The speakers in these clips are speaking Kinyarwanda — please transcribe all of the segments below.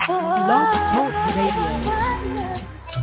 Blog Talk Radio.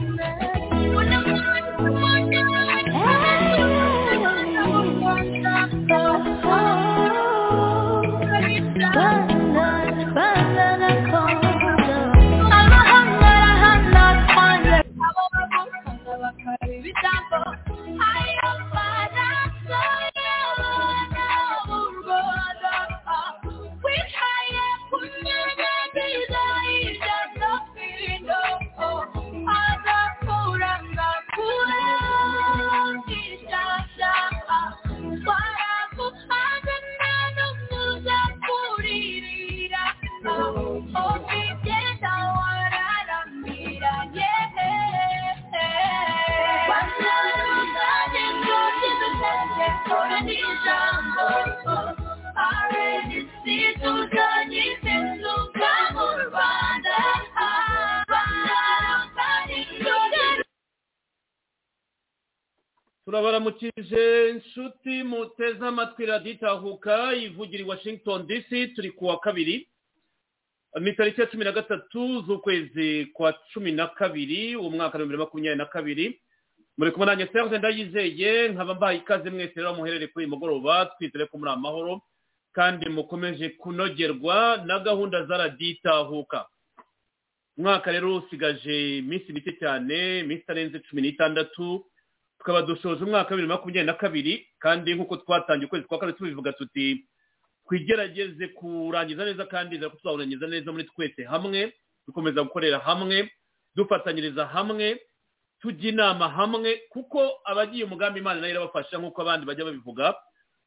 turabaramukije inshuti muteze amatwi raditahuka ivugira i washington dc turi ku wa kabiri ni tariki ya cumi na gatatu z'ukwezi kwa cumi na kabiri umwaka wa bibiri na makumyabiri na kabiri muri kumwe nanjye serge ndayizeye nkaba mbaye ikaze mwese rero muherere kuri uyu mugoroba twizere ko muri amahoro kandi mukomeje kunogerwa na gahunda za raditahuka umwaka rero usigaje iminsi mike cyane iminsi itarenze cumi n'itandatu tukaba dusoje umwaka wa bibiri na makumyabiri na kabiri kandi nk'uko twatangiye ukwezi kwa kabiri tubivuga tuti twigerageze kurangiza neza kandi ko tuzawurangiza neza muri twese hamwe dukomeza gukorera hamwe dufatanyiriza hamwe tujya inama hamwe kuko abagiye umugambi imana nayo irabafasha nk'uko abandi bajya babivuga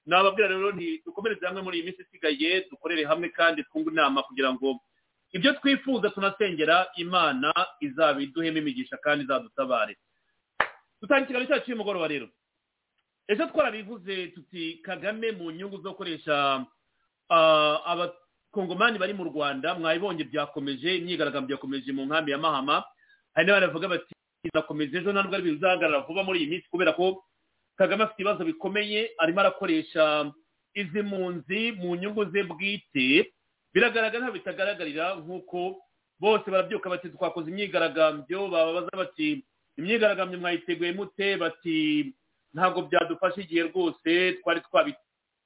nababwira rero dukomereze hamwe muri iyi minsi isigaye dukorere hamwe kandi twunge inama kugira ngo ibyo twifuza tunasengera imana izabiduhemo imigisha kandi izadutabare dutangira ikiganiro cyacu cy'umugoroba rero ejo twarabivuze tuti kagame mu nyungu zo gukoresha abakongomani bari mu rwanda mwabibonye byakomeje imyigaragambyo yakomeje mu nkambi ya mahama hari n'abandi bavuga bati izakomeza ejo ntabwo ari bizahagarara vuba muri iyi minsi kubera ko kagame afite ibibazo bikomeye arimo arakoresha izi mpunzi mu nyungu ze bwite biragaragara ntabwo bitagaragarira nk'uko bose barabyuka bati twakoze imyigaragambyo bababaza bati imyigaragambyo mwayiteguye mute bati ntabwo byadufasha igihe rwose twari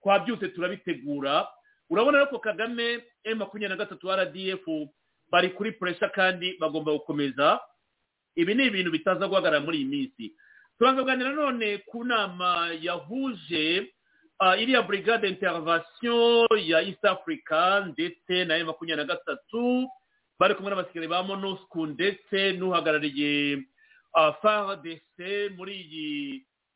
twabyutse turabitegura urabona ko kagame emu makumyabiri na gatatu rdf bari kuri puresha kandi bagomba gukomeza ibi ni ibintu bitaza guhagarara muri iyi minsi turaza kuganira none ku nama yahuje iriya burigade interivasiyo ya east africa ndetse na emu makumyabiri na gatatu bari kumwe n'abasirikare ba monusku ndetse n'uhagarariye faradese muri iyi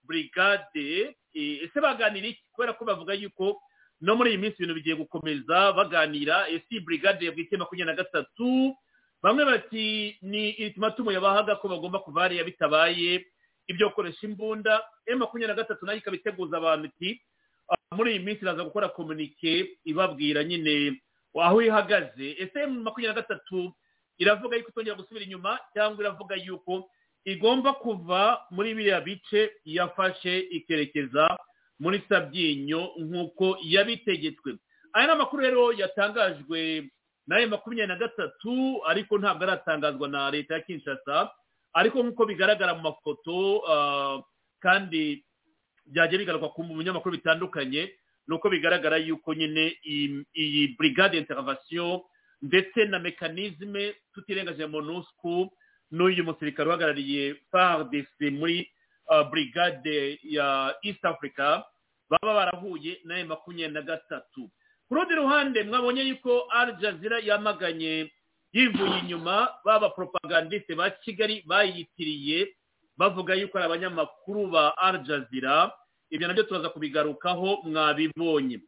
burigade ese baganira iki kubera ko bavuga yuko no muri iyi minsi ibintu bigiye gukomeza baganira ese iyi burigade yabwite makumyabiri na gatatu bamwe bati ni itumatumu yabahaga ko bagomba kuva hariya bitabaye ibyo gukoresha imbunda e makumyabiri na gatatu nayo ikabiteguza abantu iti muri iyi minsi iraza gukora komunike ibabwira nyine aho ihagaze ese makumyabiri na gatatu iravuga yuko itongera gusubira inyuma cyangwa iravuga yuko igomba kuva muri biriya bice yafashe ikerekeza muri sabyinyo nk'uko yabitegetswe aya ni amakuru rero yatangajwe nayo makumyabiri na gatatu ariko ntabwo aratangazwa na leta ya kinshasa ariko nk'uko bigaragara mu mafoto kandi byajya bigaragwa ku binyamakuru bitandukanye ni uko bigaragara yuko nyine iyi burigade interivasiyo ndetse na mekanizme tutirengaje monusku n'uyu musirikare uhagarariye fardc muri burigade ya east africa baba barahuye nayo makumyabiri na gatatu ku rundi ruhande mwabonye yuko al jazeera yamaganye yivuye inyuma baba poropagandiste ba kigali bayitiriye bavuga yuko ari abanyamakuru ba al jazeera ibyo nabyo turaza kubigarukaho mwabibonye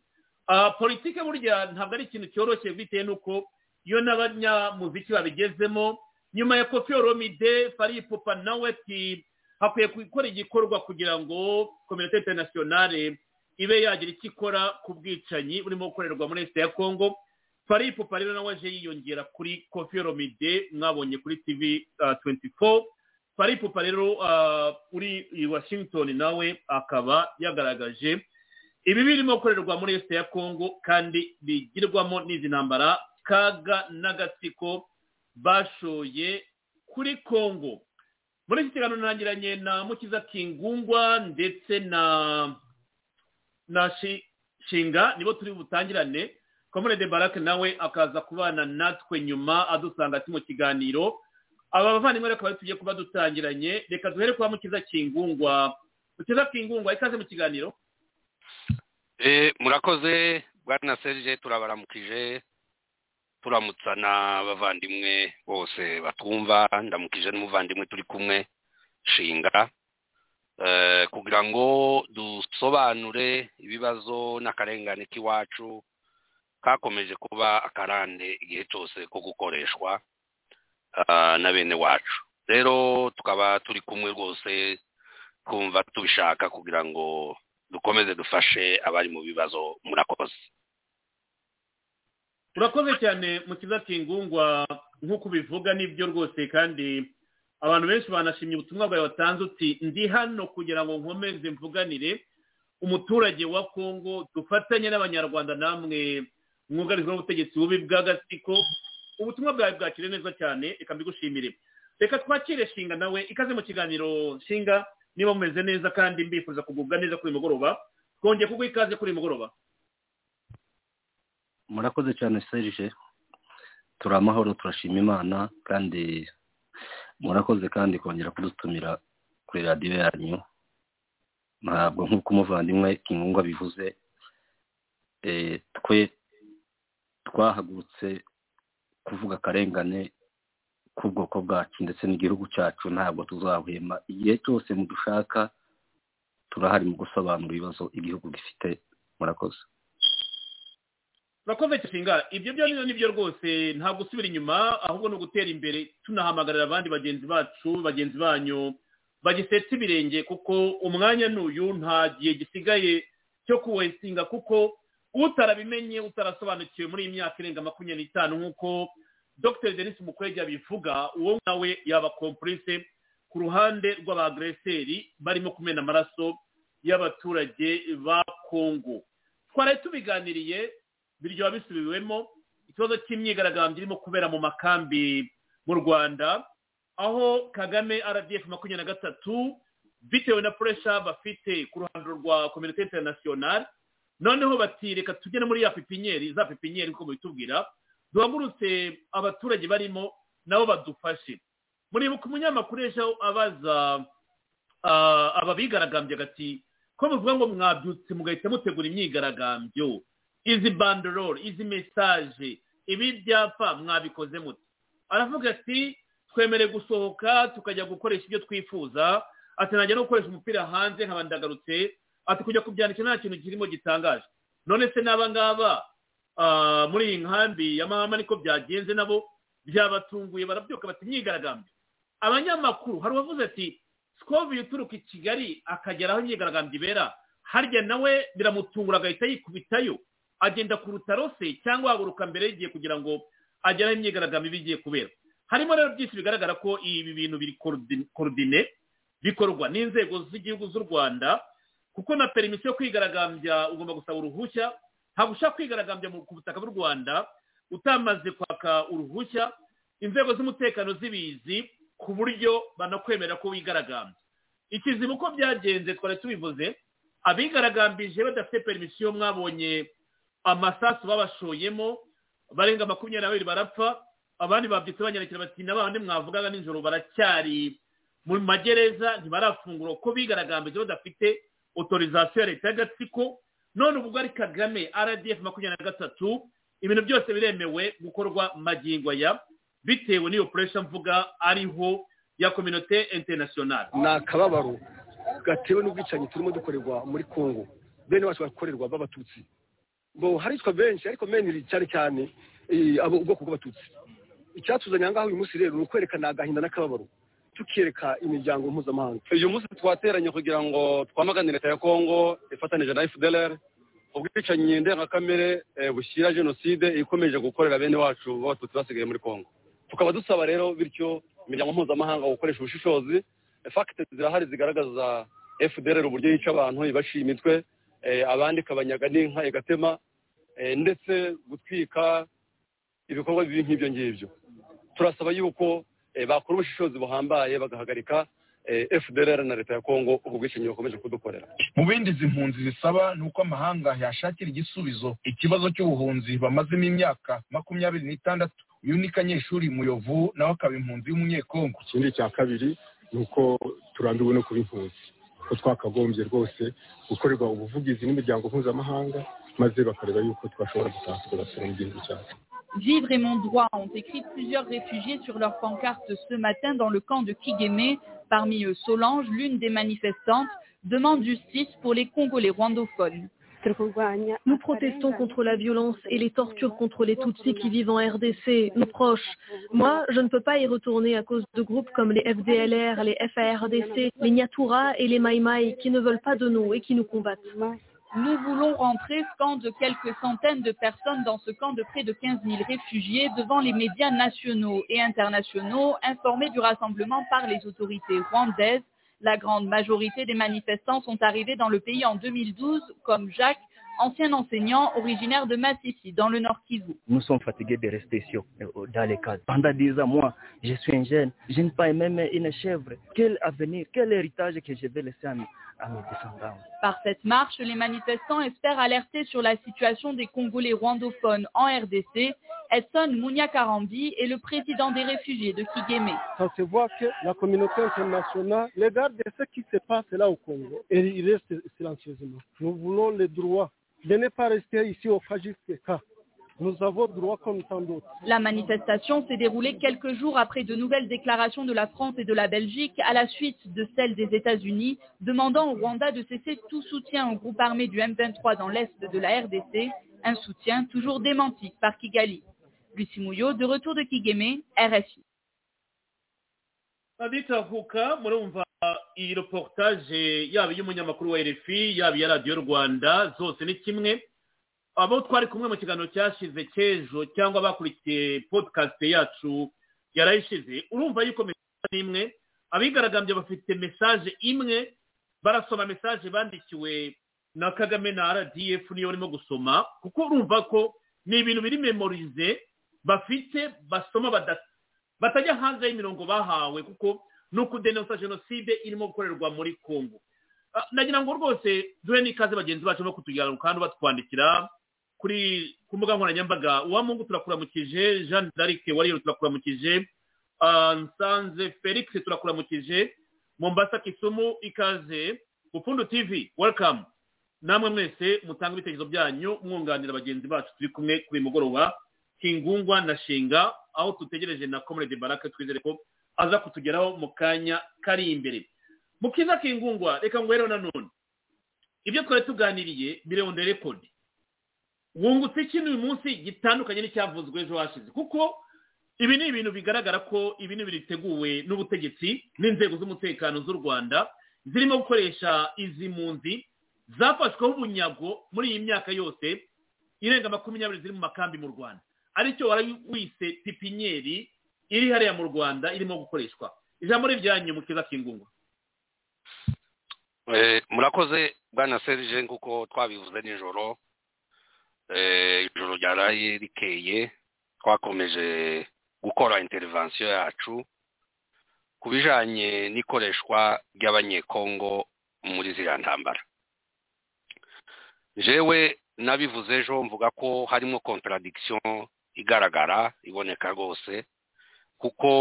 politike burya ntabwo ari ikintu cyoroshye bitewe n'uko iyo n'abanyamuziki babigezemo nyuma ya kofi oromide faripupa nawe ati hakwiye gukora igikorwa kugira ngo kominote interinasiyonale ibe yagira icyo ikora ku bwicanyi burimo gukorerwa muri leta ya kongo faripupa rero nawe aje yiyongera kuri kofi oromide mwabonye kuri tivi tuwenti fo faripupa rero uri i washington nawe akaba yagaragaje ibi birimo gukorerwa muri leta ya kongo kandi bigirwamo n'izi ntambara kaga n'agatsiko bashoye kuri kongo muri iki kiganiro ntangiranye na mukiza kingungwa ndetse na na Shi- shinga nibo turi butangirane komune de barake nawe akaza kubana natwe nyuma adusanga ati mu kiganiro aba bavandimwe reka bari tugiye kuba dutangiranye reka duhere kwa mukiza kingungwa mukiza kingungwa ikaze mu kiganiro Eh, murakoze bwana serge turabaramukije turamutsa n'abavandimwe bose batwumva ndamukije n'umuvandimwe turi kumwe shinga Eh, kugira ngo dusobanure ibibazo n'akarengane k'iwacu kakomeje kuba akarande igihe cyose ko gukoreshwa ah, na bene wacu rero tukaba turi kumwe rwose twumva tubishaka kugira ngo dukomeze dufashe abari mu bibazo murakoze urakoze cyane mukiza kingungwa nk'uko ubivuga nibyo rwose kandi abantu benshi banashimye ubutumwa bwawe watanze uti ndi hano kugira ngo nkomeze mvuganire umuturage wa kongo dufatanye n'abanyarwanda namwe mwugarijwe n'ubutegetsi bubi bw'agatsiko ubutumwa bwawe bwakire neza cyane reka mbigushimire reka twakire shinga nawe ikaze mu kiganiro shinga niba mumeze neza kandi mbifuza kugubwa neza kuri uyu mugoroba twongeye kuguha ikaze kuri uyu mugoroba murakoze cyane serge turi amahoro turashima imana kandi murakoze kandi kongera kudutumira kuri radiyo yanyu ntabwo nk'uko umuvandimwe inkunga bivuze eh, twe twahagurutse kuvuga akarengane k'ubwoko bwacu ndetse n'igihugu cyacu ntabwo tuzahwema igihe cyose mudushaka turahari mu gusobanura ibibazo igihugu gifite murakoze urakoze nshinga ibyo byo nibyo nibyo rwose nta gusubira inyuma ahubwo ni ugutera imbere tunahamagarira abandi bagenzi bacu bagenzi banyu bagisetse ibirenge kuko umwanya n'uyu nta gihe gisigaye cyo kuwesinga kuko utarabimenye utarasobanukiwe muri iyi myaka irenga makumyabiri n'itanu nk'uko dr denis mukwege abivuga uwo nawe yaba kompurise ku ruhande rw'abagreseri barimo kumena amaraso y'abaturage ba kongo twari tubiganiriye biryoha bisubiwemo ikibazo cy'imyigaragambyo irimo kubera mu makambi mu rwanda aho kagame rdf makumyabiri na gatatu bitewe na puresha bafite ku ruhando rwa kominote interinasiyonari noneho bati reka tujye no muri ya pipinyeri za pipinyeri nk'uko mubitubwira duhagurutse abaturage barimo nabo badufashe muribuka umunyamakuru ejo abaza ah, aba bigaragambye agati ko muvuga ngo mwabyutse mugahita mutegura imyigaragambyo izi banderore izi mesaje ibi byapa mwabikoze muti aravuga ati twemere gusohoka tukajya gukoresha ibyo twifuza ati najya no gukoresha umupira hanze nkaba ndagarutse ati kujya kubyandika nta kintu kirimo gitangaje none se n'aba ngaba ah, muri iyi nkambi ya mahama niko byagenze nabo byabatunguye barabyuka bati imyigaragambyo abanyamakuru hari uwavuze ati sikovi uturuka i kigali akagera aho imyigaragambyo ibera harya nawe biramutungura agahita yikubitayo agenda ku rutaro se cyangwa ahaguruka mbere y'igihe kugira ngo agere aho imyigaragambyo iba igiye kubera harimo rero byinshi bigaragara ko ibi bintu biri korodi- korodine bikorwa n'inzego z'igihugu z'u rwanda kuko na permisi yo kwigaragambya ugomba gusaba uruhushya ntabwo ushaka kwigaragambya mu- ku butaka bw'u rwanda utamaze kwaka uruhushya inzego z'umutekano zibizi ku buryo banakwemerera ko wigaragambya ikizibu ko byagenze twari tubivuze abigaragambije badafite permisiyo mwabonye amasasu babashoyemo barenga makumyabiri na babiri barapfa abandi babyutse banyarukira bati na bandi mwavugaga nijoro baracyari mu magereza ntibarafungura ko bigaragambije badafite otorizasiyo ya leta y'agatsiko none ubwo ari kagame rdf makumyabiri na gatatu ibintu byose biremewe gukorwa magingo aya bitewe n'iyo puresha mvuga ariho ya kominote interinasiyonari ni akababaro gatewe n'ubwicanyi turimo dukorerwa muri kongo bene bacu bakorerwa b'abatutsi bo haricwa benshi ariko meniri cyane cyane eh, abo ubwoko bw'abatutsi icyatuzanye ahangaha uyu munsi rero ni ukwerekana agahinda n'akababaro tukiyereka imiryango mpuzamahanga uyu munsi twateranye kugira ngo twamagane leta ya kongo ifatanije na fdlr ubwicanyi ndengakamere eh, bushyira jenoside ikomeje gukorera bene wacu b'abatutsi basigaye muri kongo tukaba dusaba rero bityo imiryango mpuzamahanga gukoresha ubushishozi fakite zirahari zigaragaza fdlr uburyo yica abantu ibaciye imitwe eh, abandi ikabanyaga n'inka igatema eh, ndetse gutwika ibikorwa bibi nk'ibyo ngibyo turasaba yuko eh, bakora ubushishozi buhambaye bagahagarika eh, fdr na leta ya kongo ubwo bwicanyi bukomeje kudukorera mu bindi izi mpunzi zisaba ni uko amahanga yashakira igisubizo ikibazo cy'ubuhunzi bamazemo imyaka makumyabiri n'itandatu uyu ni kanyeshuri muyovu nawe akaba impunzi y'umunyekongo ikindi cya kabiri ni uko turambiwe no kuba impunzi ko twakagombye rwose gukorerwa ubuvugizi n'imiryango mpuzamahanga maze bakareba yuko twashobora gutaha tugasura mu gihugu cyacu Vivre et mon droit ont écrit plusieurs réfugiés sur leur pancarte ce matin dans le camp de Kigeme. Parmi eux, Solange, l'une des manifestantes, demande justice pour les Congolais rwandophones. Nous protestons contre la violence et les tortures contre les Tutsis qui vivent en RDC, nos proches. Moi, je ne peux pas y retourner à cause de groupes comme les FDLR, les FARDC, les Nyatura et les Maïmaï qui ne veulent pas de nous et qui nous combattent. Nous voulons rentrer, scandent quelques centaines de personnes dans ce camp de près de 15 000 réfugiés devant les médias nationaux et internationaux informés du rassemblement par les autorités rwandaises. La grande majorité des manifestants sont arrivés dans le pays en 2012, comme Jacques, ancien enseignant originaire de Massissi, dans le Nord Kivu. Nous sommes fatigués de rester sur, euh, dans les cadres. Pendant 10 ans, moi, je suis un jeune. Je ne pas même une chèvre. Quel avenir, quel héritage que je vais laisser à mes, à mes descendants Par cette marche, les manifestants espèrent alerter sur la situation des Congolais rwandophones en RDC. Edson Mounia Karambi est le président des réfugiés de Kigeme. Ça se voit que la communauté internationale regarde ce qui se passe là au Congo et il reste silencieusement. Nous voulons les droits de ne pas rester ici au Kajifeka. Nous avons droit comme tant d'autres. La manifestation s'est déroulée quelques jours après de nouvelles déclarations de la France et de la Belgique à la suite de celles des États-Unis demandant au Rwanda de cesser tout soutien au groupe armé du M23 dans l'est de la RDC, un soutien toujours démenti par Kigali. Lucie Mouillot, de retour de Kigeme, RFI. abitavuka murumva iyi reportage yaba iy'umunyamakuru wa RFI yaba iya radiyo rwanda zose ni kimwe abo twari kumwe mu kiganiro cyashize cy'ejo cyangwa bakurikiye podcast yacu yarayishize urumva yuko message imwe abigaragambya bafite message imwe barasoma message bandikiwe na kagame na rdf niyo barimo gusoma kuko urumva ko ni ibintu biri memorize bafite basoma badafite batajya hanze y'imirongo bahawe kuko ni ukudenonsa jenoside irimo gukorerwa muri kongo nagira ngo rwose duhe n'ikaze bagenzi bacu no kutugirana kandi batwandikira kuri ku mbuga nkoranyambaga uwa mungu turakuramukije jean d'arc wariyeri turakuramukije nsanze felix turakuramukije mombasa kisumu ikaze upfundo tv welcome namwe mwese mutanga ibitekerezo byanyu mwunganira bagenzi bacu turi kumwe kuri mugoroba kingungwa na shinga aho tutegereje na comrade baraka twizere ko aza kutugeraho mu kanya kari imbere mukiza kingungwa reka ngwereho nanone ibyo twari tuganiriye birewunde rekodi wungutse ikintu uyu munsi gitandukanye n'icyavuzwe ejo hashize kuko ibi ni ibintu bigaragara ko ibi ni ibintu biteguwe n'ubutegetsi n'inzego z'umutekano z'u rwanda zirimo gukoresha izi mpunzi zafashweho ubunyago muri iyi myaka yose irenga makumyabiri ziri mu makambi mu rwanda aricyo wise pipinyeri iri hariya mu rwanda irimo gukoreshwa ijambo ryanyu mu kiza k'ingungu murakoze bwana serije nk'uko twabivuze nijoro ijoro ryaraye rikeye twakomeje gukora interivansiyo yacu ku bijyanye n'ikoreshwa ry'abanyekongo muri ziriya ntambara jewe n'abivuze ejo mvuga ko harimo contradiction igaragara iboneka rwose kuko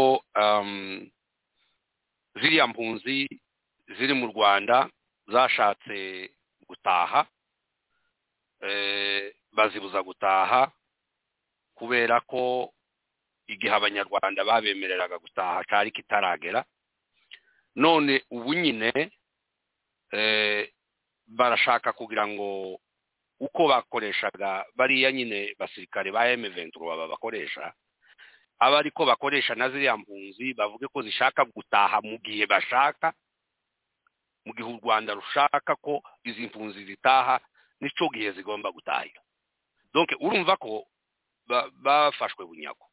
ziriya mpunzi ziri mu rwanda zashatse gutaha bazibuza gutaha kubera ko igihe abanyarwanda babemereraga gutaha cyari kitaragera none ubu nyine barashaka kugira ngo uko bakoreshaga bariya nyine basirikare ba emuventuro baba bakoresha aba ariko bakoresha na ziriya mpunzi bavuge ko zishaka gutaha mu gihe bashaka mu gihe u rwanda rushaka ko izi mpunzi zitaha n'icyo gihe zigomba gutahira donke urumva ko bafashwe bunyago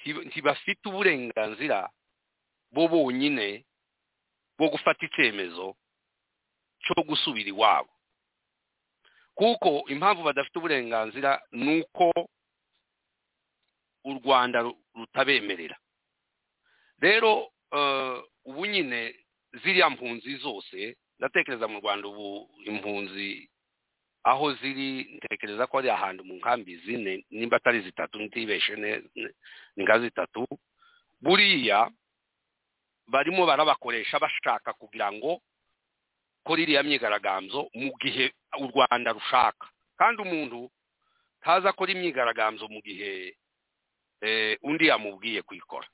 ntibafite uburenganzira bo bonyine bwo gufata icyemezo cyo gusubira iwabo kuko impamvu badafite uburenganzira ni uko u rwanda rutabemerera rero eh, ubu nyine ziriya mpunzi zose ndatekereza mu rwanda ubu impunzi aho ziri ntekereza ko ari ahantu mu nkambi zine nimba atari zitatu ntibeshe ne- ne- ni nka zitatu buriya barimo barabakoresha bashaka kugira ngo kora iriya myigaragambyo mu gihe u rwanda rushaka kandi umuntu ntaza akora imyigaragambyo mu gihe eh, undi yamubwiye kuyikora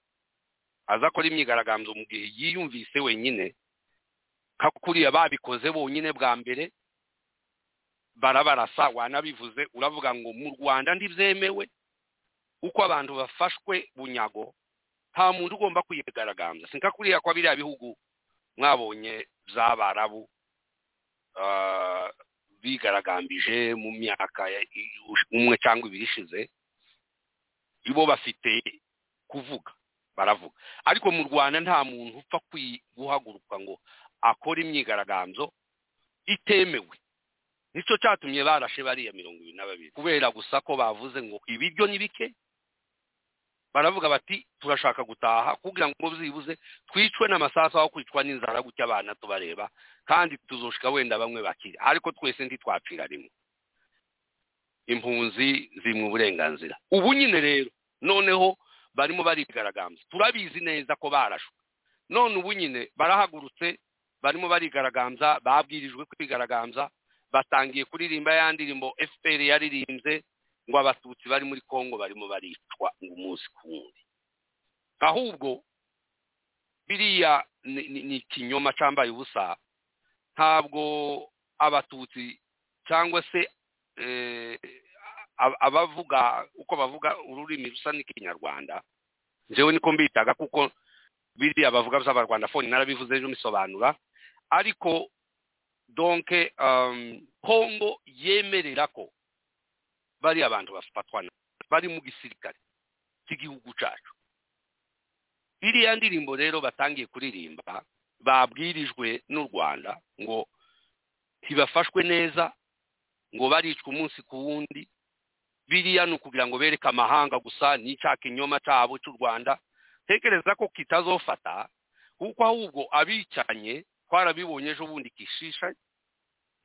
aza akora imyigaragambyo mu gihe yiyumvise wenyine nka kuriya babikoze bonyine bwa mbere barabarasa wanabivuze uravuga ngo mu rwanda ntibyemewe uko abantu bafashwe bunyago nta muntu ugomba kwigaragambya sinka kuriya kwa biriya bihugu mwabonye by'abarabu ah, bigaragambije mu myaka ya- i- ush- umwe cyangwa ibiri ishize ibo bafite kuvuga baravuga ariko mu rwanda nta muntu upfa kwi- guhaguruka ngo akore imyigaragambyo itemewe nicyo cyatumye barashe bariya mirongo ibiri na babiri kubera gusa ko bavuze ngo ibiryo ni bike baravuga bati turashaka gutaha kugira ngo byibuze twicwe n'amasasu aho kwicwa n'inzara gutya abana tubareba kandi tuzoshika wenda bamwe bakira ariko twese ntitwapfira rimwe impunzi ziri mu burenganzira ubu nyine rero noneho barimo barigaragambya turabizi neza ko barashwe none ubu nyine barahagurutse barimo barigaragambya babwirijwe kwigaragambya batangiye kuririmba ya ndirimbo fpr yaririmbye ngo abatutsi bari muri congo barimo baricwa ngo umunsi ku wundi ahubwo biriya ni- ni- ni ikinyoma cyambaye ubusa ntabwo abatutsi cyangwa se eh, ab- abavuga uko bavuga ururimi rusa n'ikinyarwanda njyewe niko mbitaga kuko biriya bavuga by'abarwanda fone narabivuze ejo mbisobanura ariko donke um, kongo yemerera ko bariya bantu bafatwa na- bari mu gisirikare cy'igihugu cyacu iriya ndirimbo rero batangiye kuririmba babwirijwe n'u rwanda ngo ntibafashwe neza ngo baricwe umunsi ku wundi biriya ni ukugira ngo bereke amahanga gusa n'icya kinyoma cyabo cy'u rwanda tekereza ko kitazofata kuko ahubwo abicanye twarabibonye ejo bundi kishisha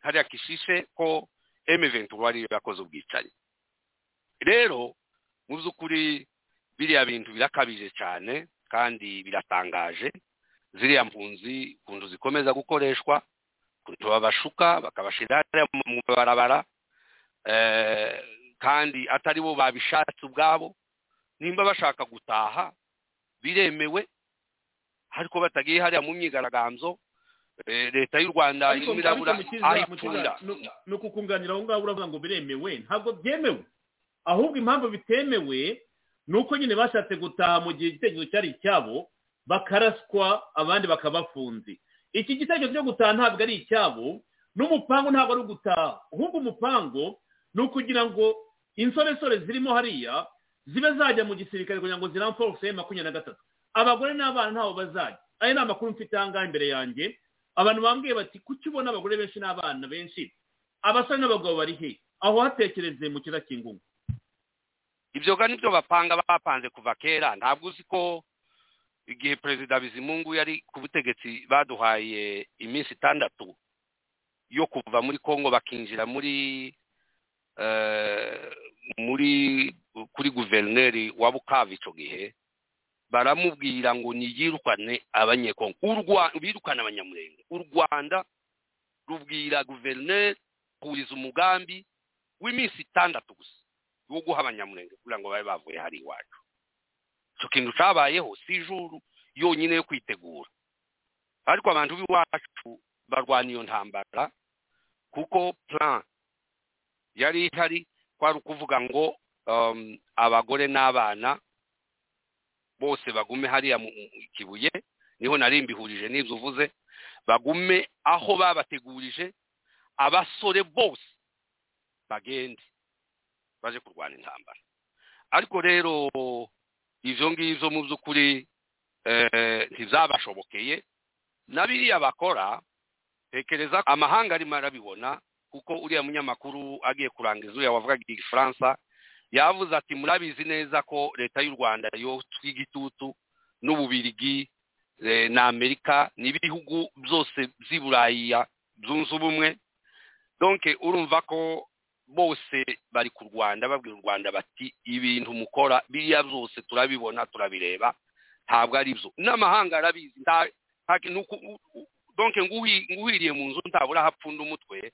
hariya kishishe ko emeventura ariyo yakoze ubwicanyi rero mu by'ukuri biriya bintu birakabije cyane kandi biratangaje ziriya mpunzi ukuntu zikomeza gukoreshwa ukuntu babashuka bakabashyira hariya mu barabara eh, kandi atari bo babishatse ubwabo nimba bashaka gutaha biremewe ariko batagiye hariya mu myigaragambyo eh, leta y'u rwanda Ariko- ariko irimo irabura mukiza- aho mukiza, ipfunda nu- ni ukukunganira aho ngaho uravuga ngo biremewe ntabwo byemewe ahubwo impamvu bitemewe ni uko nyine bashatse gutaha mu gihe igitekerezo cyari icyabo bakaraswa abandi bakabafunze iki gitekerezo cyo gutaha ntabwo ari icyabo n'umupangu ntabwo ari ugutaha ahubwo umupango ni ukugira ngo insoresore zirimo hariya zibe zajya mu gisirikare kugira ngo ziramforuse makumyabiri na gatatu abagore n'abana ntaho bazajya aya ni amakuru mfite aha ngaha imbere yanjye abantu bambwiye bati kuki ubona abagore benshi n'abana benshi abasore n'abagabo bari he aho hatekereze mu kiza cy'ingungu ibyo ga nibyo bapanga bapanze kuva kera ntabwo uzi ko igihe perezida bizimungu yari ku butegetsi baduhaye iminsi itandatu yo kuva muri congo bakinjira muri eh, muri kuri guverineri wa bukavu icyo gihe baramubwira ngo niyirukane abanyekongo U Rwa- birukane abanyamurenge u rwanda rubwira guverineri kuhuriza umugambi w'iminsi itandatu gusa wo guha abanyamurenge kugira ngo babe bavuye hari iwacu icyo kintu cyabayeho si ijuru yonyine yo kwitegura ariko abantu b'iwacu barwana iyo ntambara kuko plan yari ihari kwari ukuvuga ngo um, abagore n'abana bose bagume hariya mu mu kibuye niho nari mbihurije n'ibyo uvuze bagume aho babategurije abasore bose bagende baje kurwana intambara ariko rero ibyo ngibyo mu by'ukuri eh, ntizabashobokeye na biriya bakora tekereza ko amahanga arimo arabibona kuko uriya munyamakuru agiye kurangiza uriya wavugaga igifaransa yavuze ati murabizi neza ko leta y'u rwanda yo tw'igitutu n'ububirigi eh, na amerika n'ibihugu byose by'i buraya zunze ubumwe donke urumva ko bose bari ku rwanda babwira u rwanda bati ibintu mukora biriya byose turabibona turabireba ntabwo ari byo n'amahanga arabizi nta- nta- ni uku- u- u- donke nguhi- nguhiriye mu nzu ntabura hapfunda umutwe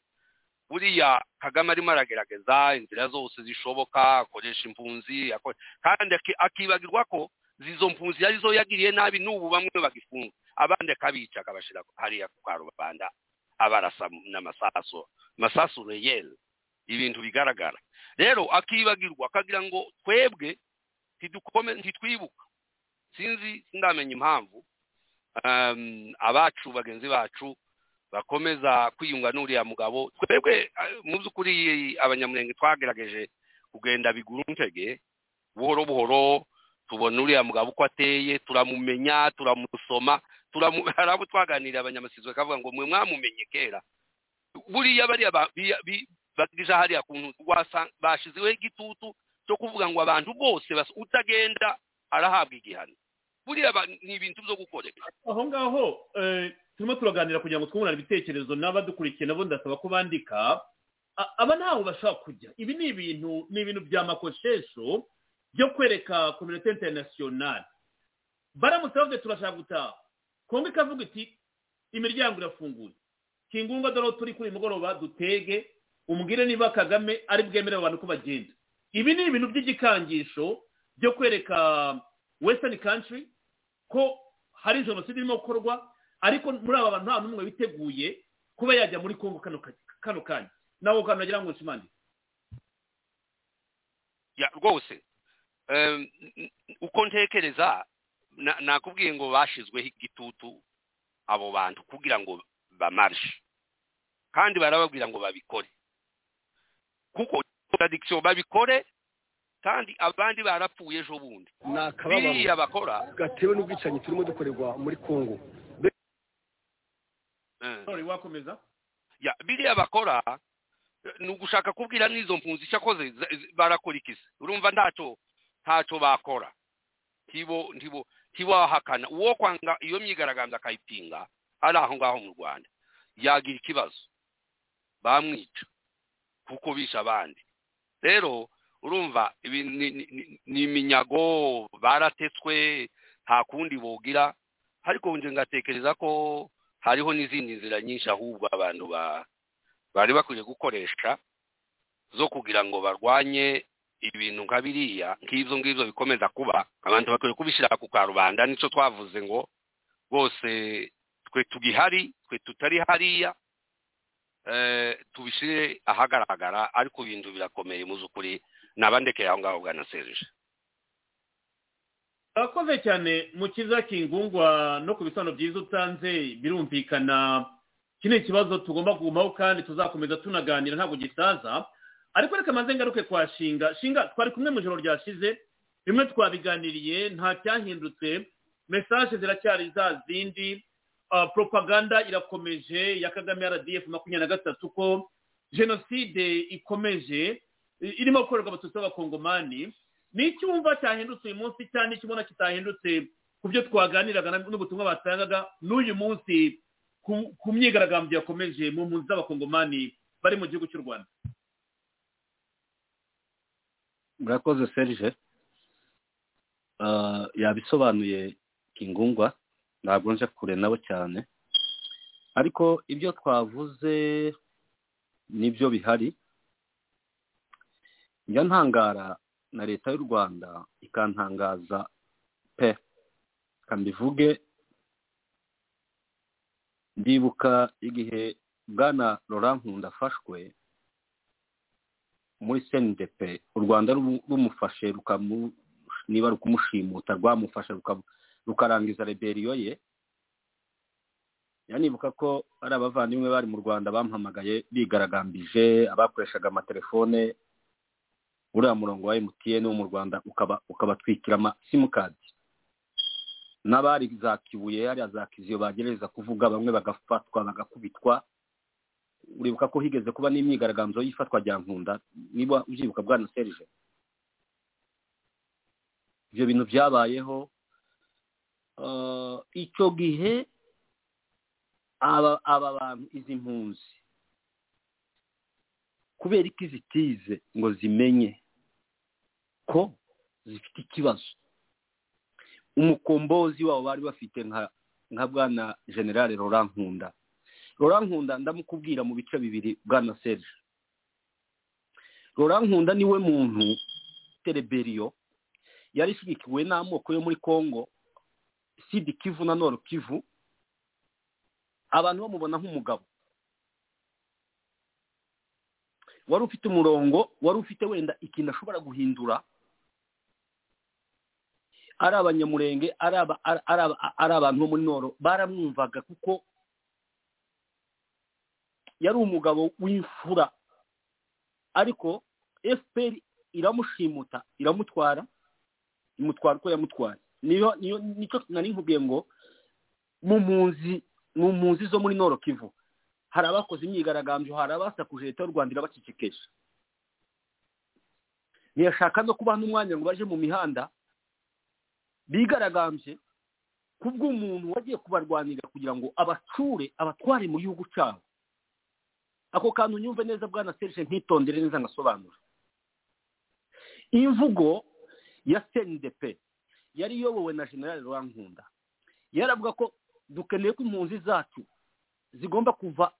buriya kagame arimo aragerageza inzira zose zishoboka akoresha impunzi ako- kandi aki- akibagirwa ko izo mpunzi arizo yagiriye nabi n'ubu bamwe bagifunga abandi akabica akabashyira hariya ku karubanda abarasa n'amasaso masasu reyeri ibintu bigaragara rero akibagirwa akagira ngo twebwe ntidukome ntitwibuka sinzi sindamenya impamvu um, abacu bagenzi bacu bakomeza kwiyunga n'uriya mugabo twebwe eh, mu by'ukuri abanyamurenge twagerageje kugenda biguruntege buhoro buhoro tubona uriya mugabo uko ateye turamumenya turamusoma turamu hari abo twaganiriye abanyamasizwe bakavuga ngo mwe mwamumenye kera buriya bariya ba- biya- bi- bagije hariya kuntu wasanga bashizeho igitutu cyo kuvuga ngo abantu bose bas- utagenda arahabwa igihano buriya ba- ni ibintu byo gukoresha aho ngaho eh, turimo turaganira kugira ngo twungurane ibitekerezo n'abadukurikiye nabo ndasaba ko bandika A- aba ntaho bashaka kujya ibi ni ibintu ni ibintu bya makoshesho byo kwereka kominote interinasiyonari baramutse bavuze turashaka gutaha kongo ikavuga iti imiryango irafunguye kingunga dore aho turi kuri uyu mugoroba dutege umubwire niba kagame ari bwemerera abantu ko bagenda ibi ni ibintu by'igikangisho byo kwereka western country ko hari jenoside irimo gukorwa ariko muri aba bantu nta n'umwe witeguye kuba yajya muri kongo kano ka- kano kanya nawe ukaba nagira ngo nshimane Ya, rwose em, n- n- uko ntekereza na- nakubwiye ngo bashyizweho igitutu abo bantu kugira ngo bamarishe kandi barababwira ngo babikore kuko contradiction babikore kandi abandi barapfuye ejo bundi ni akababaro biriya bakora gatewe n'ubwicanyi turimo dukorerwa muri kongo eh, sorry wakomeza ya biriya bakora eh, ni ugushaka kubwira n'izo mpunzi cyakoze za- z- barakora iki se urumva ntacyo ntacyo bakora ntibo ntibo ntibahakana uwo kwanga iyo myigaragambyo akayipinga ari aho ngaho mu rwanda yagira ikibazo bamwica kuko bisha abandi rero urumva ibi ni- ni- ni- ni iminyago baratetswe nta kundi bogira ariko nje ngatekereza ko hariho n'izindi nzira nyinshi ahubwo abantu ba bari bakwiye gukoresha zo kugira ngo barwanye ibintu nka biriya nk'ibyo ngibyo bikomeza kuba abantu bakwiye kubishyira ku karubanda nicyo twavuze ngo bose twe tugihari twe tutari hariya eh, tubishyire ahagaragara ariko ibintu birakomeye mu by'ukuri nabandekeye aho ngaho bwana serije urakoze cyane mukiza kingungwa no ku bisobanuro byiza utanze birumvikana iki ni ikibazo tugomba kugumaho kandi tuzakomeza tunaganira ntabwo gisaza ariko reka maze ngaruke kwa shinga shinga twari kumwe mu ijoro ryashize bimwe twabiganiriye nta cyahindutse mesaje ziracyari za zindi ah, propaganda irakomeje ya kagame rdf makumyabiri na gatatu ko jenoside ikomeje i- irimo gukorerwa abatutsi b'abakongomani ni icyumva cyahindutse uyu munsi cyane ikibona kitahindutse ku byo twaganiraga na- n'ubutumwa batangaga n'uyu munsi ku- ku myigaragambyo yakomeje mu mpunzi z'abakongomani bari mu gihugu cy'u rwanda murakoze serije Ah, yabisobanuye kingungwa ntabwo nje kure nabo cyane ariko ibyo twavuze nibyo bihari njya ntangara na leta y'u rwanda ikantangaza pe reka mbivuge ndibuka igihe bwana laurent nkunda afashwe muri cndp u rwanda ru- rumufashe rukamu- niba rukumushimutsa rwamufashe rukamu- rukarangiza reberiyo ye yanibuka ko ari abavandimwe bari mu rwanda bampamagaye bigaragambije abakoreshaga amatelefone uriya murongo wa emutiyene wo mu rwanda ukaba- ukabatwikira ama simukadi n'abari za kibuye hariya za kiziyo bagerageza kuvuga bamwe bagafatwa bagakubitwa uribuka ko higeze kuba n'imyigaragambyo y'ifatwa rya nkunda niba ubyibuka bwana serije ibyo bintu byabayeho eh, icyo gihe aba aba bantu izi mpunzi kubera ko izitize ngo zimenye ko zifite ikibazo umukombozi wabo bari bafite nka nka bwana generale Laurent nkunda Laurent nkunda ndamukubwira mu bice bibiri bwana serge Laurent nkunda niwe muntu tereberiyo yari ishyigikiwe n'amoko yo muri congo sidi kivu na nord kivu abantu bamubona nk'umugabo wari ufite umurongo wari ufite wenda ikintu ashobora guhindura ari abanyamurenge ari aba- ari- ari aba- ari abantu bo muri noro baramwumvaga kuko yari umugabo w'imfura ariko fpr iramushimuta iramutwara imutwara uko yamutwaye niyo niyo nicyo nari nkubwiye ngo mu mpunzi mu mpunzi zo muri noro kivu hari abakoze imyigaragambyo hari abasakuje leta y'u rwanda irabacecekesha ntiyashaka no kubaha n'umwanya ngo baje mu mihanda bigaragambye kubw'umuntu wagiye kubarwanira kugira ngo abacure abatware mu gihugu cyabo ako kantu nyumve neza bwana serge ntitondere neza ngasobanura imvugo ya cndp yari iyobowe na general rankunda yaravuga ko dukeneye ko impunzi zacu zigomba kuva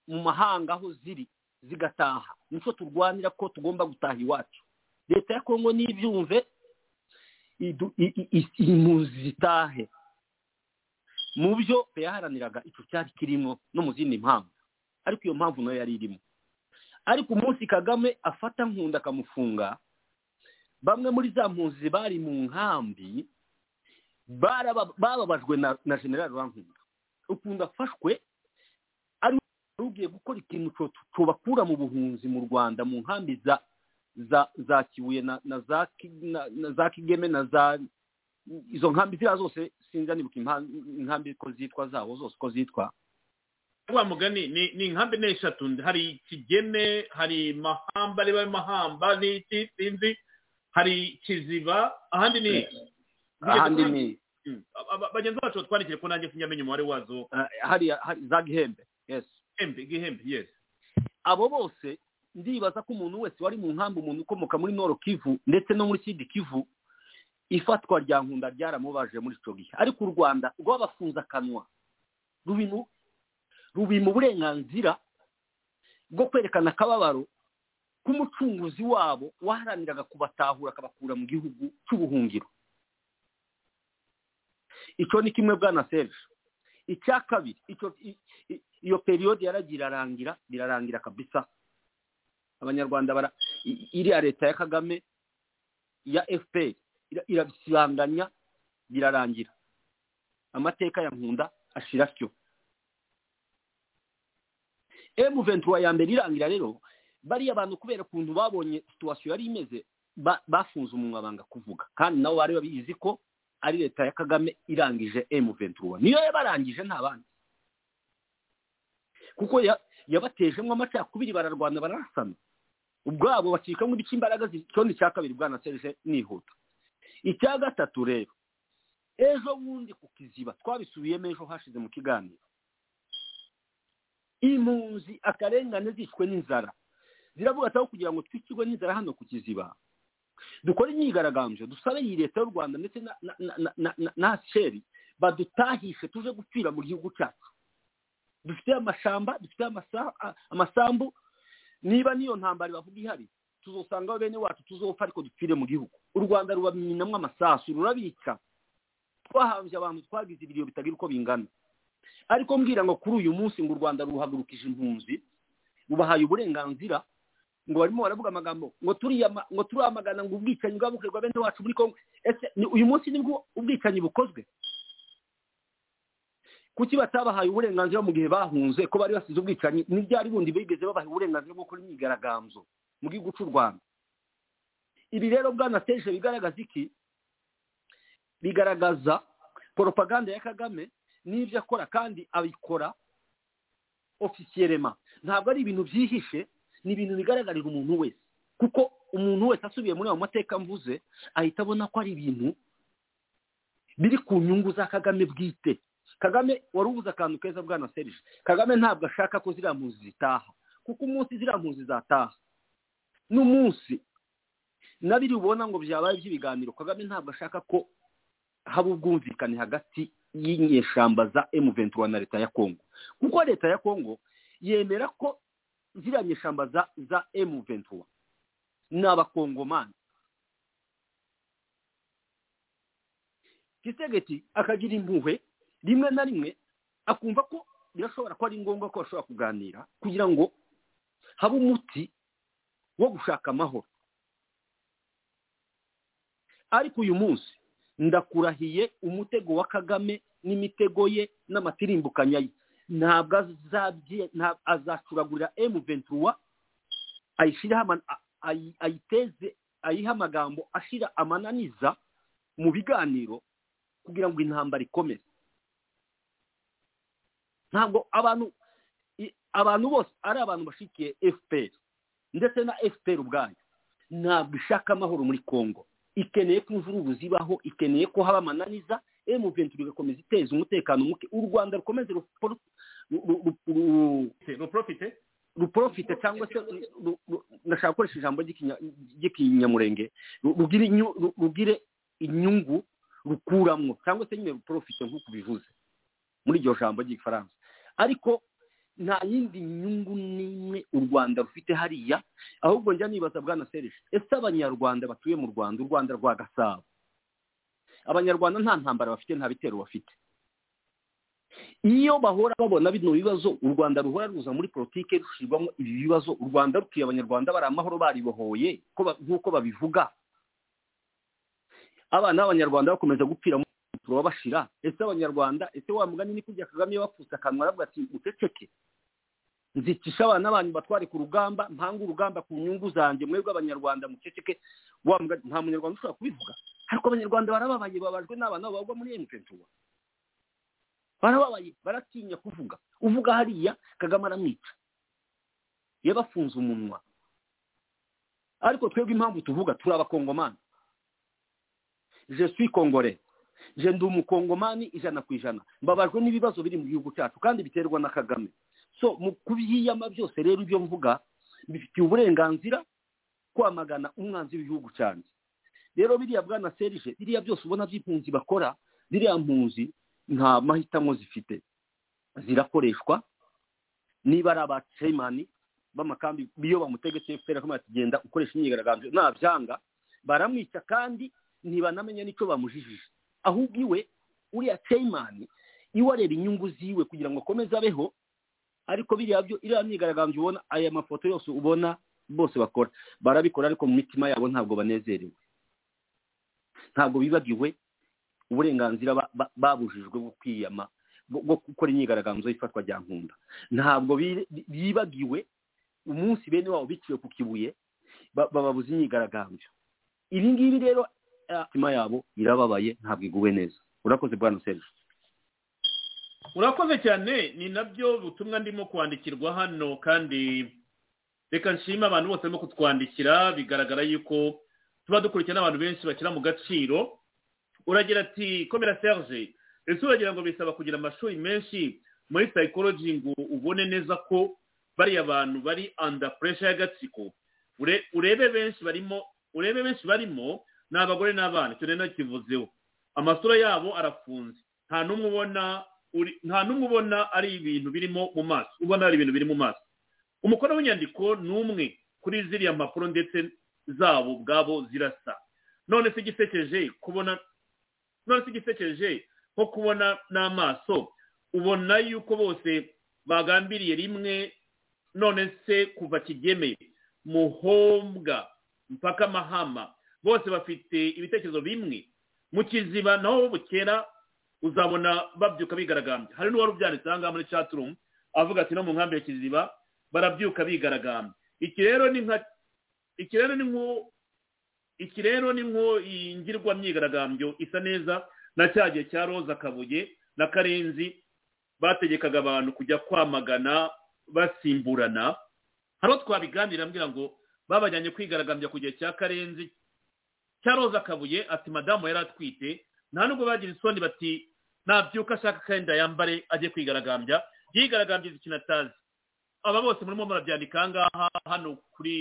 mu mahanga aho ziri zigataha nicyo turwanira ko tugomba gutaha iwacu leta ya kongo n'ibyumve idu- i- i- i- impunzi zitahe mu byo yaharaniraga icyo cyari kirimo no mu zindi mpamvu ariko iyo mpamvu nayo yari irimo ariko umunsi kagame afata nkunda akamufunga bamwe muri za mpunzi bari mu nkambi baraba- bababajwe na na generali rankunda ukunda afashwe ari we ugiye gukora ikintu cyo- cyobakura mu buhunzi mu rwanda mu nkambi za za za kibuye na na za Ki- na na za kigeme na za izo nkambi ziriya zose sinza nibuka impa- inkambi ko zitwa zabo zose ko zitwa wa mugani ni ni inkambi ni eshatu hari kigeme hari mahamba ari we mahamba ni iki sinzi hari kiziba ahandi ni iki? ahandi ni Mm. Aba- bagenzi bacu batwandikire ko nanjye sinjyamenya umubare wazo eh, hariya hari- za gihembe yes Gihembe, gihembe yes abo bose ndibaza ko umuntu wese wari mu nkambi umuntu ukomoka muri noro kivu ndetse no muri sidi kivu ifatwa rya nkunda ryaramubaje muri icyo gihe ariko u rwanda rwabafunze akanwa rubi mu rubi mu burenganzira bwo kwerekana akababaro k'umucunguzi wabo waharaniraga kubatahura akabakura mu gihugu cy'ubuhungiro icyo ni kimwe bwana serge icya kabiri icyo i- i- iyo periyode yaragiye irarangira irarangira kabisa abanyarwanda bara i- iriya leta ya kagame ya fpr ira- irabisibanganya birarangira amateka ya nkunda ashira atyo emu ventura ya mbere irangira rero bariya bantu kubera ukuntu babonye situwasiyo yari imeze ba- bafunze umunwa banga kuvuga kandi nabo bari babizi ko ari leta ya kagame irangije emu ventura niyo yabarangije nta bandi kuko ya- yabatejemo amacakubiri bararwana bararasana ubwabo bacikamo ibice imbaraga z'icyondo cya kabiri bwana serge nihuta icya gatatu rero ejo bundi ku kiziba twabisubiyemo ejo hashize mu kiganiro impunzi akarengane zicwe n'inzara ziravuga ati aho kugira ngo twicirwe n'inzara hano ku kiziba dukore imyigaragambyo dusabe iyi leta y'u rwanda ndetse na na na na na na sheri badutahishe tuje gupfira mu gihugu cyacu dufite amashamba dufite amasa- a- amasambu niba n'iyo ntambara bavuga ihari tuzosanga bene wacu tuzopfa ariko dupfire mu gihugu u rwanda rubaminamo amasasu rurabica twahambye abantu twagize ibiriyo bitagira uko bingana ariko mbwira ngo kuri uyu munsi ngo u rwanda ruhagurukije impunzi rubahaye uburenganzira ngo barimo baravuga amagambo ngo turiya ma- ngo turamagana ngo ubwicanyi bwaba bukorerwa bene wacu muri kongo ese ni- uyu munsi nibwo ubwicanyi bukozwe kuki batabahaye uburenganzira mu gihe bahunze ko bari basize ubwicanyi n'ibyari bundi bigeze babaha uburenganzira bwo gukora imyigaragambyo mu gihugu cy'u rwanda ibi rero bwana serge bigaragaza iki bigaragaza poropaganda ya kagame n'ibyo akora kandi abikora ofisiyerema ntabwo ari ibintu byihishe ni ibintu bigaragarira umuntu wese kuko umuntu wese asubiye muri ayo mateka mvuze ahita abona ko ari ibintu biri ku nyungu za kagame bwite kagame wari ubuze akantu keza bwana serije kagame ntabwo ashaka ko ziriya mpunzi zitaha kuko umunsi ziriya mpunzi zataha n'umunsi nabiri ubona ngo byabaye by'ibiganiro kagame ntabwo ashaka ko haba ubwumvikane hagati y'inyeshyamba za M23 na leta ya Kongo kuko leta ya Kongo yemera ko ziriya nyeshyamba za za M23 ni abakongomani Kisegeti akagira impuhwe rimwe na rimwe akumva ko birashobora ko ari ngombwa ko bashobora kuganira kugira ngo habe umuti wo gushaka amahoro ariko uyu munsi ndakurahiye umutego wa kagame n'imitego ye n'amatirimbukanya ye ntabwo azacuragurira emu ventura ayiteze ayiha amagambo ashyira amananiza mu biganiro kugira ngo intambara ikomeze ntabwo abantu abantu bose ari abantu bashikiye efuperi ndetse na efuperi ubwayo ntabwo ishaka amahoro muri kongo ikeneye ko imvururu zibaho ikeneye ko haba amananiza emu venturi igakomeza iteza umutekano muke u rwanda rukomeze ruporofite ruporofite cyangwa se ndashaka gukoresha ijambo ry'ikinyamurenge rugire inyungu rukuramwo cyangwa se nyine ruporofite nk'uko bivuze muri iryo jambo ry'igifaransa ariko nta yindi nyungu n'imwe u rwanda rufite hariya ahubwo njya nibaza bwana serije ese abanyarwanda batuye mu rwanda u rwanda rwa gasabo abanyarwanda nta ntambara bafite nta bitero bafite iyo bahora babona bino bibazo u rwanda ruhora ruza muri politiki rushyirwamo ibi bibazo u rwanda rutuye abanyarwanda bari amahoro baribohoye nk'uko babivuga abana b'abanyarwanda bakomeza gupfira turabashira ese abanyarwanda ese wa mugani ni kujya kagame bapfutse akanwa aravuga ati uceceke nzicisha abana banyu batware ku rugamba mpanga urugamba ku nyungu zanjye mwebwe abanyarwanda muceceke wa mugani nta munyarwanda ushobora kubivuga ariko abanyarwanda barababaye babajwe n'abana babagwa muri emupentuwa barababaye baratinya kuvuga uvuga hariya kagame aramwica yabafunze umunwa ariko twebwe impamvu tuvuga turi abakongomani je suis congolais je ndi umukongomani ijana ku ijana mbabajwe n'ibibazo biri mu gihugu cyacu kandi biterwa na kagame so mu kubyiyama byose rero ibyo mvuga bifitiye uburenganzira kwamagana umwanzi w'igihugu cyanjye rero biriya bwana serije biriya byose ubona by'impunzi bakora biriya mpunzi nta mahitamo zifite zirakoreshwa niba ari abacemani b'amakambi biyo bamutegetse fpr akamara kugenda ukoresha imyigaragambyo nabyanga baramwica kandi ntibanamenya n'icyo bamujijije ahubwo iwe uriya teyimani iwe areba inyungu ziwe kugira ngo akomeze abeho ariko biriya byo iriya myigaragambyo ubona aya mafoto yose ubona bose bakora barabikora ariko mu mitima yabo ntabwo banezerewe ntabwo bibagiwe uburenganzira babujijwe bwo kwiyama bwo gukora imyigaragambyo y'ifatwa rya nkunda ntabwo bibagiwe umunsi bene wabo biciwe ku kibuye bababuza imyigaragambyo ibi ngibi rero imitima yabo irababaye ntabwo iguwe neza urakoze bwana serije urakoze cyane ni nabyo butumwa ndimo kwandikirwa hano kandi reka nshima abantu bose barimo kutwandikira bigaragara yuko tuba dukurikiye n'abantu benshi bakina mu gaciro uragira ati komera serije ese uragira ngo bisaba kugira amashuri menshi muri psychology ngo ubone neza ko bariya bantu bari under pressure y'agatsiko urebe benshi barimo urebe benshi barimo ni abagore n'abana icyo rero kivuzeho amasura yabo arafunze nta n'umwe ubona nta n'umwe ubona ari ibintu birimo mu maso ubona ari ibintu biri mu maso umukono w'inyandiko ni umwe kuri ziriya mpapuro ndetse zabo ubwabo zirasa none se igisekeje kubona none se igisekeje nko kubona n'amaso ubona yuko bose bagambiriye rimwe none se kuva kigemeye muhombwa mpaka mahama bose bafite ibitekerezo bimwe mu kiziba naho bukera uzabona babyuka bigaragambya hari n'uwari ubyanditse aha ngaha muri caturumu avuga ati no mu nkambi ya kiziba barabyuka bigaragambya iki rero ni nka iki rero ni nko iki rero ni nko ingirwa myigaragambyo isa neza na cya gihe cya roza kabuye na karenzi bategekaga abantu kujya kwamagana basimburana hari aho twabiganira mbwira ngo babajyanye kwigaragambya ku gihe cya karenzi cya roza kabuye ati madamu yari atwite nta nubwo bagira isoni bati nabyuka ashaka akenda yambare ajye kwigaragambya yigaragambyiza ikintu atazi aba bose murimo murabyandika aha ngaha hano kuri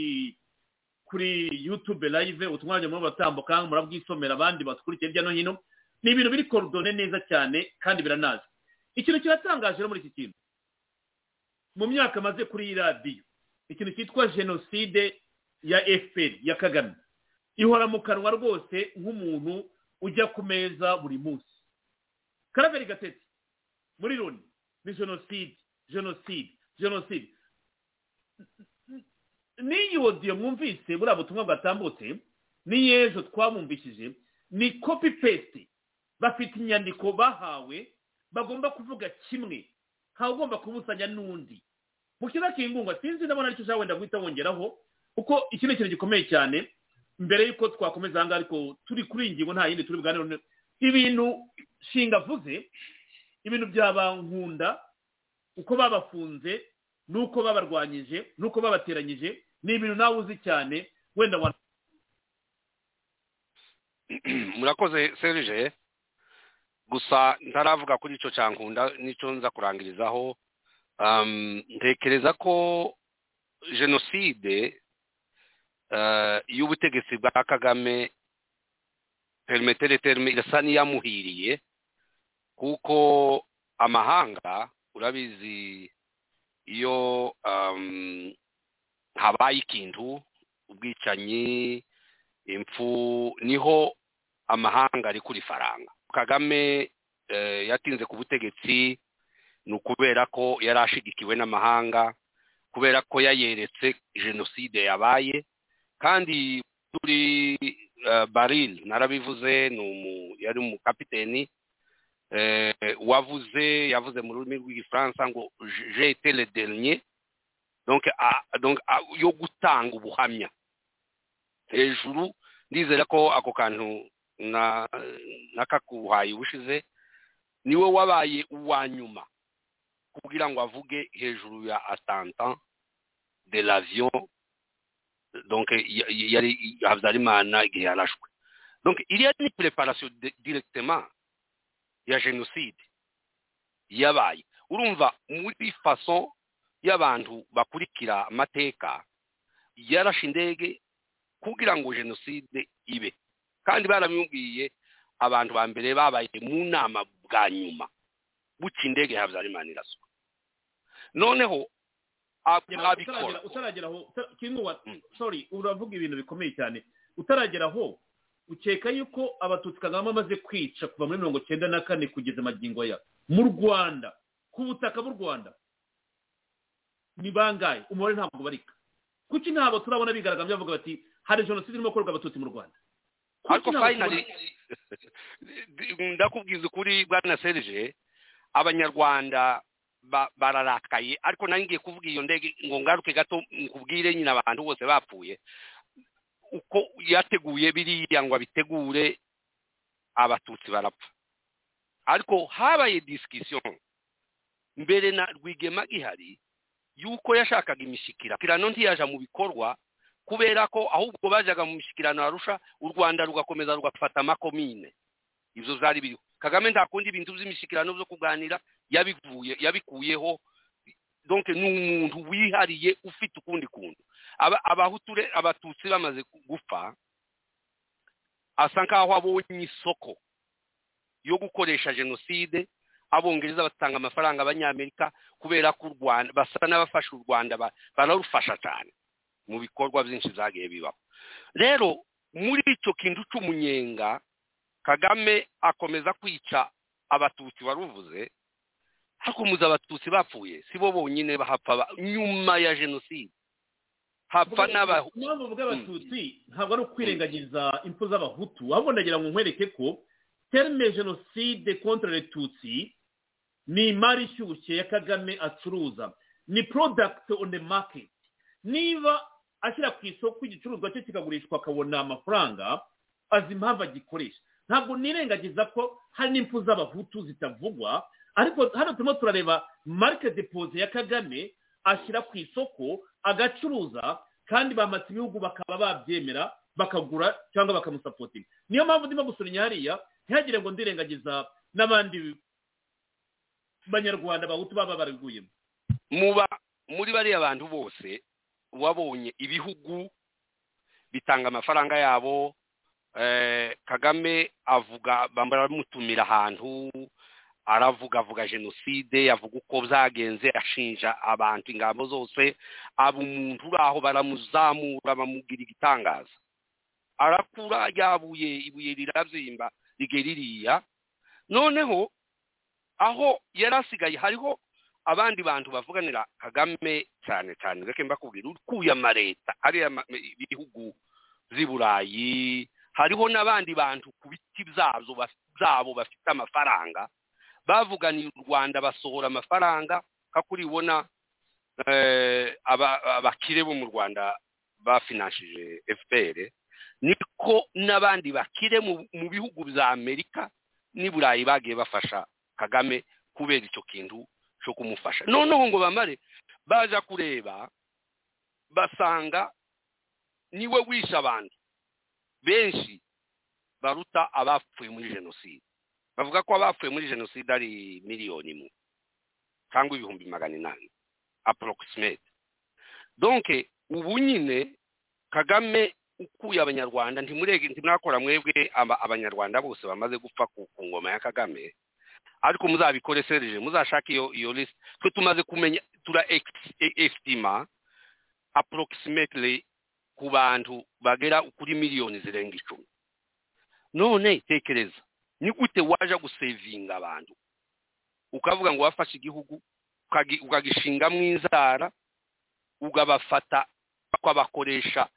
kuri yutube live utumwanya murimo batambuka murabwisomera abandi batwurikiye hirya no hino ni ibintu biri korodone neza cyane kandi biranazi ikintu kiratangaje rero muri iki kintu mu myaka amaze kuri iyi radiyo ikintu cyitwa jenoside ya fpr ya kagame ihora mu kanwa rwose nk'umuntu ujya ku meza buri munsi karaveri gatete muri loni ni jenoside jenoside jenoside n'iyi wodiyo mwumvise buriya butumwa bwatambutse n'iy'ejo twabumvishije ni kopi pesite bafite inyandiko bahawe bagomba kuvuga kimwe ntawe ugomba kubusanya n'undi mu kiza kingungwa sinzi ndabona aricyo ushaka wenda guhita wongeraho kuko iki ni ikintu gikomeye cyane mbere y'uko twakomeza aha ngaha ariko turi kuri iyi ngingo nta yindi turi buganire ibintu shinga avuze ibintu nkunda uko babafunze n'uko babarwanyije n'uko babateranyije ni ibintu nawe uzi cyane wenda wa murakoze serije gusa ntaravuga kuri icyo cyankunda n'icyo nza kurangirizaho ntekereza ko jenoside y'ubutegetsi bwa kagame perimetere terime irasa n'iyamuhiriye kuko amahanga urabizi iyo habaye ikintu ubwicanyi impfu niho amahanga ari kuri faranga kagame yatinze ku butegetsi ni ukubera ko yari ashigikiwe n'amahanga kubera ko yayeretse jenoside yabaye kandi kuri baril narabivuze ni umu yari umukapiteni wavuze yavuze mu rurimi rw'igifaransa ngo jete le dernier donc yo gutanga ubuhamya hejuru ndizera ko ako kantu n'akakuhaye ubushize niwe wabaye uwa nyuma kugira ngo avuge hejuru ya atanta de l'avion donc yari habyarimana igihe yarashwe donc iriya ni preparation directement ya jenoside yabaye urumva muri faso y'abantu bakurikira amateka yarashe indege kugira ngo jenoside ibe kandi baramubwiye abantu ba mbere babaye mu nama bwa nyuma buca indege ya habyarimana iraswa noneho abikora utarageraho sorry uravuga ibintu bikomeye cyane utarageraho ukeka yuko abatutsi kagame amaze kwica kuva muri mirongo cyenda na kane kugeza amagingo ya mu rwanda ku butaka bw'u rwanda ni bangahe umubare ntabwo ubarika kuki ntabwo turabona bigaragambya bavuga bati hari jenoside irimo gukorwa abatutsi mu rwanda ariko fayinari ndakubwiza ukuri bwana serije abanyarwanda bararakaye ariko nanjye ngiye kuvuga iyo ndege ngo ngaruke gato nkubwire nyine abantu bose bapfuye uko yateguye biriya ngo abitegure abatutsi barapfa ariko habaye disikisiyo mbere na rwigema ihari y'uko yashakaga imishyikirano ntiyaja mu bikorwa kubera ko ahubwo bajyaga mu mishyikirano yarusha u rwanda rugakomeza rugafata amakomine ibyo zari biriho kagame ntakundi ibintu by'imishyikirano byo kuganira yabivuye yabikuyeho donke ni umuntu wihariye ufite ukundi kuntu abahuture abatutsi bamaze gupfa asa nkaho abonye isoko yo gukoresha jenoside abongereza batanga amafaranga abanyamerika kubera ko u rwanda basa n'abafasha u rwanda bararufasha cyane mu bikorwa byinshi byagiye bibaho rero muri icyo kintu cy'umunyenga kagame akomeza kwica abatutsi waruvuze hakomeza abatutsi bapfuye si bo bonyine bahapfa nyuma ya jenoside hapfa n'abahutu impamvu mvuga abatutsi ntabwo ari ukwirengagiza impfu z'abahutu ahubwo ndagira ngo nkwereke ko terime jenoside kontwari retutsi ni imari ishyushye ya kagame acuruza ni porodagiti oni maketi niba ashyira ku isoko igicuruzwa cye kikagurishwa akabona amafaranga azi impamvu agikoresha ntabwo nirengagiza ko hari n'impfu z'abahutu zitavugwa ariko hano turimo turareba marike depoze ya kagame ashyira ku isoko agacuruza kandi bamatse ibihugu bakaba babyemera bakagura cyangwa bakamusapotinga niyo mpamvu ndimo gusunya hariya ntihagire ngo ndirengagiza n'abandi banyarwanda bahutu baba baraguyemo muba muri bariya bantu bose wabonye ibihugu bitanga amafaranga yabo eh, kagame avuga bamutumira ahantu aravuga avuga jenoside avuga uko byagenze ashinja abantu ingamba zose aba umuntu uraho baramuzamura bamugira igitangaza arakura ryabuye ibuye rirabyimba rigera ririya noneho aho yari asigaye hariho abandi bantu bavuganira kagame cyane cyane reka mbakubwira ukuye amareta ariya bihugu z'i burayi hariho n'abandi bantu ku biti byazo byabo bafite amafaranga bavuganiye u rwanda basohora amafaranga nka kuri ibona abakire bo mu rwanda bafinanshije fpr niko n'abandi bakire mu bihugu bya amerika n'i burayi bagiye bafasha kagame kubera icyo kintu cyo kumufasha noneho ngo bamare baza kureba basanga niwe wishe abantu benshi baruta abapfuye muri jenoside bavuga ko abapfuye muri jenoside ari miliyoni imwe cyangwa ibihumbi magana inani aporokisimete donke ubu nyine kagame ukuye abanyarwanda ntimwakora mwebwe abanyarwanda bose bamaze gupfa ku ngoma ya kagame ariko muzabikore serije muzashake iyo iyo lisite twe tumaze kumenya tura esitima aporokisimete ku bantu bagera kuri miliyoni zirenga icumi none tekereza ni gute waje gusevinga abantu ukavuga ngo wafashe igihugu ukagishinga mu inzara ugabafata ukabakoresha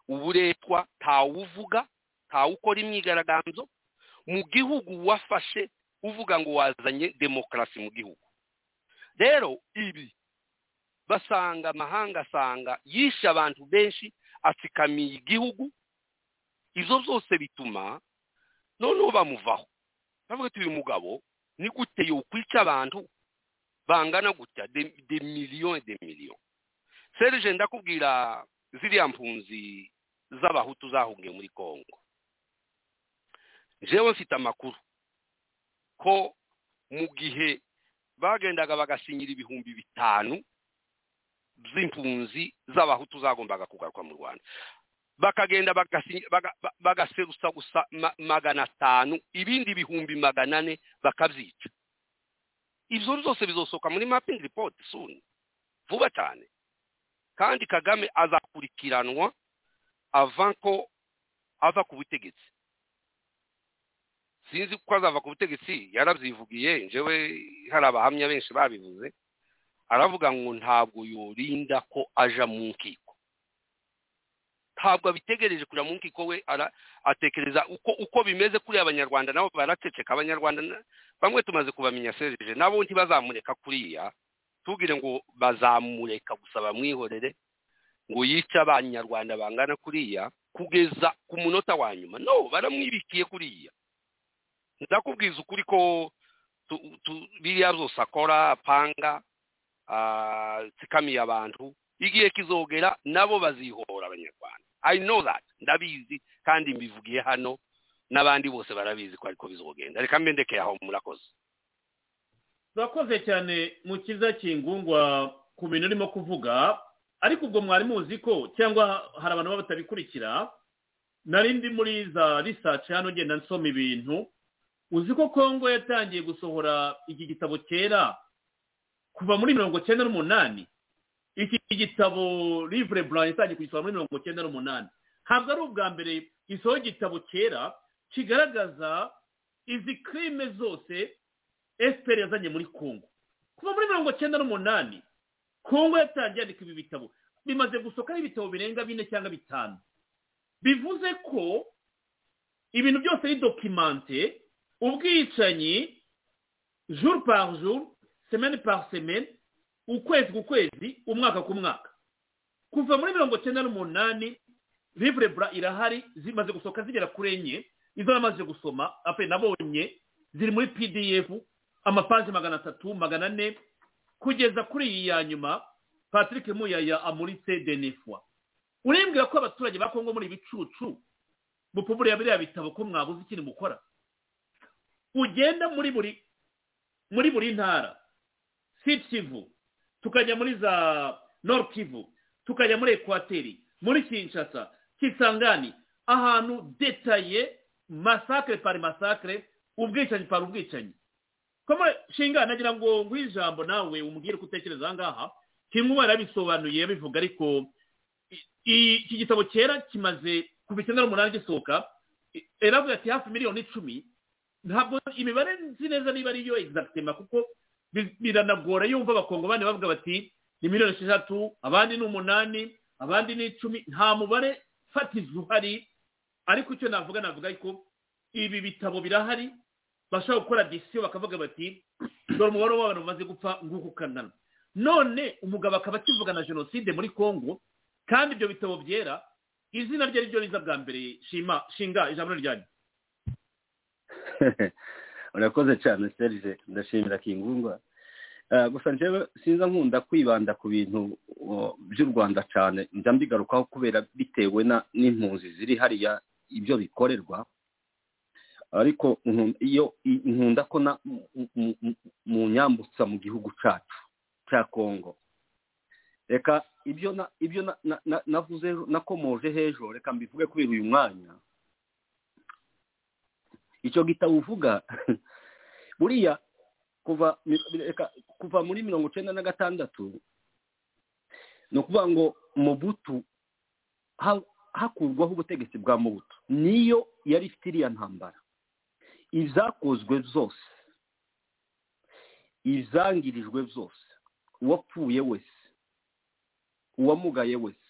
uburetwa ntawuvuga ntawukora imyigaragambyo mu gihugu wafashe uvuga ngo wazanye demokarasi mu gihugu rero ibi basanga amahanga asanga yishe abantu benshi atsikamiye igihugu ibyo byose bituma noneho bamuvaho bavuga uyu mugabo ni gute yokwica abantu bangana gutya de miliyo de miliyo serije ndakubwira ziriya mpunzi z'abahutu zahungiye muri congo njyewe mfite amakuru ko mu gihe bagendaga bagasinyira ibihumbi bitanu by'impunzi z'abahutu zagombaga kugaruka mu rwanda bakagenda bagaserusa gusa magana atanu ibindi bihumbi magana ane bakabyica ibyo byose bizosohoka muri mapingi ripoti suni vuba cyane kandi kagame azakurikiranwa ava ko ava ku butegetsi sinzi ko azava ku butegetsi yarabyivugiye njyewe hari abahamya benshi babivuze aravuga ngo ntabwo yorinda ko aja mu nkiko ntabwo abitegereje kujya mu nkiko we atekereza uko uko bimeze kuri abanyarwanda nabo baraceceka abanyarwanda bamwe tumaze kubamenya serije nabo ntibazamureka kuriya tubwire ngo bazamureka gusa bamwihorere ngo yice abanyarwanda bangana kuriya kugeza ku munota wa nyuma no baramwibikiye kuriya ndakubwiza ukuri ko biriya byose akora apanga tsikamiye abantu igihe kizogera nabo bazihora abanyarwanda i know that ndabizi kandi mbivugiye hano n'abandi bose barabizi ko ariko bizogenda reka mbendekeye aho murakoze turakoze cyane mu kiza kingungwa ku bintu urimo kuvuga ariko ubwo mwari muzi ko cyangwa hari abantu baba batabikurikira nari ndi muri za risaci hano ugenda nsoma ibintu uzi ko kongo yatangiye gusohora iki gitabo cyera kuva muri mirongo cyenda n'umunani iki gitabo livure burani itangiye kugisohora muri mirongo cyenda n'umunani ntabwo ari ubwa mbere isoho igitabo cyera kigaragaza izi kirime zose efuperi yazanye muri kongo kuva muri mirongo cyenda n'umunani kongo yatangiye yandika ibi bitabo bimaze gusohokaho ibitabo birenga bine cyangwa bitanu bivuze ko ibintu byose ari dokimante ubwicanyi juru pari juru semeni pari semeni ukwezi ku kwezi umwaka ku mwaka kuva muri mirongo cyenda n'umunani bura irahari zimaze gusohoka zigera kuri enye izo namaze gusoma ape nabonye ziri muri pdf amapaji magana atatu magana ane kugeza kuri iyi ya nyuma patrick muyaya amuritse denifwa urembwira ko abaturage ba kongo muri ibicucu mupuburiya biriya bitabo ko mwabuze ikindi mukora ugenda muri buri muri buri ntara si kivu tukajya muri za noro kivu tukajya muri ekwateri muri kinshasa kisangani ahantu detaye masakire pari masakire ubwicanyi pari ubwicanyi shinga nagira ngo nguhe ijambo nawe umubwire uko utekereza aha ngaha kimwe yarabisobanuye yabivuga ariko iki gitabo cyera kimaze kuva icyenda n'umunani gisohoka eravuga ati hafi miliyoni icumi ntabwo imibare nzi neza niba ariyo egisagitema kuko biranagora yumva abakongo bane bavuga bati ni miliyoni esheshatu abandi ni umunani abandi ni icumi nta mubare fatizo uhari ariko icyo navuga navuga ariko ibi bitabo birahari bashobora gukora disiyo bakavuga bati dore umubare w'abantu bamaze gupfa nguko ukangana none umugabo akaba akivuga na jenoside muri congo kandi ibyo bitabo byera izina rye ryo riza bwa mbere shima shinga ijambo ryanyu urakoze cyane serge ndashimira kingungwa gusa njyewe sinza nkunda kwibanda ku bintu by'u rwanda cyane njya mbigarukaho kubera bitewe n'impunzi ziri hariya ibyo bikorerwa ariko iyo nkunda ko mu nyambutsa mu gihugu cyacu cya kongo reka ibyo ibyo navuze nakomoje hejuru reka mbivuge kubera uyu mwanya icyo gitabo uvuga buriya kuva kuva muri mirongo icyenda na gatandatu ni ukuvuga ngo mubutu hakurwaho ubutegetsi bwa mubutu niyo yari ifite iriya ntambara izakozwe zose izangirijwe zose uwapfuye wese uwamugaye wese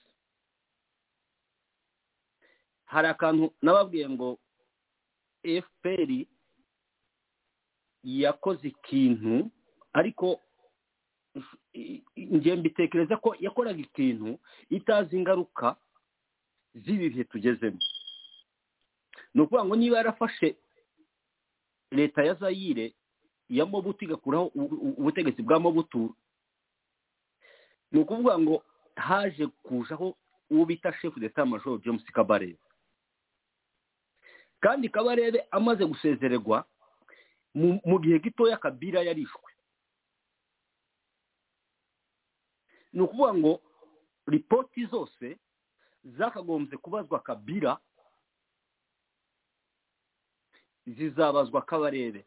hari akantu nababwiye ngo fpr yakoze ikintu ariko njye mbitekereza ko yakoraga ikintu itazi ingaruka z'ibihe tugezemo ni ukuvuga ngo niba yarafashe leta ya zayire ya mobutu igakuraho ubutegetsi bwa mobutu ni ukuvuga ngo haje kujaho uwo bita shefu d'etat major james kabarebe kandi kabarebe amaze gusezererwa mu gihe gitoya kabira yarishwe ni ukuvuga ngo ripoti zose zakagombye kubazwa kabira zizabazwa kabarebe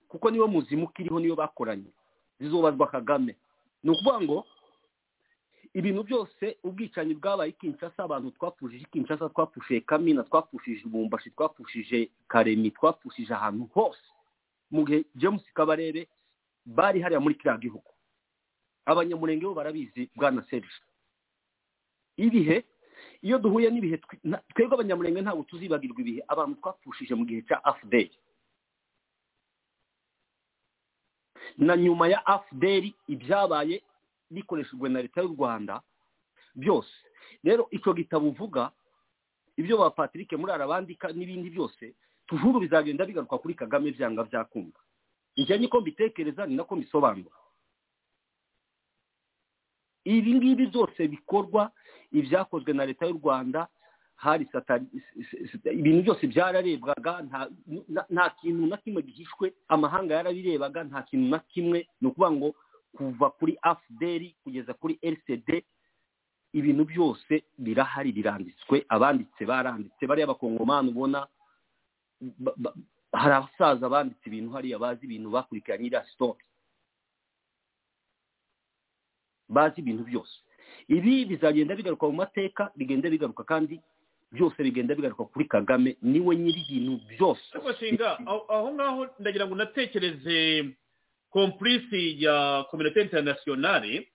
kuko niyo muzimuka iriho niyo bakoranye zizubazwa kagame ni ukuvuga ngo ibintu byose ubwicanyi bwabaye ikinshasa abantu twapfushije ikinshasa twapfushije kamina twapfushije ibumbashi twapfushije karemi twapfushije ahantu hose mu gihe james kabarebe bari hariya muri kiriya gihugu abanyamurenge bo barabizi bwa na serge ibihe iyo duhuye n'ibihe twebwe abanyamurenge ntabwo tuzibagirwa ibihe abantu twapfushije mu gihe cya afuderi na nyuma ya afuderi ibyabaye bikoreshejwe na leta y'u rwanda byose rero icyo gitabo uvuga ibyo ba patrick muri arabandika n'ibindi byose tujuru bizagenda bigaruka kuri kagame byanga byakunda njye niko mbitekereza ni nako mbisobanura ibi ngibi byose bikorwa ibyakozwe na leta y'u rwanda hari ibintu byose byararebwaga nta kintu na kimwe gihishwe amahanga yarabirebaga nta kintu na kimwe ni ukuvuga ngo kuva kuri afuderi kugeza kuri rcd ibintu byose birahari biranditswe abanditse baranditse bariya abakongomani ubona hari abasaza banditse ibintu hariya bazi ibintu bakurikiranye iriya sitori bazi ibintu byose ibi bizagenda bigaruka mu mateka bigenda bigaruka kandi byose bigenda bigaruka kuri kagame niwe nyiri ibintu byose aho ngaho ndagira ngo unatekereze kompurisi ya kominote interinasiyonari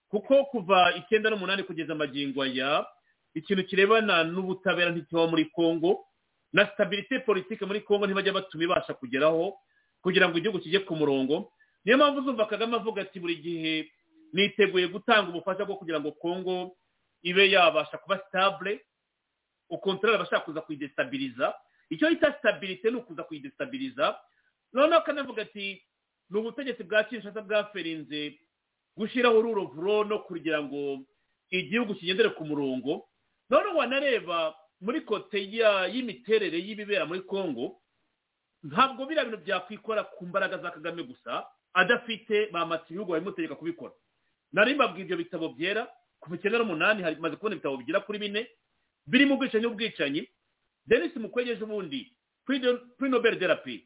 kuko kuva icyenda n'umunani kugeza amagingo aya ikintu kirebana n'ubutabera ntikibaho muri congo na sitabirite politike muri congo ntibajya batuma ibasha kugeraho kugira ngo igihugu kijye ku murongo niyo mpamvu uzumva kagame avuga ati buri gihe niteguye gutanga ubufasha bwo kugira ngo kongo ibe yabasha kuba sitabure ukontorora abashaka kuza kuyidesitabiliza icyo yita sitabirite ni ukuza kuyidesitabiliza noneho akanavuga ati ni ubutegetsi bwa kinshasa bwaferinze gushyiraho ururo no kugira ngo igihugu kigendere ku murongo noneho wanareba muri kote ya- y'imiterere y'ibibera muri congo ntabwo biriya bintu byakwikora ku mbaraga za kagame gusa adafite bamatse ibihugu babimutegeka kubikora nari mbabwiye ibyo bitabo byera kuva icyenda n'umunani hari- maze kubona ibitabo bigera kuri bine birimo ubwicanyi n'ubwicanyi denise mukwegeje ubundi kuri nobel de la paix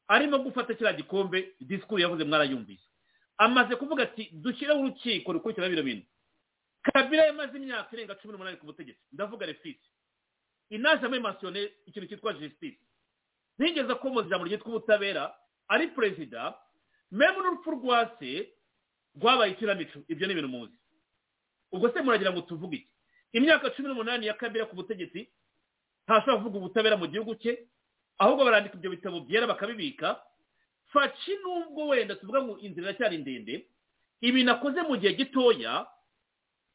arimo gufata kiriya gikombe disikuru yavuze mwarayumvise amaze kuvuga ati dushyireho urukiko rukurikirana bino bintu kabila yamaze imyaka irenga cumi n'umunani ku butegetsi ndavuga refisi inajame masiyone ikintu cyitwa jisitisi ntigeze akomoza ijambo ryitwa ubutabera ari perezida memu n'urupfu rwa se rwabaye ikinamico ibyo ni ibintu muzi ubwo se muragira ngo tuvuge iki imyaka cumi n'umunani ya kabila ku butegetsi ntashobora kuvuga ubutabera mu gihugu cye ahubwo barandika ibyo bitabo byera bakabibika faci nubwo wenda tuvuga ngo inzira iracyari ndende ibintu akoze mu gihe gitoya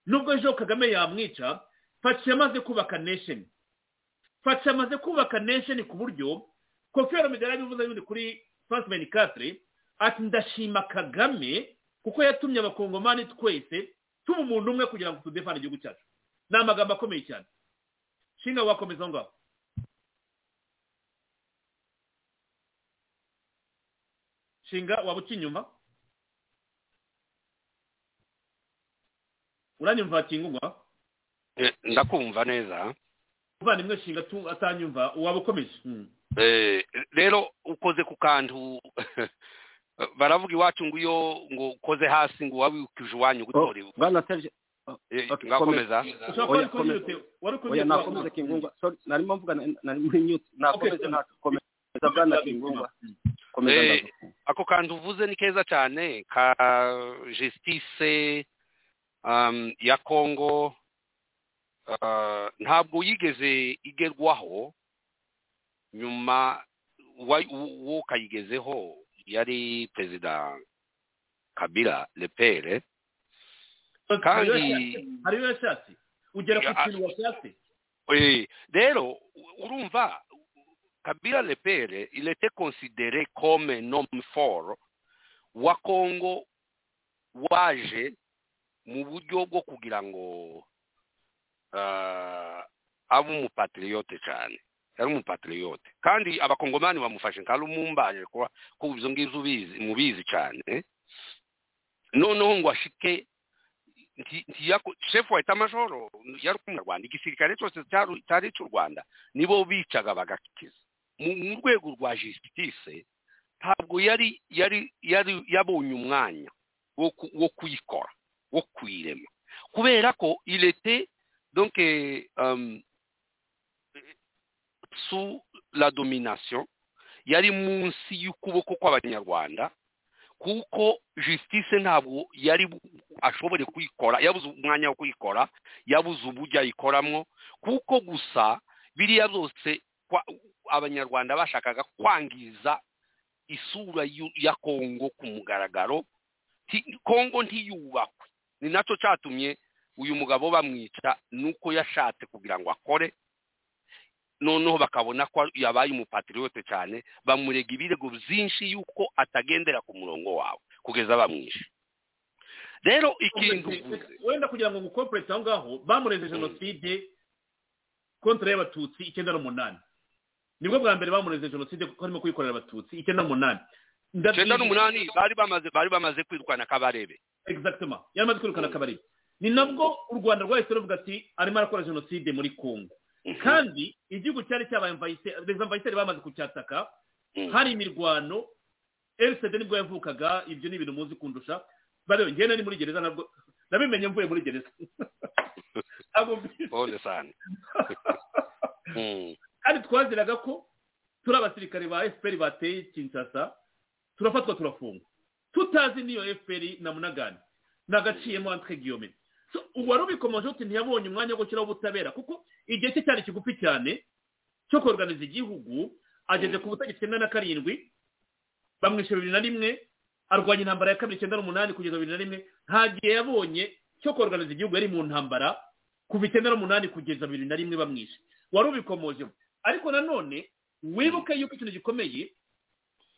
nubwo ejo kagame yamwica faci yamaze kubaka nesheni faci amaze kubaka nesheni ku buryo kofi romida yarabivuze yundi kuri fasimeni katire ati ndashima kagame kuko yatumye abakongomani twese tuba umuntu umwe kugira ngo tudefane igihugu cyacu ni amagambo akomeye cyane shinga wakomeza aho ngaho shinga waba uca inyuma uranyumva kingungwa Eh, ndakumva neza umuvandimwe shinga tu- atanyumva waba ukomeje Mm. Eh, rero ukoze ku kantu baravuga iwacu ngo iyo ngo ukoze hasi ngo wabikije iwanyu gutora ibu bwana terje Eh, okay, ngakomeza komeza. Oya, komeza. Oya, nakomeza kingungwa sorry narimo mvuga na- nari muri mute nakomeze Okay. nakomeza bwana kingungwa komeza Eh, ndavuga ako kantu uvuze ni keza cyane ka justice um, ya congo uh, ntabwo yigeze igerwaho nyuma wa- u- uwo kayigezeho yari perezida kabila lepere Hari kandi iyo yashatse- hari iyo yashatse ugera ku Ya- kintu washatse Eh, rero u- urumva kabila lepere il était considéré comme un homme fort wa congo waje mu buryo bwo kugira ngo ah, abe umupatriote cyane yari umupatriote kandi abakongomani bamufashe nka rumumbaje kuba ko izo ngibyo ubizi mubizi cyane noneho ngo ashike nti- ntiyako- shefu wa etamajoro yari umunyarwanda igisirikare cyose cyari cyari icy'u rwanda nibo bicaga bagakiza mu mu rwego rwa jisitise ntabwo yari yari yari yabonye umwanya wo ku- wo kuyikora wo kuyirema kubera ko irete donc eh, um, sous la domination yari munsi y'ukuboko kw'abanyarwanda kuko justice ntabwo yari bu- ashobore kuyikora yabuze umwanya wo kuyikora yabuze uburyo ayikoramo kuko gusa biriya byose kwa- abanyarwanda bashakaga kwangiza isura y'u- ya kongo ku mugaragaro Ti- kongo ntiyubakwe ni nacyo cyatumye uyu mugabo bamwica nuko yashatse kugira ngo akore noneho bakabona ko yabaye umupatriyote cyane bamurega ibirego byinshi y'uko atagendera ku murongo wawe kugeza bamwishe rero ikintu uvuze wenda kugira ngo ngukoperete aho ngaho bamureze jenoside kontra y'abatutsi icyenda n'umunani nibwo bwa mbere bamureze jenoside kuko harimo kuyikorera abatutsi icyenda n'umunani icyenda n'umunani bari bamaze bari bamaze kwirukana kabarebe exactement yaramaze kwirukana akabari ni nabwo u rwanda rwahise ruvuga ati arimo arakora jenoside muri congo kandi igihugu cyari cyabaye mvayise reza mvayiseri bamaze kucyataka hari imirwano erisede nibwo yavukaga ibyo ni ibintu muzi kundusha barebe njyewe nari muri gereza nabwo nabimenye mvuye muri gereza ntabwo mbi- pole sane Mm. kandi twaziraga ko turi abasirikare ba fpr bateye kinsasa turafatwa turafungwa tutazi n'iyo fpr na munagani nagaciyemo entre guillaume So, uwari ubikomoje uti ntiyabonye umwanya wo gushyiraho ubutabera kuko igihe cye cyari kigufi cyane cyo koruganiza igihugu ageze ku butegetsi icyenda na karindwi bamwishyura bibiri na rimwe arwanya intambara ya kabiri icyenda n'umunani kugeza bibiri na rimwe nta gihe yabonye cyo koruganiza igihugu yari mu ntambara kuva icyenda n'umunani kugeza bibiri na rimwe bamwishe wari ubikomoje ariko nanone wibuke yuko ikintu gikomeye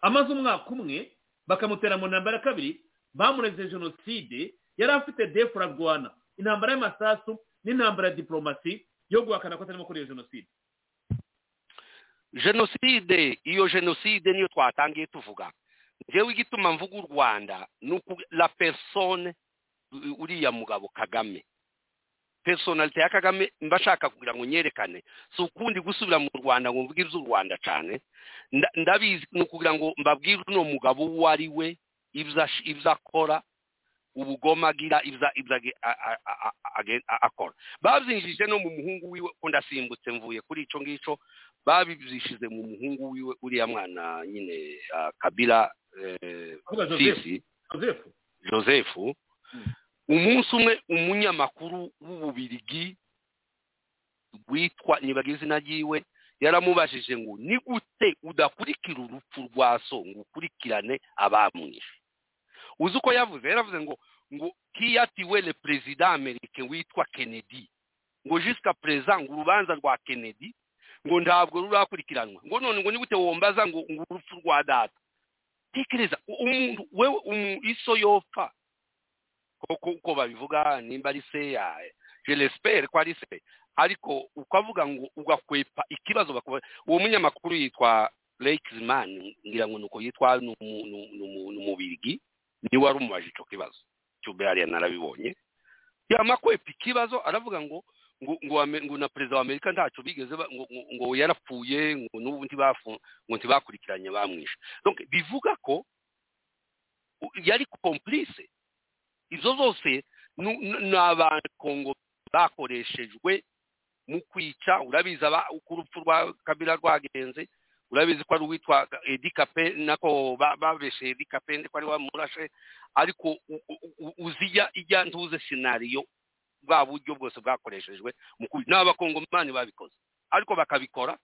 amaze umwaka umwe bakamutera mu ntambara ya kabiri bamureze jenoside yari afite defura rwana intambara y'amasasu n'intambara ya diporomasi yo guhakana ko atarimo kureba jenoside jenoside iyo jenoside niyo twatangiye tuvuga njyewe igituma mvuga u rwanda ni uku la persone u- uriya mugabo kagame personalite ya kagame mba ashaka kugira ngo nyerekane si ukundi gusubira mu rwanda ngo mvuge iby'u rwanda cyane Nda- ndabizi ni ukugira ngo mbabwire uno mugabo uwo ari we ibyo ash- ibyo akora ubugoma agira ibyo ibyo age- a- a- a- a- age- a- akora babyinjije no mu muhungu wiwe ko ndasimbutse mvuye kuri icyo ngicyo babibishize mu muhungu wiwe uriya mwana nyine ah, kabila eh, Avuga Joseph. sisi joseph joseph umunsi umwe umunyamakuru w'ububirigi witwa nyibaga izina ryiwe yaramubajije ngo ni gute udakurikira urupfu rwa so ngo ukurikirane abamwishe uzi uko yavuze yaravuze ngo ngo kiyatiwe le perezida amerika witwa kennedy ngo jusika perezida ngo urubanza rwa kennedy ngo ntabwo rurakurikiranwa ngo none ngo ni gute wombaza ngo ngo urupfu rwa data tekereza u- umuntu wewe umu- iso yopfa koko uko babivuga nimba ari seya je l'espère ko ari se ariko ukavuga ngo ugakwepa ikibazo bakuba uwo munyamakuru yitwa Lexman ngira ngo nuko yitwa ni umu- ni umu- ni umu- ni umubirigi ni wari umubaje ico kibazo cyubwe hariya narabibonye yama kwepa ikibazo aravuga ngo ngo ngo, ame- ngo na perezida wa Amerika ntacyo bigeze ba- ngo, ngo, ngo yarapfuye ngo n'ubu ntibafu ngo ntibakurikiranye bamwishe donc bivuga ko u- yari complice izo zose nu- nu- ni abakongo bakoreshejwe mu kwica urabizi aba- uko urupfu rwa kabila rwagenze urabizi ko ari uwitwa edi kape nako ba- babeshe edi kape ko ari wamurashe ariko u- u- u- uzi ijya ijya ntuze sinariyo bwa buryo bwose bwakoreshejwe mu kwica ni abakongomani babikoze ariko bakabikora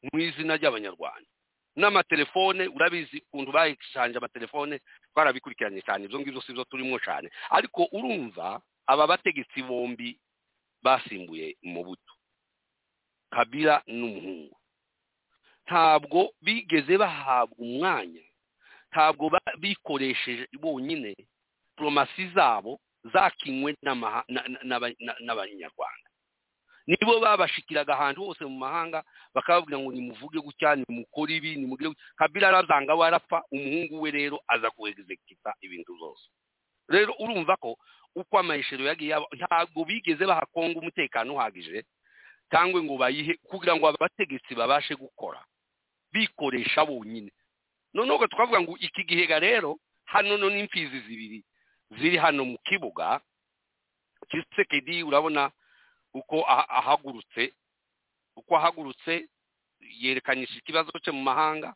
mu izina ry'abanyarwanda n'amatelefone urabizi ukuntu bayishanje amatelefone twarabikurikiranye cyane ibyo ngibyo si byo turimo cyane ariko urumva aba bategetsi bombi basimbuye mu buto kabila n'umuhungu ntabwo bigeze bahabwa umwanya ntabwo ba- bikoresheje bonyine diplomasi zabo zakinywe n'amaha- na- na- n'aba- na- n'abanyarwanda nibo babashikiraga ahantu hose mu mahanga bakababwira ngo nimuvuge gutya nimukore ibi nimugire gutya kabila arazanga warapfa umuhungu we rero aza kuwegizekita ibintu zose rero urumva ko uko amahishero yagiye aba ntabwo bigeze bahakonga umutekano uhagije cyangwa ngo bayihe kugira ngo abategetsi babashe gukora bikoresha bonyine noneho ubwo tukavuga ngo iki gihega rero hano no n'imfizi zibiri ziri hano mu kibuga kisekedi urabona uko aha- ahagurutse uko ahagurutse yerekanyisha ikibazo cye mu mahanga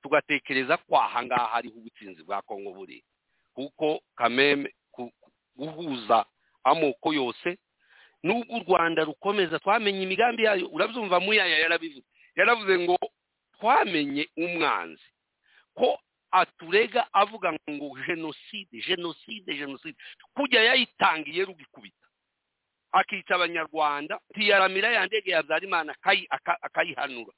tugatekereza ko ahangaha ariho ubutsinzi bwa kongo buri kuko kameme ku- ku- guhuza amoko yose n'ubwo u rwanda rukomeza twamenye imigambi yayo urabyumva muyaya yarabivuze yaravuze ngo twamenye umwanzi ko aturega avuga ngo jenoside jenoside jenoside kujya yayitangiye rugikubita akica abanyarwanda ntiyaramira ya ndege ya byarimana akayi- aka- akayihanura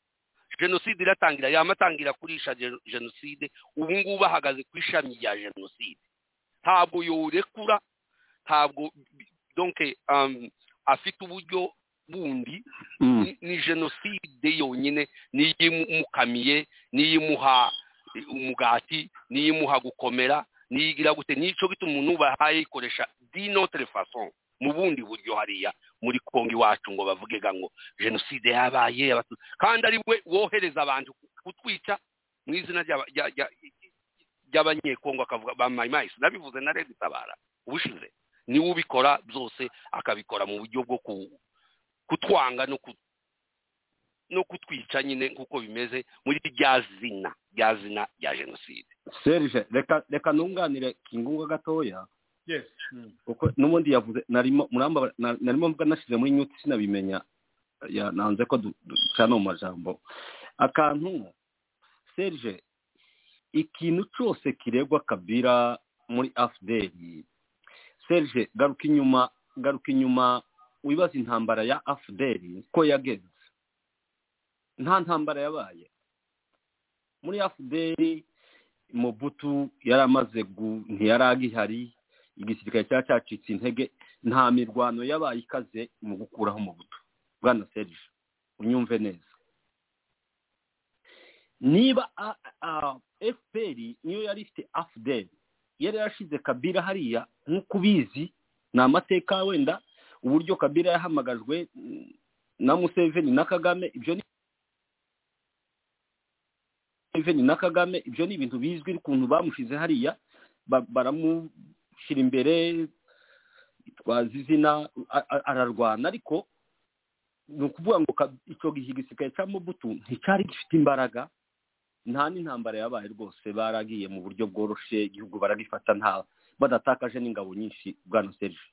jenoside iratangira yamatangira kurisha jeno- jenoside ubu ngubu ahagaze ku ishami rya jenoside ntabwo yorekura ntabwo donke um, afite uburyo bundi Mm. ni- ni jenoside yonyine niyo imukamiye niyo imuha umugati niyo imuha gukomera niyo igira gute nicyo gituma umuntu bahaye ikoresha di notre façon mu bundi buryo hariya muri kongo iwacu ngo bavuge ga ngo jenoside yabaye Abatutsi- kandi ari we wohereza abantu kutwica mu izina ry'aba- rya- rya- ry'abanyekongo akavuga ba mayimasi nabivuze na redi tabara ubushize niwe ubikora byose akabikora mu buryo bwo ku- kutwanga no ku- no kutwica nyine nk'uko bimeze muri rya zina rya zina rya jenoside serge reka reka nunganire kingunga gatoya yes Mm. kuko n'ubundi yavuze narimo muramba na- narimo mvuga nashyize muri nyuti sinabimenya ya- nanze ko du- du- ducana mu majambo akantu serge ikintu cyose kiregwa kabira muri afuderi serge garuka inyuma garuka inyuma wibaza intambara ya afuderi ko yagenze nta ntambara yabaye muri afuderi mobutu yari amaze gu ntiyari agihari igisirikare cyari cyacitse intege nta mirwano yabaye ikaze mu gukuraho umubuto bwana serge unyumve neza niba fpr niyo yari ifite afudel yari yarashize kabira hariya nk'uko ubizi ni amateka wenda uburyo kabira yahamagajwe na museveni na kagame ibyo ni museveni na kagame ibyo ni ibintu bizwi ukuntu bamushize hariya ba- baramushyira imbere twazi izina a- a- ararwana ariko ni ukuvuga ngo ka- icyo gihe igisigaye cya mubutu nticyari gifite imbaraga nta n'intambara yabaye rwose baragiye mu buryo bworoshye igihugu baragifata nta badatakaje n'ingabo nyinshi bwana serge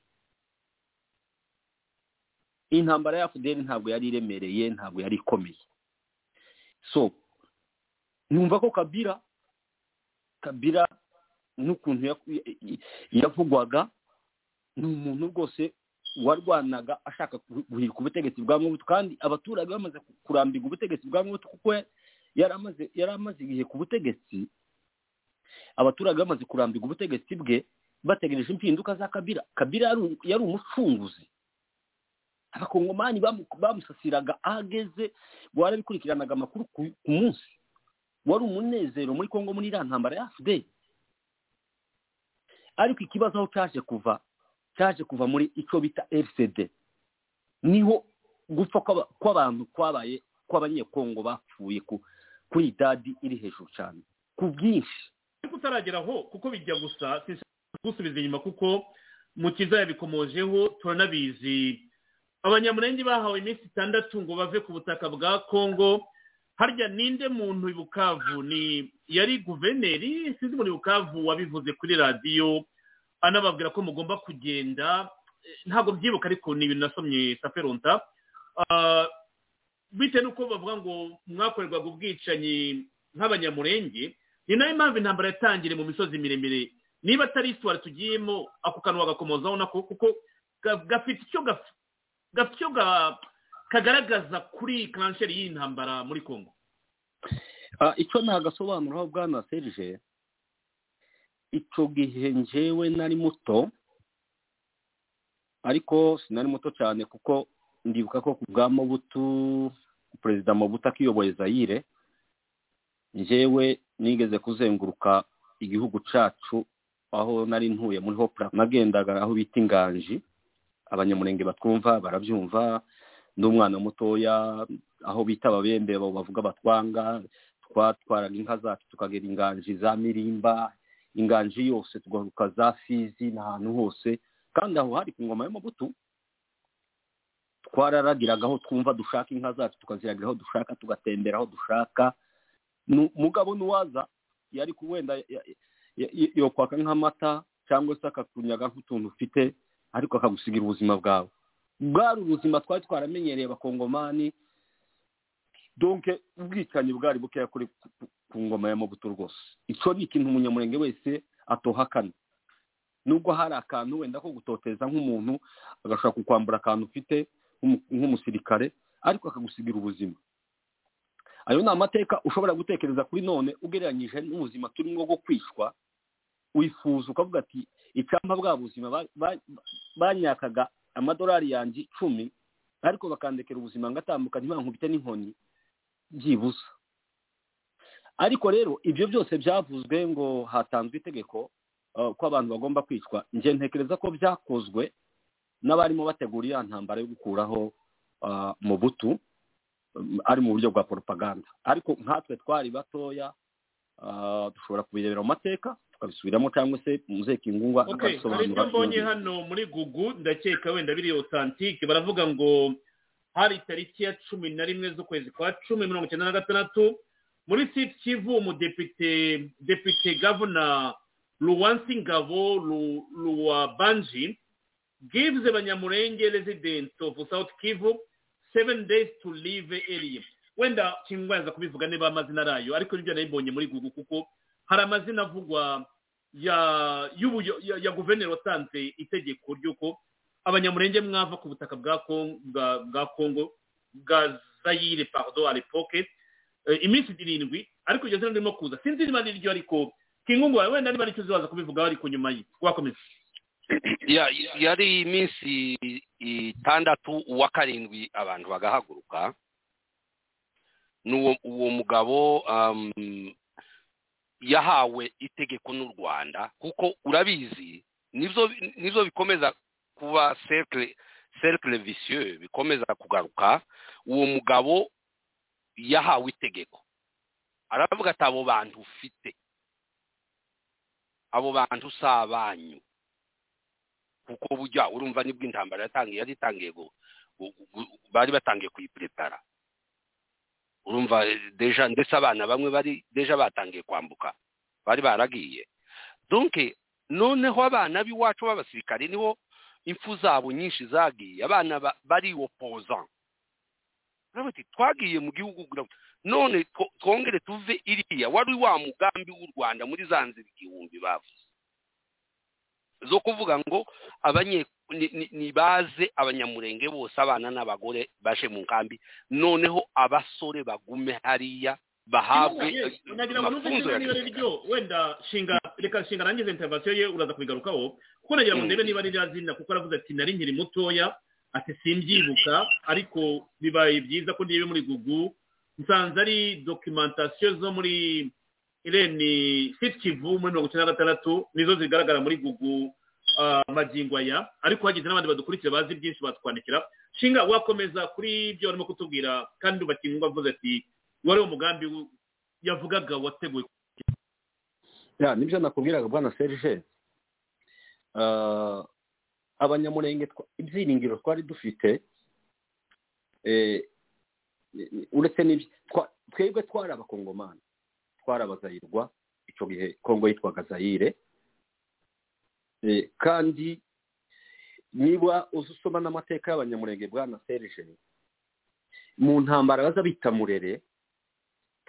intambara ya fudeli ntabwo yari iremereye ntabwo yari ikomeye so numva ko kabira kabira n'ukuntu ya- ya- yavugwaga ni umuntu rwose warwanaga ashaka gu- guhirika ubutegetsi bwa mubutu kandi abaturage bamaze ku- kurambirwa ubutegetsi bwa mubutu kuko ya- yari amaze yari amaze igihe ku butegetsi abaturage bamaze kurambirwa ubutegetsi bwe bategereje impinduka za kabira kabira yari u- yari umucunguzi abakongomani bamu- bamusasiraga aho ageze warabikurikiranaga amakuru ku ku munsi wari umunezero muri kongo muri iriya ntambara ya fdl ariko ikibazo aho cyaje kuva cyaje kuva muri icyo bita rcd niho gupfa kw'aba- kw'abantu kwabaye kw'abanyekongo bapfuye ku- kuri dadi iri hejuru cyane ku bwinshi ariko utarageraho kuko bijya gusa sinshaka gusubiza inyuma kuko mukiza yabikomojeho turanabizi abanyamurenge bahawe iminsi itandatu ngo bave ku butaka bwa kongo harya ninde muntu i bukavu ni yari guverineri sinzi muri bukavu wabivuze kuri radiyo anababwira ko mugomba kugenda Eh, ntabwo byibuka ariko ni ibintu nasomye saferonta Ah, bitewe n'uko bavuga ngo mwakorerwaga ubwicanyi nk'abanyamurenge ni nayo mpamvu intambara yatangire mu misozi miremire niba atari isitwari tugiyemo ako kantu wagakomozaho nako kuko ga- gafite icyo gaf- gafite icyo ga- kagaragaza kuri kanseri y'iyi ntambara muri kongo Ah, icyo ntagasobanuraho bwana serge icyo gihe njyewe nari muto ariko sinari muto cyane kuko ndibuka ko ku bwa mobutu perezida mobutu akiyoboye zayire njyewe nigeze kuzenguruka igihugu cyacu aho nari ntuye muri hopura nagendaga aho bita inganji abanyamurenge batwumva barabyumva n'umwana mutoya aho bita ababembe abo bavuga batwanga twatwaraga inka zacu tukagera inganji za mirimba inganji yose tugaruka za fizi n'ahantu hose kandi aho hari ku ngoma y'amabuto twararagiraga aho twumva dushaka inka zacu tukaziragira aho dushaka tugatembera aho dushaka Nu- mugabo n'uwaza yari ku- wenda ya- ya- ya- yokwaka nk'amata cyangwa se akakunyaga nk'utuntu ufite ariko akagusigira ubuzima bwawe bwari ubuzima twari twaramenyereye abakongomani donke ubwicanyi bwari bukeya kuri ku- ku- ku ngoma ya mobutu rwose icyo ni ikintu umunyamurenge wese atohakana nubwo hari akantu wenda ko gutoteza nk'umuntu agashobora kukwambura akantu ufite nk'umu- nk'umusirikare ariko akagusigira ubuzima ayo ni amateka ushobora gutekereza kuri none ugereranyije n'ubuzima turimo bwo kwicwa wifuza ukavuga ati icyampa bwa buzima ba- ba- banyakaga amadolari yanjye icumi ariko bakandekera ubuzima ngatambuka ntibankubite n'inkoni byibuze ariko rero ibyo byose byavuzwe ngo hatanzwe itegeko eh, ko abantu bagomba kwicwa njye ntekereza ko byakozwe n'abarimo bategura iya ntambara yo gukuraho ah, mubutu mm, ari mu buryo bwa poropaganda ariko nkatwe twari batoya ah, dushobora kubirebera mu mateka tukabisubiramo cyangwa se muzeki ingungwa okay hari ibyo mbonye hano muri gugu ndakeka wenda biri otantike baravuga ngo hari itariki ya cumi na rimwe z'ukwezi kwa cumi mirongo icyenda na gatandatu muri siti kivu umudepite depite gavuna luwansi ngabo Lu- luwabanji gives abanyamurenge resident of south kivu seven days to live area wenda kingwaza kubivuga niba amazina arayo ariko nibyo nayibonye muri gugu kuko hari amazina avugwa ya y'ubuyo- ya, ya guverineri watanze itegeko ry'uko abanyamurenge mwava ku butaka bwa Kong- bwa- bwa kongo bwa zayire pardo alepoke iminsi irindwi ariko iryo zina ririmo kuza sinzi niba ari ryo ariko kingungu wawe wenda niba aricyo uzaza kubivugaho ariko nyuma ye wakomeza Ya- yari iminsi itandatu uwa karindwi abantu bagahaguruka n'uwo uwo mugabo um, yahawe itegeko n'u rwanda kuko urabizi nibyo nibyo bikomeza kuba cercle cercle vicieux bikomeza kugaruka uwo mugabo yahawe itegeko aravuga ati abo bantu ufite abo bantu si abanyu kuko bujya urumva nibwo intambara yatangiye yari itangiye gu- gu- gu- bari batangiye kuyiprepara urumva eh, deja ndetse abana bamwe bari deja batangiye kwambuka bari baragiye donc noneho abana b'iwacu b'abasirikare niho impfu zabo nyinshi zagiye abana ba- bari opoza bati twagiye mu gihugu gura- none two- twongere tuve iriya wari wa mugambi w'u rwanda muri za nzira igihumbi bavuze zo kuvuga ngo abanye ni- ni- nibaze abanyamurenge bose abana n'abagore baje mu nkambi noneho abasore bagume hariya bahabwe nagira ngo numve amafunzo niba ya niba ari ryo wenda shinga reka shinga arangize intervention ye uraza kubigarukaho kuko nagira ngo ndebe niba ari rya zina kuko aravuze ati nari nkiri mutoya ati simbyibuka ariko bibaye byiza ko niba muri gugu nsanze ari documentation zo muri irene siti kivu muri mirongo icyenda na gatandatu nizo zigaragara muri gugu ah, magingo aya ariko hagize n'abandi badukurikira bazi byinshi batwandikira shinga wakomeza kuri ibyo barimo kutubwira kandi ubakingo avuze ati wari uwo mugambi w- yavugaga wateguwe ya nibyo nakubwiraga bwana serge Ah, abanyamurenge twa- ibyiringiro twari dufite eh, ni- ni- uretse n'ibyo twa- twebwe twari abakongomani twari abazayirwa icyo gihe kongo yitwaga zayire Eh, kandi niba uzi usoma n'amateka y'abanyamurenge bwana serge mu ntambara baza bita murere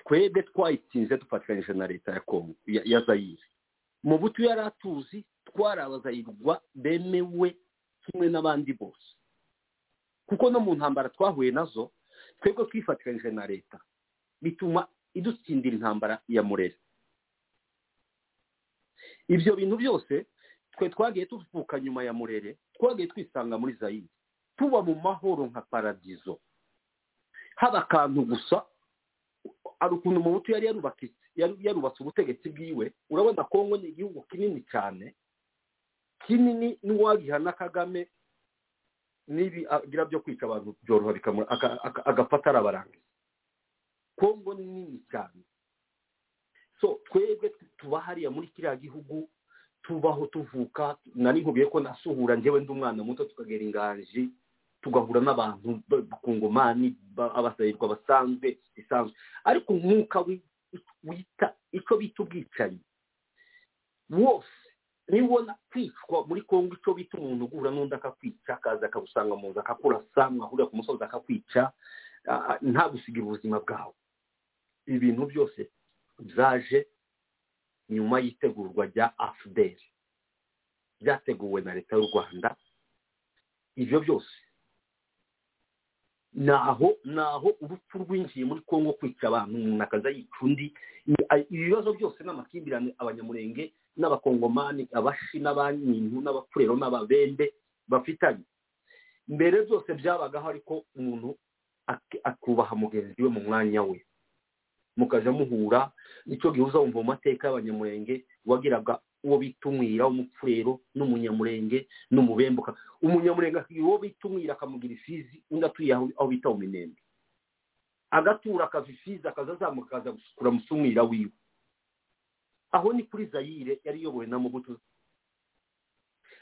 twebwe twayitsinze dufatanyije na leta ya kongo ya ya zayire mu butu yari atuzi twari abazayirwa bemewe kimwe n'abandi bose kuko no mu ntambara twahuye nazo twebwe twifatikanyije na leta bituma idutsindira intambara ya murere ibyo bintu byose twe twagiye tuvuka nyuma ya murere twagiye twisanga muri zayire tuba mu mahoro nka paradizo haba akantu gusa hari ukuntu umuhutu yari yarubakitse yari- yarubatse ubutegetsi bwiwe urabona kongo ni igihugu kinini cyane kinini n'uwagiha na kagame n'ibi agira byo kwica abantu byoroha bikamura aka- aka- agapfa arabarangiza kongo ni nini cyane so twebwe tuba hariya muri kiriya gihugu tubaho tuvuka nari nkubiye ko nasuhura njyewe ndi umwana muto tukagera inganji tugahura n'abantu ba- bakungomani ba- abasahirwa basanzwe bisanzwe ariko umwuka wi- wita icyo bita ubwicanyi wose nibona kwicwa muri kongo icyo bita umuntu ugura n'undi akakwica akaza akagusanga mu nzu akakurasa mwahurira ku musozi akakwica ah, ah, nta gusigira ubuzima bwawe ibintu byose byaje nyuma y'itegurwa rya afuderi byateguwe na leta y'u rwanda ibyo byose ni aho ni aho urupfu rwinjiye muri kongo kwica abantu umuntu akaza yica undi Ni- a- ibibazo byose n'amakimbirane abanyamurenge n'abakongomani abashi n'abanyintu n'abakurero n'ababembe bafitanye mbere byose byabagaho ariko umuntu ak- akubaha mugenzi we mu mwanya we mukajya muhura nicyo gihe uza wumva mu mateka y'abanyamurenge wagiraga uwo bita umwira w'umupfurero n'umunyamurenge n'umubembe uka- umunyamurenge akagira uwo bita umwira akamugira ifizi undi atuye aho aho bita mu minembwe agatura akava ifizi akaza azamuka akaza gusukura musi umwira wiwe aho ni kuri zayire yari iyobowe na mubutu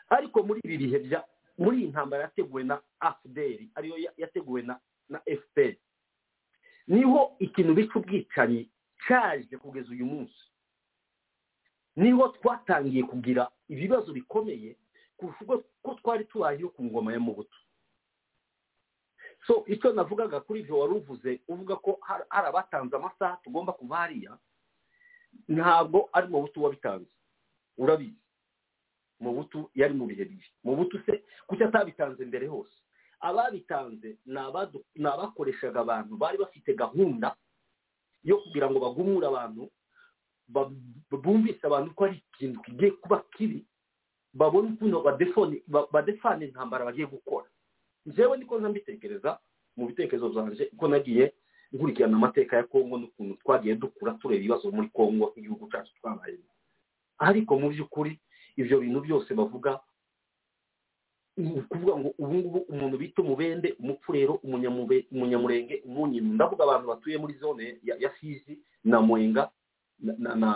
ariko muri ibi bihe bya muri iyi ntambara yateguwe na afuderi ariyo ya- yateguwe na na efuperi niho ikintu bica ubwicanyi cyaje kugeza uyu munsi niho twatangiye kugira ibibazo bikomeye kurusha ubwo ko twari tubayeho ku ngoma ya mubutu so icyo navugaga kuri ibyo wari uvuze uvuga ko har- hari abatanze amasaha tugomba kuba hariya ntabwo ari mubutu wabitanze urabizi mubutu yari mu bihe bibi mubutu se kuki atabitanze mbere hose ababitanze ni abadu- ni abakoreshaga abantu bari bafite gahunda yo kugira ngo bagumure abantu ba- bumvise abantu ko ari ikintu kigiye kuba kibi babone ukuntu badefone ba- badefana intambara bagiye gukora njyewe niko nza mbitekereza mu bitekerezo byanjye ko nagiye nkurikirana amateka ya kongo n'ukuntu twagiye dukura tureba ibibazo muri kongo nk'igihugu cyacu twabayemo ariko mu by'ukuri ibyo bintu byose bavuga ni ukuvuga ngo ubu ngubu umuntu bita umubende umupfurero umunyamube- umunyamurenge umunyino ndavuga abantu batuye muri zone ya- ya fizi na mwenga na- na na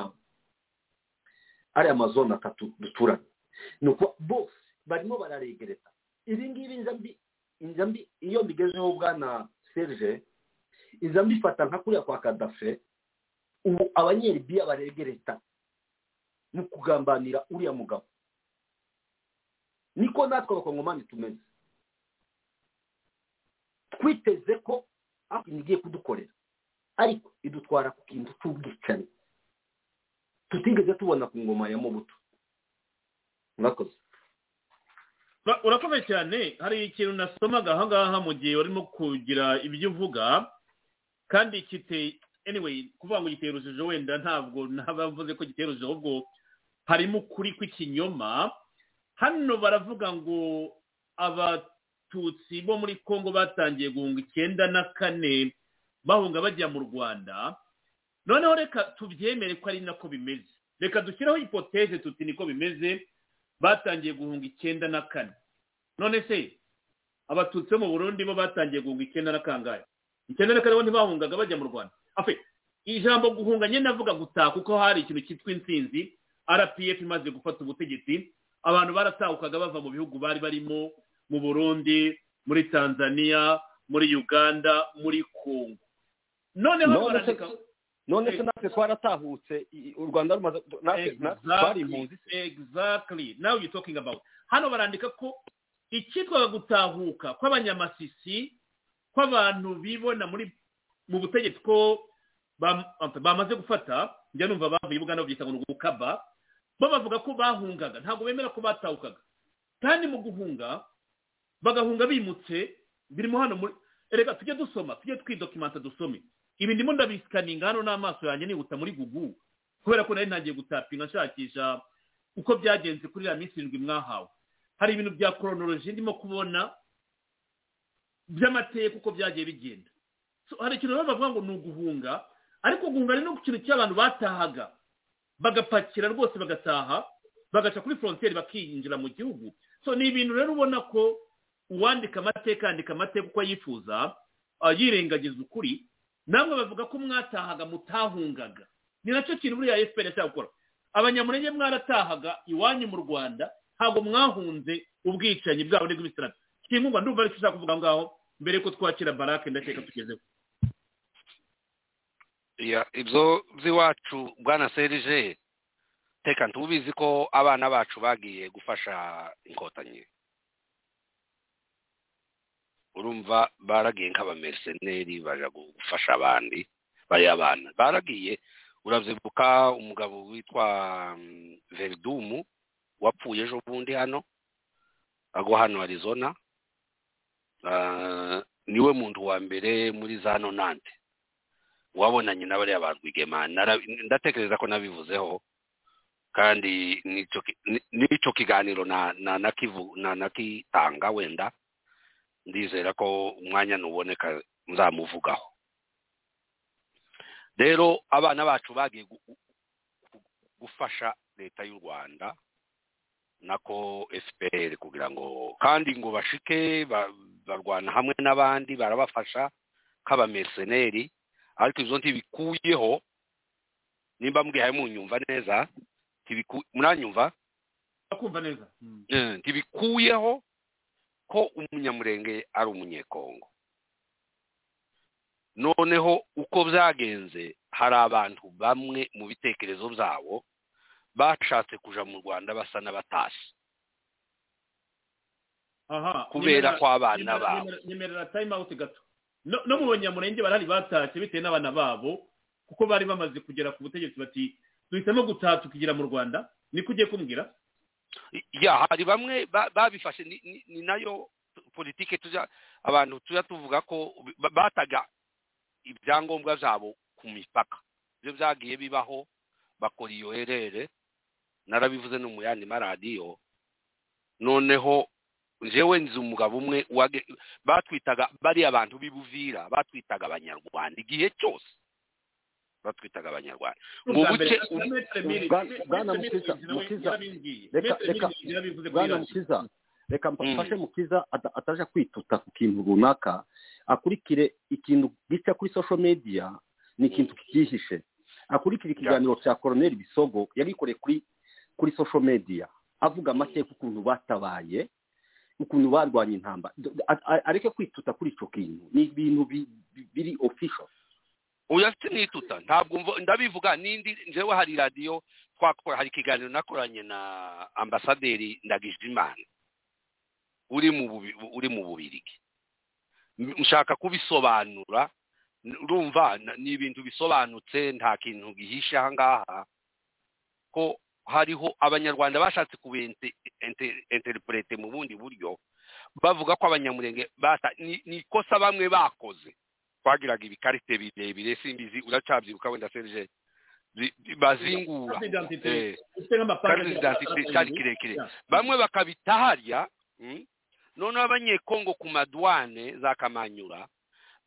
ariya mazone atatu duturanye ni uko bose barimo bararegereza ibi ngibi nza mbi nza mbi iyo mbigezeho bwana serge nza mbifata nka kuriya kwa kadafe ubu abanyeribiya baregereta mu kugambanira uriya mugabo niko natwe abakongomani tumeze twiteze ko ikintu igiye kudukorera ariko idutwara ku kintu cy'ubwicanyi tutigeze tubona ku ngoma ya mubuto murakoze Ura- urakomeye cyane hari ikintu nasomaga aha ngaha mu gihe warimo kugira ibyo uvuga kandi kiteye anyway kuvuga ngo giteye urujijo wenda ntabwo ntabavuze ko giteye urujijo ahubwo harimo ukuri kw'ikinyoma hano baravuga ngo abatutsi bo muri congo batangiye guhunga icyenda na kane bahunga bajya mu rwanda noneho reka tubyemere ko ari nako bimeze reka dushyireho hipoteze tuti niko bimeze batangiye guhunga icyenda na kane none se abatutsi bo mu burundi bo batangiye guhunga icyenda na kangahe icyenda na kane bo ntibahungaga bajya mu rwanda afe ijambo guhunga nyine navuga gutaha kuko hari ikintu cyitwa intsinzi rpf imaze gufata ubutegetsi abantu baratahukaga bava mu bihugu bari barimo mu burundi muri tanzania muri uganda muri congo noneho None se- barandika none se natwe twaratahutse i- u rwanda rumaze natwe natwe twari impunzi Exactly, exactly now you're talking about hano barandika ko icyitwaga gutahuka kw'abanyamasisi kw'abantu bibona muri mu butegetsi ko bam- bamaze gufata njya numva bavuye i buganda babyita ngo ni gukaba bo bavuga ko bahungaga ntabwo bemera ko batahukaga kandi mu guhunga bagahunga bimutse birimo hano muri reka tujye dusoma tujye twidokimanta dusome ibi ndimo ndabisikaninga hano n'amaso yanjye nihuta muri gugu kubera ko nari ntangiye gutapinga nshakisha uko byagenze kuri iriya minsi irindwi mwahawe hari ibintu bya koronoloji ndimo kubona by'amateka uko byagiye bigenda So, hari ikintu baba bavuga ngo ni uguhunga ariko guhunga ni no ku kintu cy'abantu batahaga bagapakira rwose bagataha bagaca kuri forontiyeri bakinjira mu gihugu so ni ibintu rero ubona ko uwandika amateka yandika amateka uko yifuza ah, yirengagiza ukuri namwe bavuga ko mwatahaga mutahungaga ni nacyo kintu buriya fpr yashaka gukora abanyamurenge mwaratahaga iwanyu mu rwanda ntabwo mwahunze ubwicanyi bwabo n'ubw'ibisilamu kingungwa ndumva aricyo ushaka kuvuga aho ngaho mbere yuko twakira barake ndakeka tugezeho Ya, ibyo by'iwacu bwana serije teka ntubizi ko abana bacu bagiye gufasha inkotanyi urumva baragiye nk'abamerseneri baja gu- gufasha abandi bari abana baragiye uravyibuka umugabo witwa mm, veridumu wapfuye ejo bundi hano agwa hano arizona Ah, niwe muntu wa mbere muri za nonante wabonanye n'abariya ba rwigema Nara- ndatekereza ko nabivuzeho kandi n'icyo ki- ni- n'icyo kiganiro na na nakivu- na nakitanga wenda ndizera ko umwanya nuboneka nzamuvugaho rero abana bacu bagiye gu- gu- gu- gufasha leta y'u rwanda nako fpr kugira ngo kandi ngo bashike ba- barwana hamwe n'abandi barabafasha nk'abamerseneri ariko ibyo ntibikuyeho nimba mbwihaye munyumva neza ntibiku- muranyumva kumva neza Eh, ntibikuyeho ko umunyamurenge ari umunyekongo noneho uko byagenze hari abantu bamwe mu bitekerezo byabo bashatse kuja mu rwanda basa n'abatashye aha Kubera nyemerera- ko abana nyemerera- babo. nyemerera- nyemerera time out gato no no mu banyamurenge barahari batashye bitewe n'abana babo kuko bari bamaze kugera ku butegetsi bati duhitamo gutaha tukigira mu rwanda niko ugiye kumbwira ya hari bamwe ba- babifashe ni, ni, ni nayo politike tuja abantu tuja tuvuga ko ba- bataga ibyangombwa byabo ku mipaka ibyo byagiye bibaho bakora iyo herere narabivuze no mu yandi maradiyo noneho njyewe nzi umugabo umwe wage- batwitaga bariya abantu b'ibuvira batwitaga abanyarwanda igihe cyose batwitaga abanyarwanda mu buke bwana mukiza mukiza reka reka bwana mukiza reka mfashe mukiza ata- ataja kwituta ku kintu runaka akurikire ikintu gica kuri social media ni ikintu kikihishe akurikira ikiganiro cya koroneri bisogo yari yikoreye kuri kuri social media avuga amateka ukuntu batabaye ukuntu barwanya intambara Do- a- a- areke kwituta kuri icyo kintu ni ibintu bi- bi- biri official oya sinituta ntabwo mvo- ndabivuga n'indi njyewe hari radiyo twakora hari ikiganiro nakoranye na ambasaderi ndagijimana uri mu bubi- uri mu bubirigi M- nshaka kubisobanura n- urumva n- ni ibintu bisobanutse nta kintu gihishe aha ngaha ko hariho abanyarwanda bashatse kubinterprete mu bundi buryo bavuga ko abanyamurenge bata ni ni ikosa bamwe bakoze twagiraga ibikarite birebire simbizi uracabyibuka wenda serge Zi- zi- bazingura Eh, carte d'identité cyari kirekire bamwe bakabitaharya mm, noneho abanyekongo ku madwane za kamanyura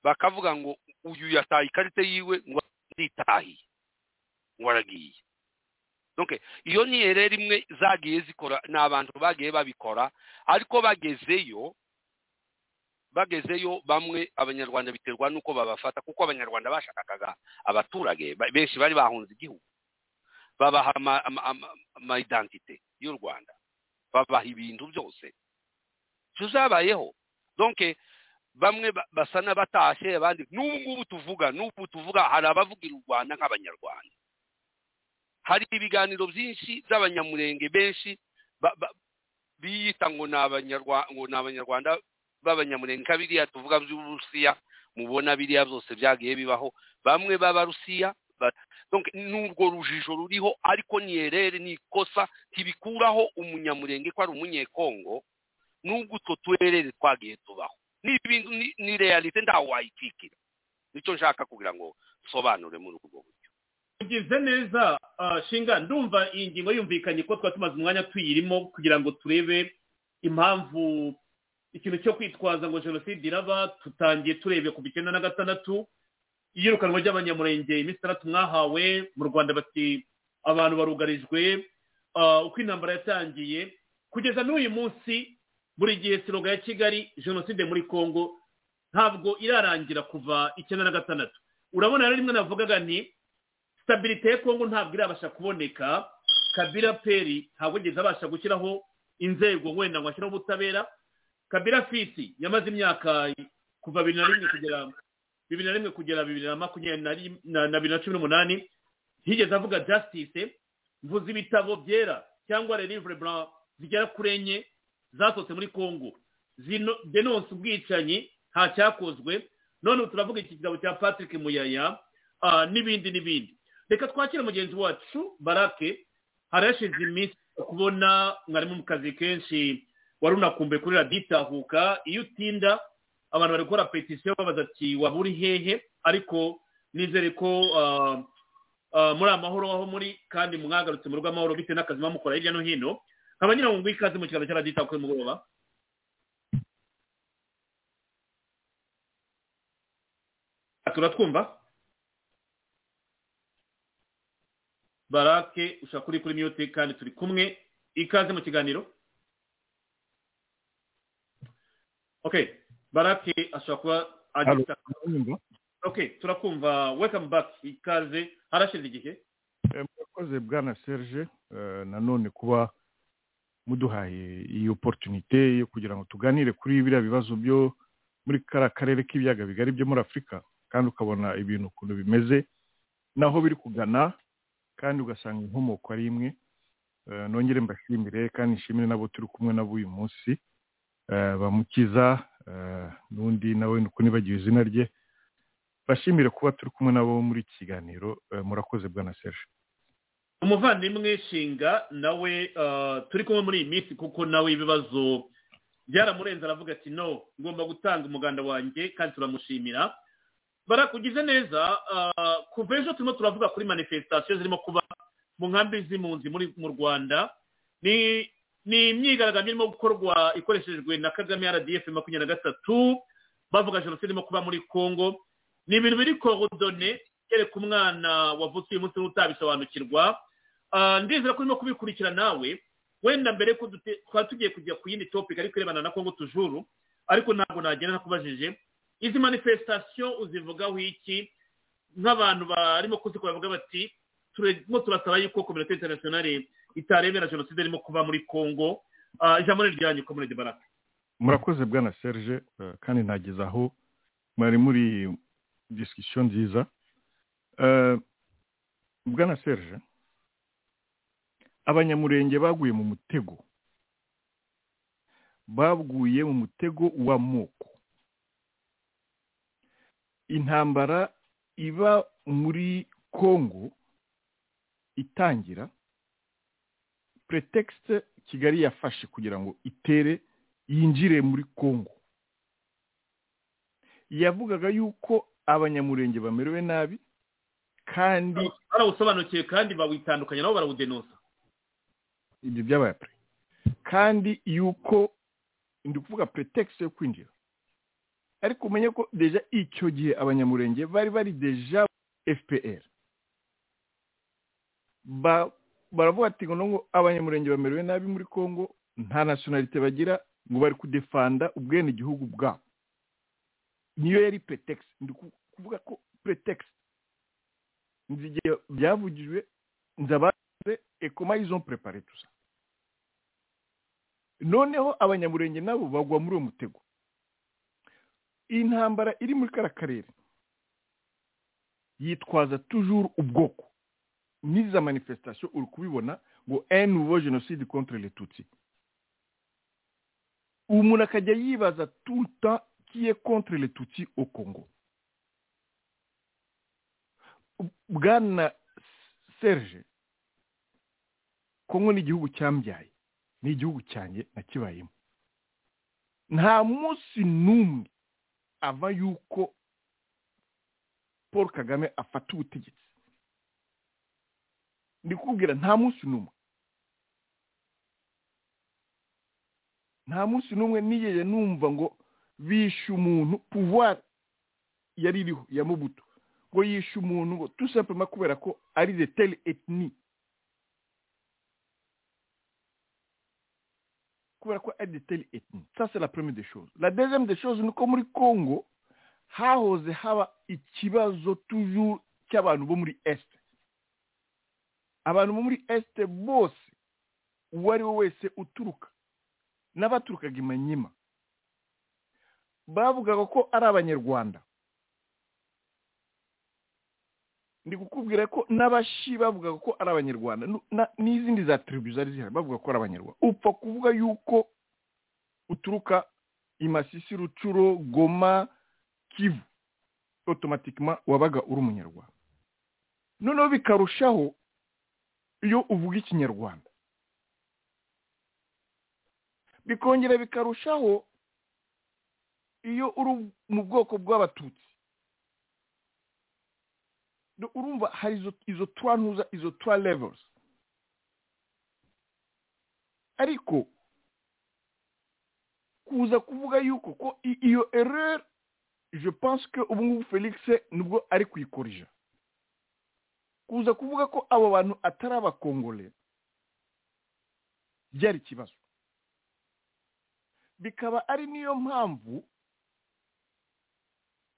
bakavuga ngo uyu yataye ikarita yiwe ngo aritahiye ngo aragiye donc iyo ni ereri imwe zagiye zikora ni abantu bagiye babikora ariko bagezeyo bagezeyo bamwe abanyarwanda biterwa n'uko babafata kuko abanyarwanda bashakaga abaturage ba- benshi bari bahunze igihugu babaha ama- ama- ama- amayidentite y'u rwanda babaha ibintu byose tuzabayeho donc bamwe ba- basa n'abatashye abandi n'ubu ngubu tuvuga n'ubu tuvuga hari abavugira u rwanda nk'abanyarwanda hari ibiganiro byinshi by'abanyamurenge benshi ba- ba- biyita ngo ni abanyarwa- ngo ni abanyarwanda b'abanyamurenge nka biriya tuvuga by'uburusiya mubona biriya byose byagiye bibaho bamwe b'abarusiya ba- donc n'urwo rujijo ruriho ariko ni erere ni ikosa ntibikuraho umunyamurenge ko ari umunyekongo n'ubwo utwo tuherere twagiye tubaho ni ibintu ni- ni realite ntawe wayikikira nicyo nshaka kugira ngo sobanure muri ubwo buryo ugize neza ah, shinga ndumva iyi ngingo yumvikanye ko twaba tumaze umwanya tuyirimo kugira ngo turebe impamvu ikintu cyo kwitwaza ngo jenoside iraba tutangiye turebye ku icyenda na gatandatu iyirukanwa ry'abanyamurenge iminsi itandatu mwahawe mu rwanda bati abantu barugarijwe ah, uko intambara yatangiye kugeza n'uyu munsi buri gihe siroga ya kigali jenoside muri congo ntabwo irarangira kuva icyenda na gatandatu urabona rero rimwe navugaga nti sitabirite ya kongo ntabwo irabasha kuboneka kabira peri ntabwo ageze abasha gushyiraho inzego wenda ngo ashyiraho ubutabera kabira fisi yamaze imyaka kuva bibiri na rimwe kugera bibiri na rimwe kugera bibiri na makumyabiri na rim- na- na bibiri na cumi n'umunani ntiyigeze avuga jasitise mvuze ibitabo byera cyangwa relivre blanc zigera kuri enye zasohotse muri kongo zino denonse ubwicanyi nta cyakozwe none ubu turavuga iki gitabo cya patrick muyaya ah, n'ibindi n'ibindi reka twakire mugenzi wacu barake harashize iminsi kubona mwarimu mu kazi kenshi wari unakumbuye kuri radiyo itahuka iyo utinda abantu bari gukora petisiyo babaza ati waba uri hehe ariko nizere ko ah, ah, muri amahoro aho muri kandi mwagarutse mu rugo amahoro bitewe n'akazi muba mukora hirya no hino nkaba ngira ngo nguhe ikaze mu kiganiro cya radiyo itahuka y'umugoroba turatwumva barake ushaka kuri kuri mute kandi turi kumwe ikaze mu kiganiro ok barake ashobora kuba agifite ok turakumva welcome back ikaze harashize igihe Eh, murakoze bwana serge eh, nanone kuba muduhaye iyi oporutunite yo kugira ngo tuganire kuri biriya bibazo byo muri kariya karere k'ibiyaga bigari byo muri afurika kandi ukabona ibintu ukuntu bimeze naho biri kugana kandi ugasanga inkomoko ari imwe Eh, nongere mbashimire kandi nshimire n'abo turi kumwe nabo uyu munsi Eh, bamukiza eh, n'undi nawe ni uko nibagiwe izina rye bashimire kuba turi kumwe nabo muri iki kiganiro Eh, murakoze bwana serge umuvandimwe shinga nawe ah, turi kumwe muri iyi minsi kuko nawe ibibazo byaramurenze aravuga ati no ngomba gutanga umuganda wanjye kandi turamushimira barakugize neza ah, kuva ejo turimo turavuga kuri manifesitasiyo zirimo kuba mu nkambi z'impunzi muri mu rwanda ni ni imyigaragambyo irimo gukorwa ikoreshejwe na kagame rdf makumyabiri na gatatu bavuga jenoside irimo kuba muri congo ni ibintu biri korodone kereka umwana wavutse uyu munsi n'utabisobanukirwa Ah, ndizera ko urimo kubikurikira nawe wenda mbere yuko dute- twari tugiye kujya ku yindi topic ariko irebana na congo tujuru ariko ntabwo nagenda ntakubajije izi manifestation uzivugaho iki nk'abantu barimo kuzikora bavuga bati turimo turasaba yuko kominote internationale itarebera jenoside irimo kuba muri congo Ah, ijambo ni ryanyu komunede baraka murakoze bwana serge eh, kandi nageze aho mwari muri disikisiyo nziza Eh, bwana serge abanyamurenge baguye mu mutego baguye mu mutego w'amoko intambara iba muri kongo itangira pretekisite kigali yafashe kugira ngo itere yinjire muri Kongo yavugaga yuko abanyamurenge bamerewe nabi kandi barawusobanukiwe kandi bawitandukanya nabo barawudenosa ibyo byabaye pre kandi yuko ndi kuvuga pretext yo kwinjira ariko umenye ko deja icyo gihe abanyamurenge bari bari deja fpr ba baravuga ati ngo ngo abanyamurenge bamerewe nabi muri congo nta nationalite bagira ngo bari kudefanda ubwene igihugu bwabo niyo yari pretext ndi ku- kuvuga ko pretext nzi igihe byavugijwe nzabaze ekoma izo prepare tusa noneho abanyamurenge nabo bagwa muri uwo mutego iyi ntambara iri muri kara karere yitwaza tujuru ubwoko n'iza manifestation uri kubibona ngo un nouveau génocide contre les tutsi umuntu akajya yibaza tout le temps qui est contre les tutsi au congo bwana serge kongo ni igihugu cyambyaye ni igihugu cyanjye nakibayemo nta munsi n'umwe ava yuko paul kagame afata ubutegetsi ndi kubwira nta munsi n'umwe nta munsi n'umwe nigeze numva ngo bishe umuntu pouvoir yari iriho ya mubuto ngo yishe umuntu ngo tout simplement kubera ko ari de telle ethnie kubera ko ari de telle ethnie ça c'est la première des choses la deuxième des choses ni uko muri congo hahoze haba ikibazo toujours cy'abantu bo muri est abantu bo muri est bose uwo ari we wese uturuka n'abaturukaga i manyima bavugaga ko ari abanyarwanda ndi kukubwira ko n'abashi bavugaga ko ari abanyarwanda nu- na- n'izindi za tribu zari zihari bavuga ko ari abanyarwanda upfa kuvuga yuko uturuka i masisi rucuro goma kivu otomatikima wabaga uri umunyarwanda noneho bikarushaho iyo uvuga ikinyarwanda bikongera bikarushaho iyo uri mu bwoko bw'abatutsi Do- urumva hari izo izo twa ntuza izo twa levels ariko kuza kuvuga yuko ko i- iyo erreur je pense que ubu ngubu felix nibwo ari kuyikorija kuza kuvuga ko abo bantu atari abakongole byari ikibazo bikaba ari niyo mpamvu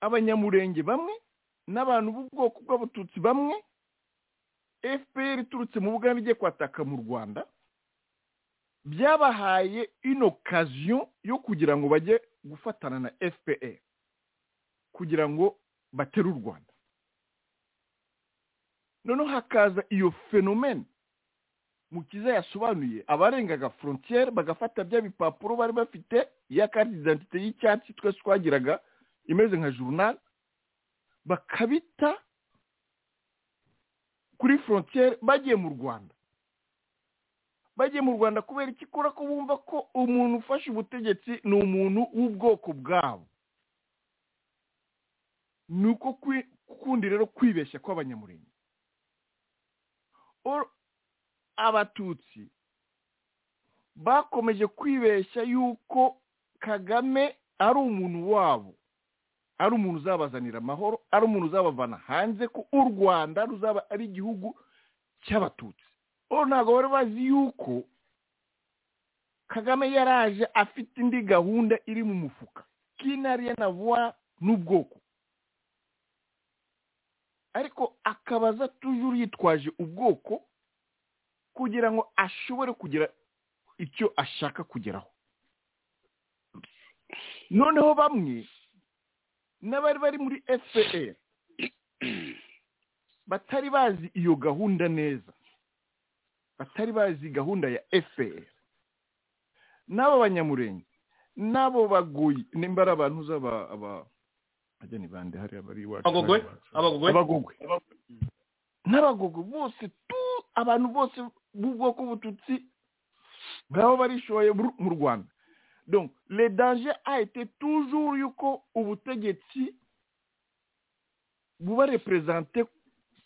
abanyamurenge bamwe n'abantu b'ubwoko bw'abatutsi bamwe fpr iturutse mu bugande igiye kwataka mu rwanda byabahaye ino kaziyo yo kugira ngo bajye gufatana na fpr kugira ngo batere u rwanda noneho hakaza iyo fenomene mukiza yasobanuye abarengaga frontiere bagafata bya bipapuro bari bafite ya karite identite y'icyatsi twese twagiraga imeze nka journal bakabita kuri frontiere bagiye mu rwanda bagiye mu rwanda kubera iki kubera ko bumva ko umuntu ufashe ubutegetsi ni umuntu w'ubwoko bwabo ni uko kwi- kundi rero kwibeshya kw'abanyamurenge Or- abatutsi bakomeje kwibeshya yuko kagame ari umuntu wabo ari umuntu uzabazanira amahoro ari umuntu uzabavana hanze ko u rwanda ruzaba ari igihugu cy'abatutsi ubu ntabwo bari bazi yuko kagame yaraje afite indi gahunda iri mu mufuka kinariye na vuba n'ubwoko ariko akabaza tujuru yitwaje ubwoko kugira ngo ashobore kugira icyo ashaka kugeraho noneho bamwe n'abari bari muri fpr batari bazi iyo gahunda neza batari bazi gahunda ya fpr n'abo banyamurenge n'abo bagoyi nimba ari abantu uzaba aba ajya ni bande hariya bari iwacu abagogwe abagogwe n'abagogwe bose tu abantu bose b'ubwoko bututsi bwabo barishoye mu rwanda donc le danger a été toujours yuko ubutegetsi buba représente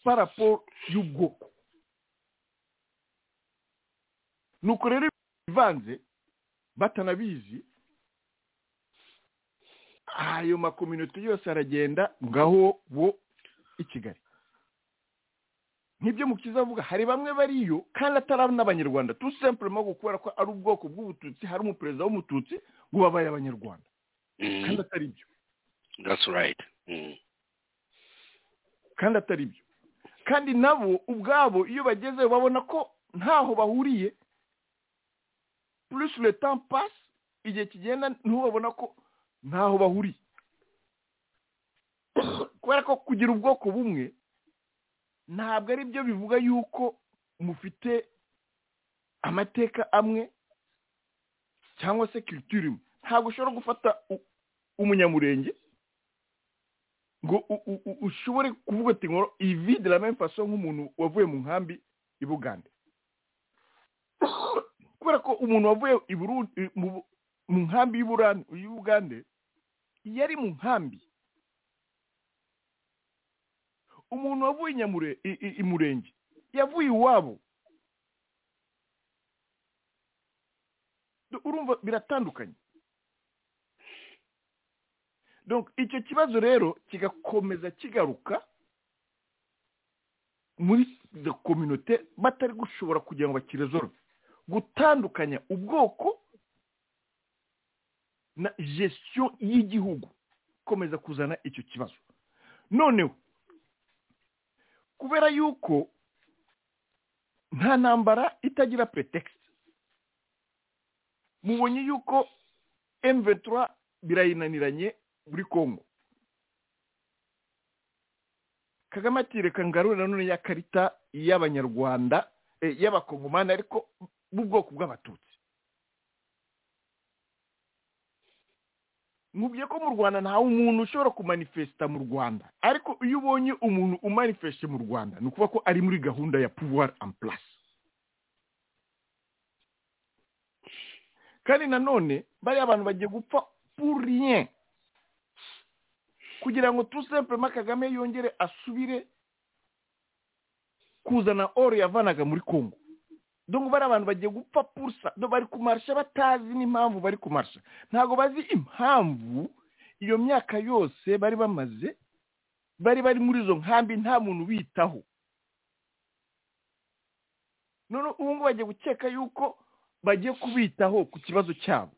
par rapport y'ubwoko nuko rero bivanze batanabizi ayo makominote yose aragenda ngaho bo i kigali nk'ibyo mukiza avuga hari bamwe bariyo kandi atari n'abanyarwanda tu sempurema kubera ko ari ubwoko bw'ubututsi hari umuperezida w'umututsi ngo babaye abanyarwanda kandi atari byo kandi atari byo kandi nabo ubwabo iyo bageze babona ko ntaho bahuriye plus le temps passe igihe kigenda ntubabona ko ntaho bahuriye kubera ko kugira ubwoko bumwe ntabwo ari byo bivuga yuko mufite amateka amwe cyangwa se kiritiri imwe ntabwo ushobora gufata umunyamurenge ngo ushobore kuvuga ati ngo ivi de la même façon nk'umuntu wavuye mu nkambi i bugande kubera ko umuntu wavuye mu nkambi y'i bugande yari mu nkambi umuntu wavuye i murenge yavuye iwabo urumva biratandukanye icyo kibazo rero kigakomeza kigaruka muri izo kominote batari gushobora kugira ngo bakirezorwe gutandukanya ubwoko na gestion y'igihugu ikomeza kuzana icyo kibazo noneho kubera yuko nta ntambara itagira pretekisite mubonye yuko emuventura birayinaniranye muri congo kagame atireka ngarura none ya karita y'abanyarwanda y'abakongomani ariko b'ubwoko bw'abatutsi mubye ko mu rwanda nta umuntu ushobora kumanifesita mu rwanda ariko iyo ubonye umuntu umanifesite mu rwanda ni ukuvuga ko ari muri gahunda ya puwari and purasi kandi nanone bariya abantu bagiye gupfa puriye kugira ngo tusempurema kagame yongere asubire kuzana oro yavanaga muri congo dore bari abantu bagiye gupfa purusa bari kumarisha batazi n'impamvu bari kumarisha ntabwo bazi impamvu iyo myaka yose bari bamaze bari bari muri izo nkambi nta muntu ubitaho none ubu ngubu bagiye gukeka yuko bagiye kubitaho ku kibazo cyabo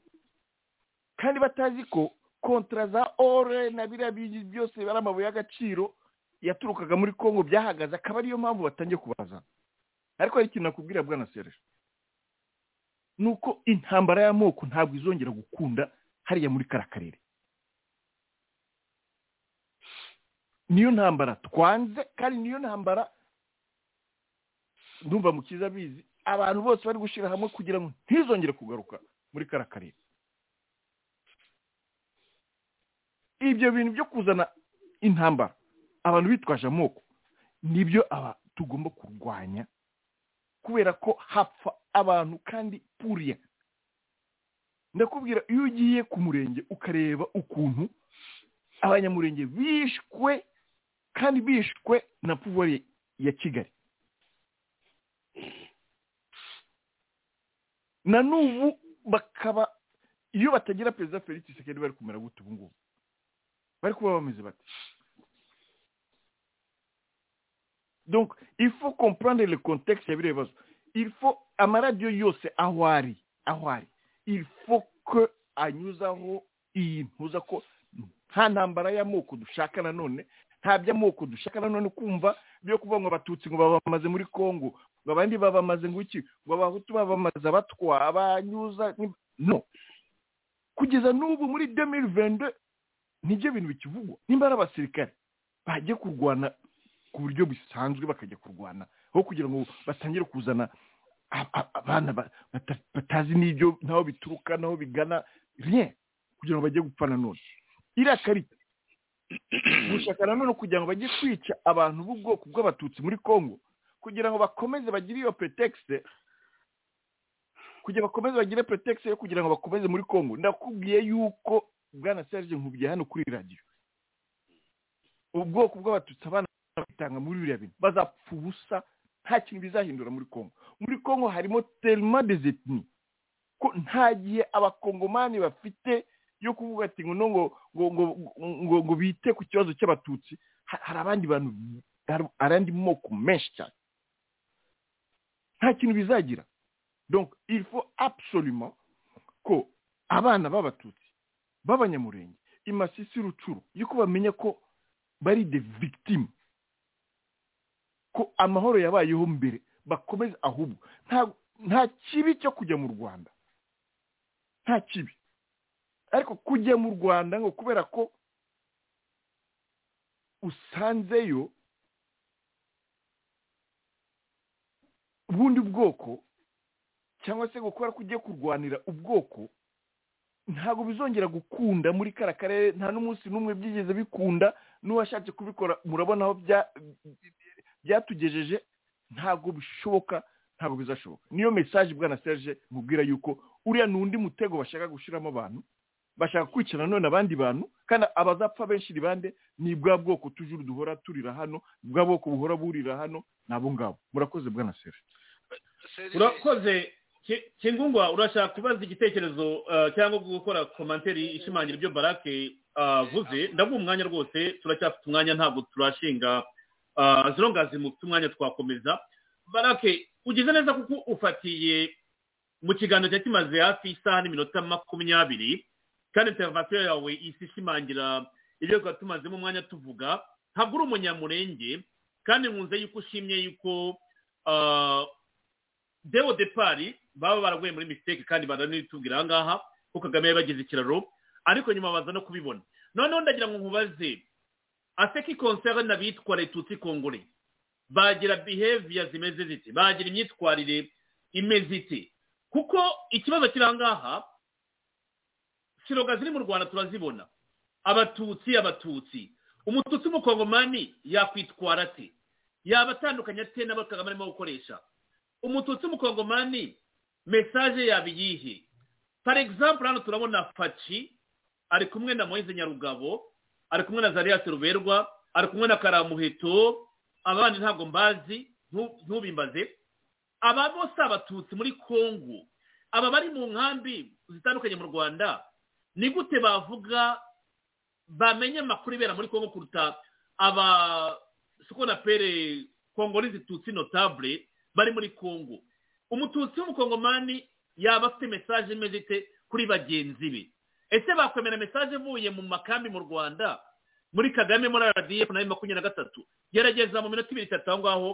kandi batazi ko kontra za ore na biriya byose bari amabuye y'agaciro yaturukaga muri congo byahagaze akaba ariyo mpamvu batangiye kubazana ariko hari ikintu nakubwira bwana sereje ni uko intambara y'amoko ntabwo izongera gukunda hariya muri kariya karere niyo ntambara twanze kandi niyo ntambara ndumva mu kiza abizi abantu bose bari gushyira hamwe kugira ngo ntizongere kugaruka muri kariya karere ibyo bintu byo kuzana intambara abantu bitwaje amoko nibyo tugomba kurwanya kubera ko hapfa abantu kandi puriya ndakubwira iyo ugiye ku murenge ukareba ukuntu abanyamurenge bishwe kandi bishwe na puwari ya kigali na n'ubu bakaba iyo batagira perezida felix sekedi bari kumera gute ubu ngubu bari kuba bameze bate donc il faut comprendre le contexte ya biriya bibazo il faut amaradiyo yose aho ari aho ari il faut que anyuzaho iyi ntuza ko nta ntambara y'amoko dushaka nanone nta by'amoko dushaka nanone kumva byo kuvuga ngo abatutsi ngo babamaze muri congo ngo abandi babamaze ngo iki ngo abahutu babamaze abatwa abanyuza no kugeza n'ubu muri demiri vende nibyo bintu bikivugwa nimba ari abasirikare bajye kurwana ku buryo busanzwe bakajya kurwana aho kugira ngo batangire kuzana a- a- abana ba- bata- batazi n'ibyo n'aho bituruka n'aho bigana rien kugira ngo bajye gupfa nanone iriya karita gushaka nanone kugira ngo bajye kwica abantu b'ubwoko bw'abatutsi muri congo kugira ngo bakomeze bagire iyo pretekisite kugira bakomeze bagire pretekisite yo kugira ngo bakomeze muri congo ndakubwiye yuko bwana serge nkubwiye hano kuri radiyo ubwoko bw'abatutsi abana batanga muri biriya bintu bazapfa ubusa nta kintu bizahindura muri congo muri congo harimo telma des ethnies ko nta gihe abakongomani bafite yo kuvuga ati ngo no ngo ngo ngo ngo ngo bite ku kibazo cy'abatutsi Ha- hari abandi bantu hari abandi moko menshi cyane nta kintu bizagira donc il faut absolument ko abana b'abatutsi b'abanyamurenge imasisi rucuru yuko bamenya ko bari de victime ko amahoro yabayeho mbere bakomeze ahubwo nta nta kibi cyo kujya mu rwanda nta kibi ariko kujya mu rwanda ngo kubera ko usanzeyo ubundi bwoko cyangwa se gukora ko ugiye kurwanira ubwoko ntabwo bizongera gukunda muri kara karere nta n'umunsi n'umwe byigeze bikunda n'uwashatse kubikora murabona aho bya- byatugejeje ntabwo bishoboka ntabwo bizashoboka niyo mesaje bwana serge mubwira yuko uriya ni undi mutego bashaka gushyiramo abantu bashaka kwica nanone abandi bantu kandi abazapfa benshi ni bande ni bwa bwoko tujuru duhora turira hano bwa bwoko buhora burira hano ni abo ngabo murakoze bwana serge urakoze Ki- kingungwa urashaka kubaza igitekerezo eh, cyangwa gukora komanteri ishimangira ibyo barake avuze ndaguha umwanya rwose turacyafite umwanya ntabwo turashinga eh, zirongazi mufite umwanya twakomeza barake ugize neza kuko ufatiye mu kiganiro cyari kimaze hafi isaha n'iminota makumyabiri kandi intervasiyo yawe isi ishimangira ibyo twari tumazemo umwanya tuvuga ntabwo uri umunyamurenge kandi nkunze yuko ushimye yuko ah, dewo depari baba baraguye muri misiteke kandi baranitubwira aha ngaha ko kagame yabagize ikiraro ariko nyuma baza no kubibona noneho ndagira ngo nkubaze aseki konseri n'abitwa retutsi kongore bagira biheviya zimeze ziti bagira imyitwarire imeze iti kuko ikibazo kiri aha ngaha siroga ziri mu rwanda turazibona abatutsi abatutsi umututsi w'umukongomani yakwitwara ate yaba atandukanye ate n'abo kagame arimo gukoresha umututsi w'umukongomani mesaje yaba iyihe par exemple hano turabona faci ari kumwe na moise nyarugabo ari kumwe na zariya ruberwa ari kumwe na karamuheto abandi ntabwo mbazi ntu- ntubimbaze aba bose abatutsi muri congo aba bari mu nkambi zitandukanye mu rwanda ni gute bavuga bamenye amakuru ibera muri congo kuruta aba suko na pere kongolezi tutsi notable bari muri congo umututsi w'umukongomani yaba afite mesaje imeze ite kuri bagenzi be ese bakwemera mesaje ivuye mu makambi mu rwanda muri kagame muri rdf na makumyabiri na gatatu gerageza mu minota ibiri itatu aho ngaho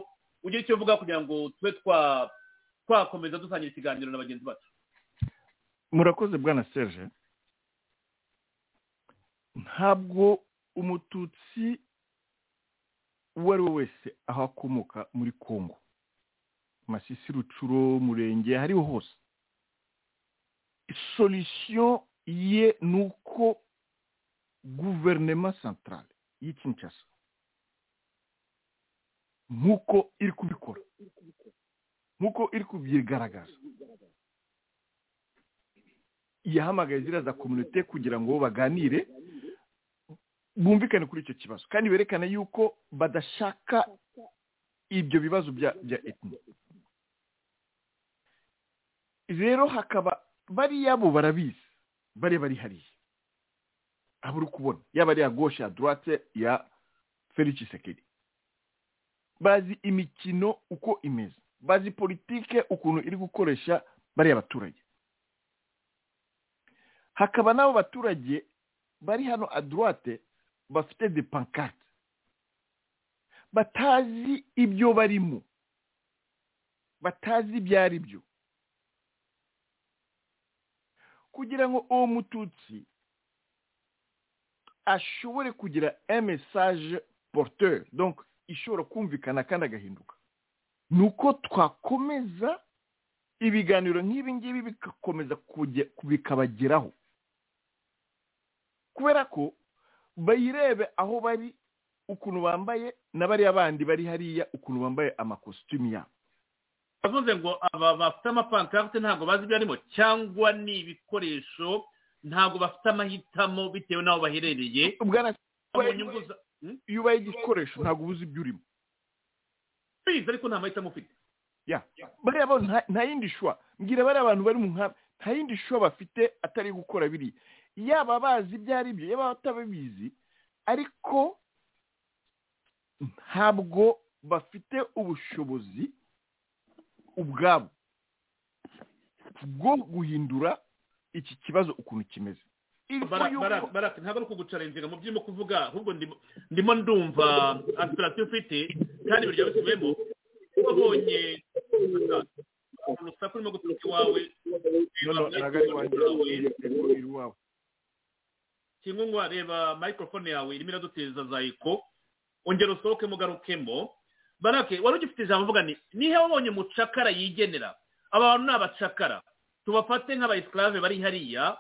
ugire icyo uvuga kugira ngo tube twa- twakomeza dusangira ikiganiro na bagenzi bacu murakoze bwana serge ntabwo umututsi uwo ari we wese aho akomoka muri congo masisi rucuro murenge hariho hose solution ye ni uko guverinema centrale y'i kinshasa nk'uko iri kubikora nk'uko iri kubyigaragaza yahamagaye ziriya za kominite kugira ngo baganire bumvikane kuri icyo kibazo kandi berekane yuko badashaka ibyo bibazo bya bya etini rero hakaba bariya bo barabizi bariya bari hariya aba uri kubona yaba ari iya goshe ya dorate ya felix sekeri bazi imikino uko imeze bazi politike ukuntu iri gukoresha bariya baturage hakaba n'abo baturage bari hano adurate bafite de pankarte batazi ibyo barimo batazi ibyo ari byo kugira ngo uwo mututsi ashobore kugira emesaje porteur donc ishobora kumvikana kandi agahinduka ni uko twakomeza ibiganiro nk'ibi ngibi bigakomeza kujya- bikabageraho kubera ko bayirebe aho bari ukuntu bambaye na bariya bandi bari hariya ukuntu bambaye amakositimu yabo bavuze ngo aba bafite amapankarite ntabwo bazi ibyo arimo cyangwa ni ibikoresho ntabwo bafite amahitamo bitewe n'aho baherereye mu nyungu za- Hmm? iyo ubaye igikoresho ntabwo ubuze ibyo urimo bize ariko nta mahitamo ufite ya bariya bo nta- nta yindi shwa mbwira bariya abantu bari mu nkambi nta yindi shwa bafite atari gukora biriya yaba bazi ibyo ari byo yaba batabizi ariko ntabwo bafite ubushobozi ubwabo bwo guhindura iki kibazo ukuntu kimeze Bara- bara- bara- ntabwo ari ukugucarenzinga mu byo urimo kuvuga ahubwo ndimo- ndimo ndumva aspirasiyo ufite kandi ibiryo bisubiyemo wabonye urusaku rurimo guturuka iwawe kingungwa reba microphone yawe irimo iraduteza za eko ongera usohoke mugarukemo barake wari ugifite ijambo uvuga ni nihe wabonye umucakara yigenera aba bantu ni abacakara tubafate nk'abayisikarave bari hariya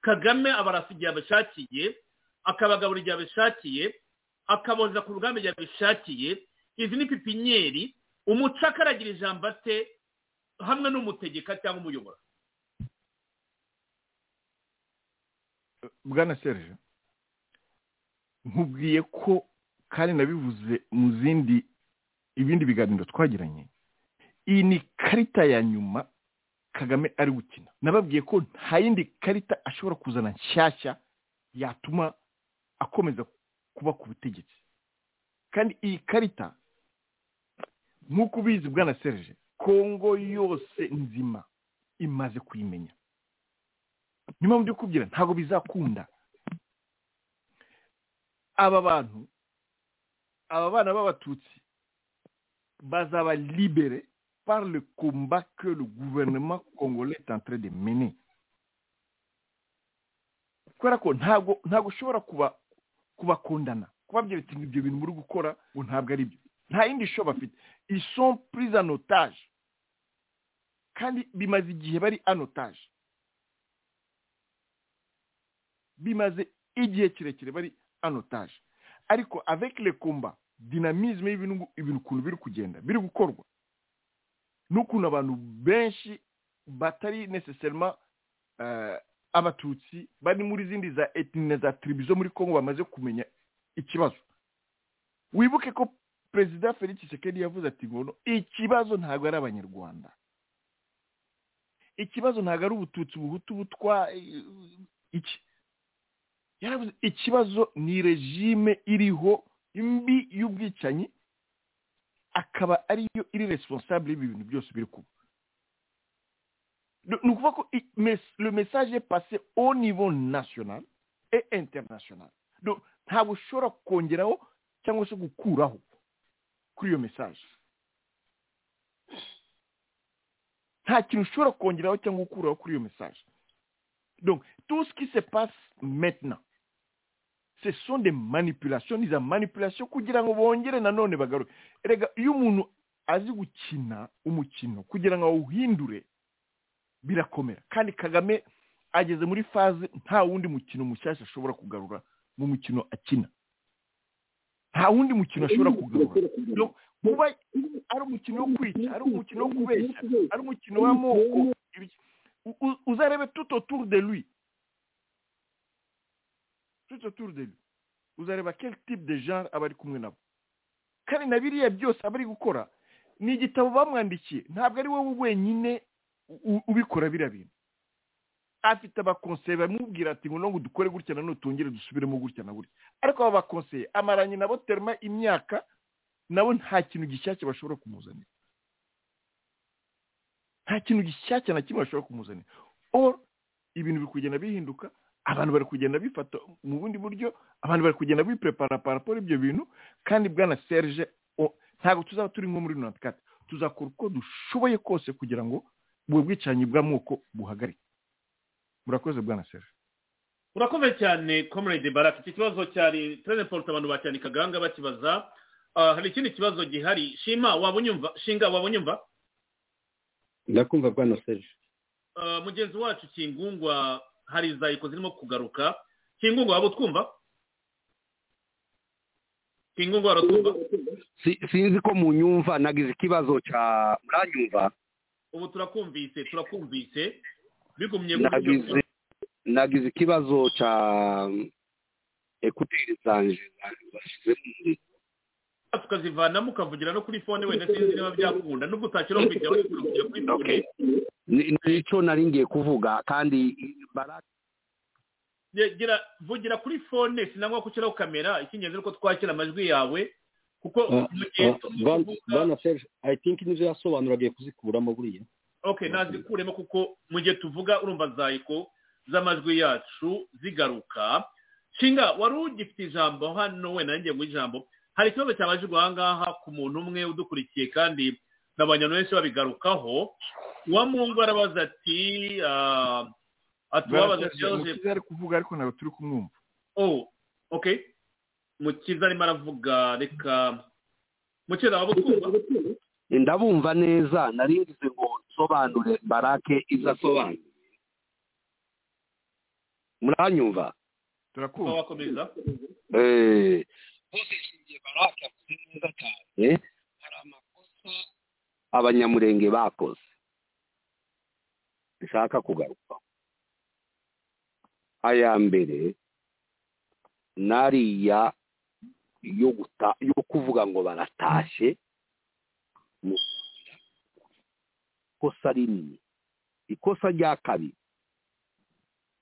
kagame abarasa igihe abishakiye akabagabura igihe abishakiye akaboza ku rugamba igihe abishakiye izi ni pipinyeri umucakara agira ijambo ate hamwe n'umutegeka cyangwa umuyobora bwana serge nkubwiye ko kandi nabivuze mu zindi ibindi biganiro twagiranye iyi ni karita ya nyuma kagame ari gukina nababwiye ko nta yindi karita ashobora kuzana nshyashya yatuma akomeza kuba ku butegetsi kandi iyi karita nk'uko ubizi bwana serge kongo yose nzima imaze kuyimenya niyo mpamvu ndi kubwira ntabwo bizakunda aba bantu aba bana b'abatutsi bazaba libere par le combat que le gouvernement congolais est en train de mener kubera ko ntabwo ntabwo ushobora kuba kubakundana kubabwira uti ibyo bintu muri gukora ngo ntabwo ari byo nta yindi sho bafite ils sont pris en otage kandi bimaze igihe bari en otage bimaze igihe kirekire bari anotaje ariko avec le combat dynamisme y'ibintu ngu- ibintu ukuntu biri kugenda biri gukorwa n'ukuntu abantu benshi batari necessairement eh, abatutsi bari muri zindi za etni na za tribu zo muri congo bamaze kumenya ikibazo wibuke ko perezida felix tshisekedi yavuze ati ngono ikibazo ntabwo ari abanyarwanda ikibazo ntabwo ari ubututsi ubuhutu butwa iki yaravuze ikibazo ni regime iriho imbi y'ubwicanyi akaba ariyo iri responsable y'ibi bintu byose biri kuba ni ukuvuga ko i- mes- le message est passé au niveau national et international Donc, ntabwo ushobora kongeraho cyangwa se gukuraho kuri iyo message nta kintu ushobora kongeraho cyangwa gukuraho kuri iyo message Donc, tout ce qui se passe maintenant, ce sont des manipulations, ni za manipulation kugira ngo bongere nanone bagaruke rega iyo umuntu azi gukina umukino kugira ngo awuhindure birakomera kandi kagame ageze muri faze nta wundi mukino mushyashya ashobora kugarura mu mukino akina nta wundi mukino ashobora kugarura Donc, kuba ari umukino wo kwica ari umukino wo kubeshya ari umukino w'amoko ibiki- u- u- uzarebe tout autour de lui tout autour de lui uzareba quel type de genre aba ari kumwe nabo kandi na biriya byose aba ari gukora ni igitabo bamwandikiye ntabwo ari wowe wenyine u- ubikora biriya bintu afite abakonseye bamubwira ati ngo ngo dukore gutya na none tongere dusubiremo gutya na gutya ariko aba bakonseye amaranye nabo terima imyaka nabo nta kintu gishyashya bashobora kumuzanira nta kintu gishyashya na kimwe bashobora kumuzanira or ibintu biri kugenda bihinduka abantu bari kugenda bifata mu bundi buryo abantu bari kugenda biprepara paraporo ibyo bintu kandi bwana serge o- ntabwo tuzaba turi nko muri mirongo itandatu tuzakora uko dushoboye kose kugira ngo ubwo bwicanyi bw'amoko buhagarike murakoze bwana serge urakoze cyane comrade barak iki kibazo cyari turene porute abantu bacyandikaga ahangaha bakibaza Ah, hari ikindi kibazo gihari shima wabonye umva shinga wabonye umva ndakumva bwana serge Ah, mugenzi wacu kingungwa hari za iko zirimo kugaruka kingungwa waba utwumva kingungwa waratwumva Si- sinzi ko munyumva nagize ikibazo cya muranyumva ubu turakumvise turakumvise bigumye nagize nagize ikibazo cya ekuteri zanje tukazivanamo ukavugira no kuri fone wenda sinzi niba byakunda nubwo utakira kujya kugira kuri fone Ni- nicyo nari ngiye kuvuga kandi Ye- gira vugira kuri fone sinangwa ko ushyiraho kamera icy'ingenzi ni uko twakira amajwi yawe kuko mu gihe bwana serge i think nizo yasobanura agiye kuzikuramo buriya ok nazikuremo kuko mu gihe tuvuga urumva zayiko z'amajwi yacu zigaruka shinga wari ugifite ijambo hano wenda nanjye ngo ijambo hari ikibazo cyabajijwe aha ngaha ku muntu umwe udukurikiye kandi n'abantu benshi babigarukaho wa mungu arabaza ati ah, atuwabaza Bwana Serge, Joseph Mukiza ari kuvuga ariko ntabwo turi kumwumva oh ok mukiza arimo aravuga reka mukiza waba utwumva ndabumva neza nari ngize ngo nsobanure barake ibyo asobanura muranyumva wakomeza Eh, eh, abanyamurenge bakoze nshaka kugaruka aya mbere nariya yo guta yo kuvuga ngo baratashye mu ikosa rinini ikosa rya kabiri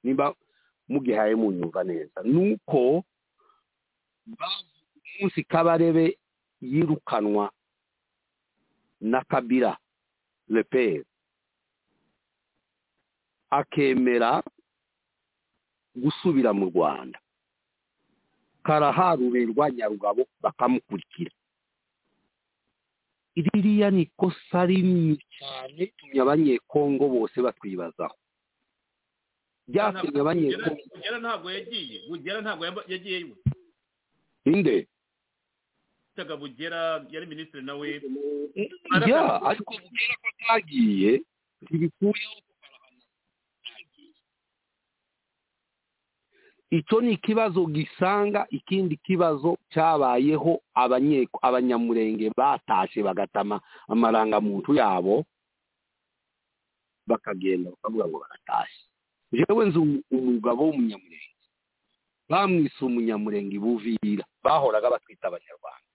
niba mugihaye munyumva neza nuko munsi kabarebe yirukanwa na kabira leperi akemera gusubira mu rwanda karaharurerwa nyarugabo bakamukurikira ririya ni ikosa rinini cyane tumye abanyekongo bose batwibazaho byatumye abanyekongo bugera ntabwo yagiye bugera ntabwo yaba- yagiye iwe inde bitaga bugera yari minisitiri nawe ya ariko bugera ko atagiye ntibikuyeho icyo ni ikibazo gisanga ikindi kibazo cyabayeho abanye- abanyamurenge batashe bagatama amarangamuntu yabo bakagenda bakavuga ngo baratashye jewe nzi umu- umugabo w'umunyamurenge bamwise umunyamurenge ibuvira bahoraga batwita abanyarwanda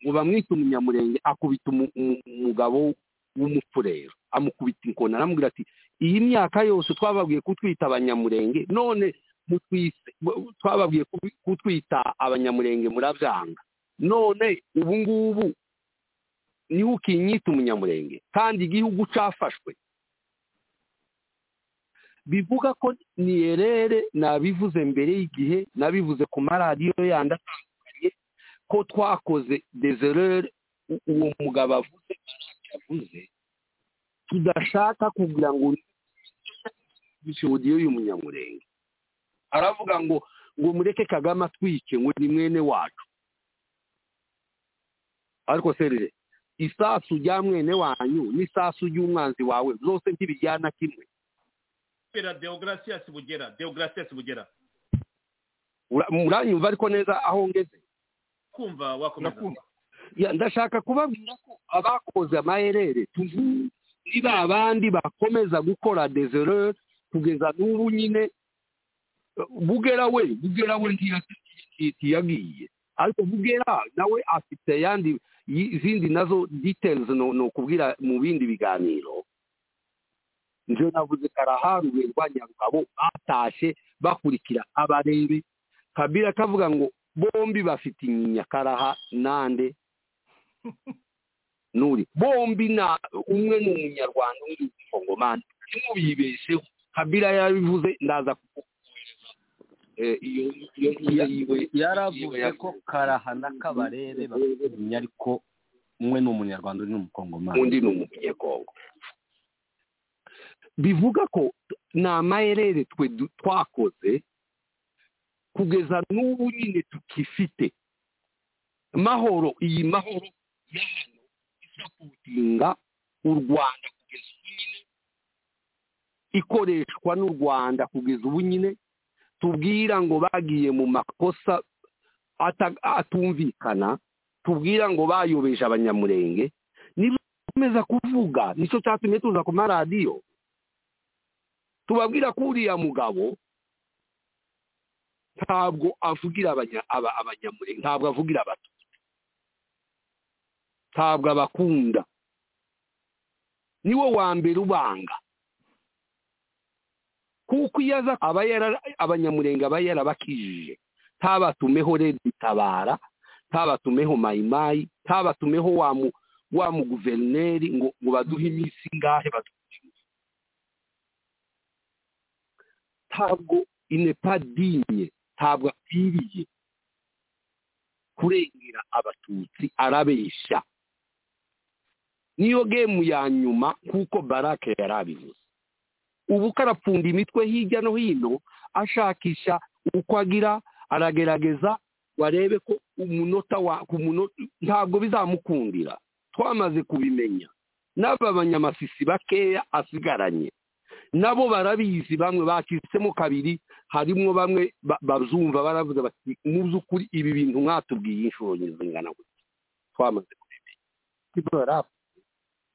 ngo bamwite umunyamurenge akubita umu- umu- umugabo w'umufurero amukubita inkoni aramubwira ati iyi myaka yose twababwiye kutwita abanyamurenge none mutwise mu- twababwiye kubi- kutwita abanyamurenge murabyanga none ubu ngubu niho ukinyita umunyamurenge kandi igihugu cyafashwe bivuga ko niyerere nabivuze mbere y'igihe nabivuze ku maradiyo yandi atandukanye ko twakoze dezerere u- uwo mugabo avuze ntacyo avuze tudashaka kugira ngo odiyo y'umunyamurenge aravuga ngo ngo mureke kagame atwike ngo ni mwene wacu ariko serire isasu rya mwene wanyu n'isasu ry'umwanzi wawe zose ntibijyana kimwe kubera deogratias bugera deogratias bugera Ura- muranyumva ariko neza aho ngeze kumva wakomeza Ya, ndashaka kubabwira ko abakoze amaherere tuvuye ni ba bandi bakomeza gukora desereur kugeza n'ubu nyine bugera we bugera we ntiya- ntiyagiye ariko bugera nawe afite yandi yi- izindi nazo details no, no kubwira mu bindi biganiro njyewe navuze karaharuwe rwa nyangabo batashe bakurikira abarebe kabira kavuga ngo bombi bafite inyinya karaha nande nuri bombi na umwe ni umunyarwanda undi ni umufongomani ntimubibesheho kabira yabivuze ndaza kuko iyo iyo ngiyo yiwe yaravuze ko karaha na kabarebe bafitanye ariko umwe ni umunyarwanda undi ni umukongomani undi ni umunyekongo bivuga ko ni amayerere twe du- twakoze kugeza n'ubu nyine tukifite mahoro iyi mahoro ya hano iza kuwutinda u rwanda kugeza ubu nyine ikoreshwa n'u rwanda kugeza ubu nyine tubwira ngo bagiye mu makosa ata- atumvikana tubwira ngo bayobeje abanyamurenge niba bakomeza kuvuga nicyo cyatumye tuza ku maradiyo tubabwira ko uriya mugabo ntabwo avugira abanya- aba- abanyamurenge ntabwo avugira abatutsi ntabwo abakunda niwe wa mbere ubanga kuko iyo aza aba yara- abanyamurenge aba yarabakijije ntabatumeho reditabara ntabatumeho mayimayi ntabatumeho wa mu wa muguverineri ngo ngo baduhe iminsi ingahe badu- ntabwo inepa dinye ntabwo akwiriye kurengera abatutsi arabeshya niyo gemu ya nyuma nk'uko barake yari abivuze ubu karapfunda imitwe hirya no hino ashakisha uko agira aragerageza warebe ko umunota wa ku munota ntabwo bizamukundira twamaze kubimenya n'aba banyamasisi bakeya asigaranye nabo barabizi bamwe bakisemo kabiri harimo bamwe ba- bazumva baravuze bati mu by'ukuri ibi bintu mwatubwiye inshuro zingana gutya twamaze kubimenya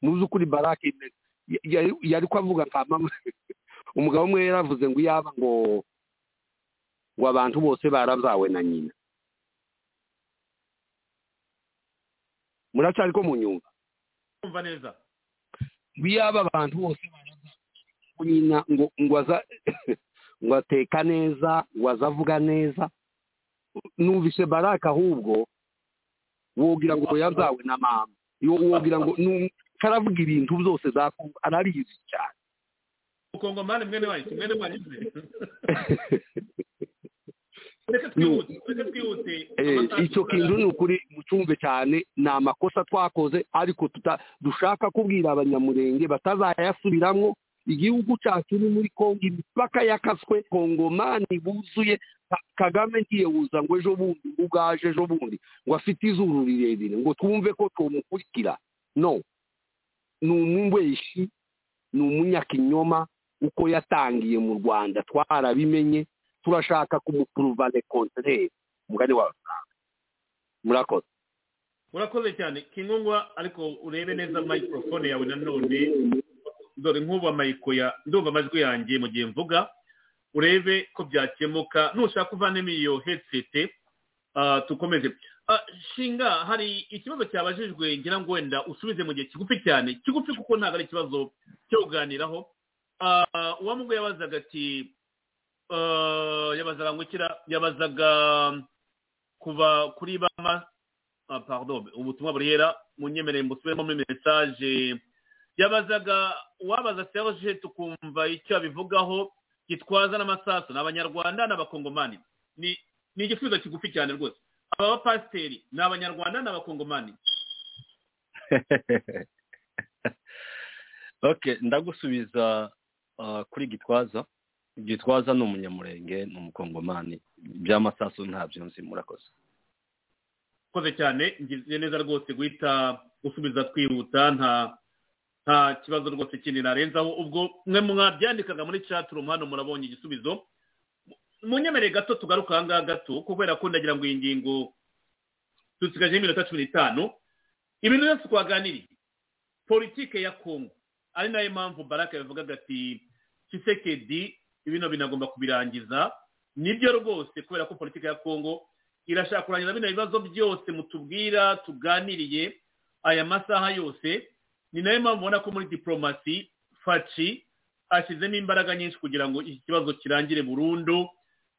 mu by'ukuri barake ya- ya- yari kuvuga nka mama umugabo umwe yaravuze ngo yaba ngo ngo abantu bose barabyawe na nyina muracyari ko mu nyungu kumva neza biyaba abantu bose baraza nyina ngo ngo aza ngo ateka neza ngo aza avuga neza numvise baraka ahubwo wogira ngo yazawe na mama Yo- wogira ngo nu- karavuga ibintu byose zakumva arabizi cyane mukongomani mwene wanyu mwene wanyu reka twihute reka twihute Eh, icyo kintu ni ukuri mucyumve cyane ni amakosa twakoze ariko tuta- dushaka kubwira abanyamurenge batazayasubiramo igihugu cyacu ni muri kongo imipaka yakaswe kongomani buzuye Ka- kagame ngiye wuza ngo ejo bundi ngo ubwaje ejo bundi ngo afite izuru rirerire ngo twumve ko tumukurikira no ni umubeshyi ni umunyakinyoma uko yatangiye mu rwanda twarabimenye turashaka kumupuruvane kontineri umugani wawe murakoze urakoze cyane kingongwa ariko urebe neza microphone yawe nanone dore nk'ubu amayiko ya ndumva amajwi yanjye mu gihe mvuga urebe ko byakemuka nushaka kuvanemo iyo headset ah, tukomeze Ah, shinga hari ikibazo cyabajijwe ngira ngo wenda usubize mu gihe kigufi cyane kigufi kuko ntabwo ari ikibazo cyo kuganiraho Ah, uwamubwo yabazaga ati ah, yabazaga ngukira yabazaga kuva kuri bama ah, pardon ubutumwa burihera munyemereye mbusubiremo muri message yabazaga uwabaza Serge tukumva icyo abivugaho gitwaza n'amasasu ni abanyarwanda n'abakongomani ni ni igisubizo kigufi cyane rwose aba bapasiteri ni abanyarwanda n'abakongomani okay ndagusubiza ah, kuri gitwaza gitwaza ni umunyamurenge ni umukongomani by'amasasu ntabyo nzi murakoze koze cyane ngize neza rwose guhita usubiza twihuta nta nta kibazo rwose kindi narenzaho ubwo mwe mwabyandikaga muri chat room hano murabonye igisubizo munyemerere gato tugaruka aha ngaha gato kubera ko ndagira ngo iyi ngingo dusigajeho iminota cumi n'itanu ibintu byose twaganiriye politike ya kongo ari nayo mpamvu baraka yavugaga ati kisekedi ibintu binagomba kubirangiza nibyo rwose kubera ko politike ya kongo irashaka kurangiza bino bibazo byose mutubwira tuganiriye aya masaha yose ni nayo mpamvu ubona ko muri diporomasi faci ashyizemo imbaraga nyinshi kugira ngo iki kibazo kirangire burundu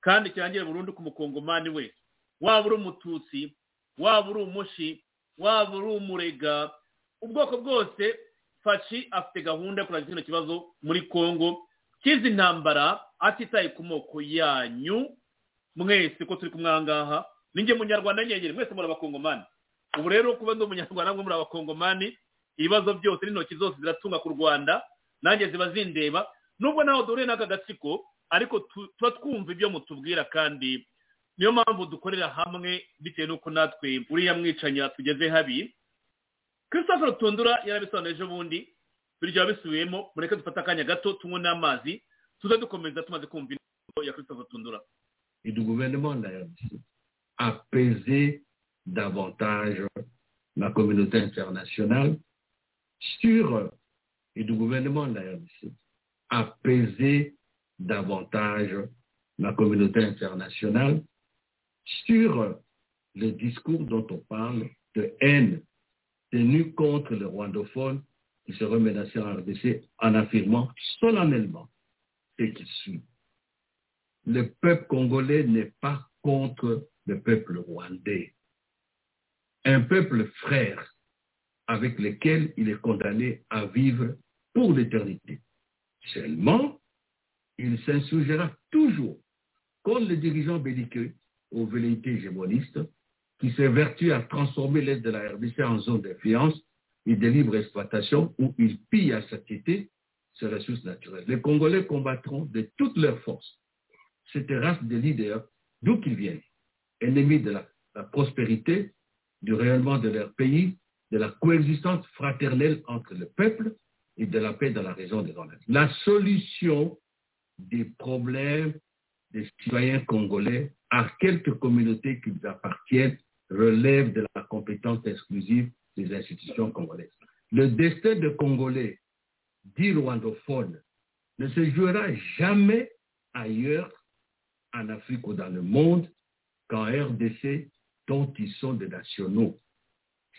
kandi kirangire burundu ku mukongomani wese waba uri umututsi waba uri umushi waba uri umurega ubwoko bwose fashi afite gahunda yo kurangiza kino kibazo muri congo kizi intambara atitaye ku moko yanyu mwese ko turi kumwangaha ninjye munyarwanda nyengere mwese muri abakongomani ubu rero kuba ndi umunyarwanda mwe muri abakongomani ibibazo byose n'intoki zose ziratunga ku rwanda nanjye ziba zindeba nubwo nawe duhure n'aka gatsiko ariko tuba twumva ibyo mutubwira kandi niyo mpamvu dukorera hamwe bitewe n'uko natwe uriya mwicanya tugeze habi christophe rutundura yarabisobanuje ubundi biryoha bisubiyemo mureke dufate akanya gato tunywe n'amazi tuze dukomeza tumaze kumva inama ya christophe rutundura et du gouvernement d'Haïti apaiser davantage la communauté internationale sur et du gouvernement d'Haïti apaiser davantage la communauté internationale sur le discours dont on parle de haine tenue contre les rwandophones qui serait menacé en RDC en affirmant solennellement ce qui suit le peuple congolais n'est pas contre le peuple rwandais. Un peuple frère avec lequel il est condamné à vivre pour l'éternité. Seulement, il s'insurgera toujours contre les dirigeants belliqueux aux velléités hégémonistes qui s'évertuent à transformer l'aide de la RDC en zone d'influence et de libre exploitation où ils pillent à satiété ses ressources naturelles. Les Congolais combattront de toutes leurs forces cette race de leaders, d'où qu'ils viennent, ennemis de la, la, prospérité, du rayonnement de leur pays, de la coexistence fraternelle entre le peuple et de la paix dans la région de l'Ouest. La solution des problèmes des citoyens congolais à quelques communautés qu'ils appartiennent relève de la compétence exclusive des institutions congolaises. Le destin de Congolais, dit rwandophone, ne se jouera jamais ailleurs en Afrique ou dans le monde qu'en RDC dont ils sont des nationaux.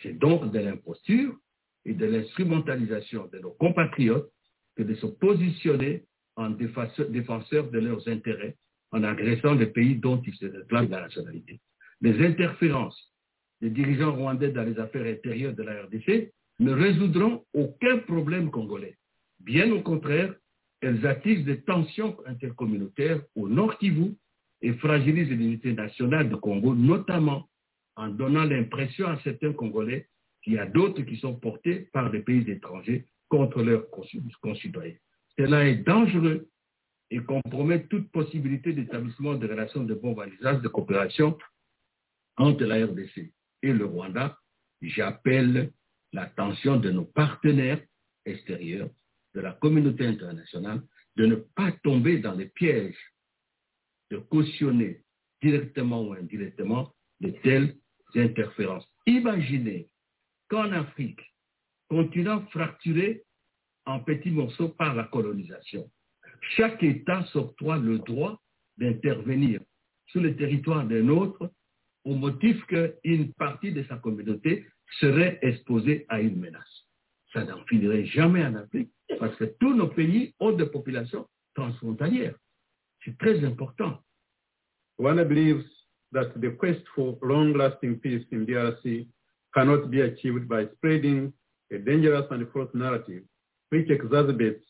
C'est donc de l'imposture et de l'instrumentalisation de nos compatriotes que de se positionner en défenseurs de leurs intérêts en agressant les pays dont ils se réclament la nationalité. Les interférences des dirigeants rwandais dans les affaires intérieures de la RDC ne résoudront aucun problème congolais. Bien au contraire, elles attisent des tensions intercommunautaires au Nord Kivu et fragilisent l'unité nationale du Congo, notamment en donnant l'impression à certains Congolais qu'il y a d'autres qui sont portés par des pays étrangers contre leurs concitoyens. Cela est dangereux et compromet toute possibilité d'établissement de relations de bon validage de coopération entre la RDC et le Rwanda. J'appelle l'attention de nos partenaires extérieurs de la communauté internationale de ne pas tomber dans les pièges de cautionner directement ou indirectement de telles interférences. Imaginez qu'en Afrique, continent fracturé en petits morceaux par la colonisation, chaque État s'octroie le droit d'intervenir sur le territoire d'un autre au motif qu'une partie de sa communauté serait exposée à une menace. Ça n'en finirait jamais en Afrique parce que tous nos pays ont des populations transfrontalières. C'est très important. One believes that the quest for long-lasting peace in DRC cannot be achieved by spreading a dangerous and false narrative which exacerbates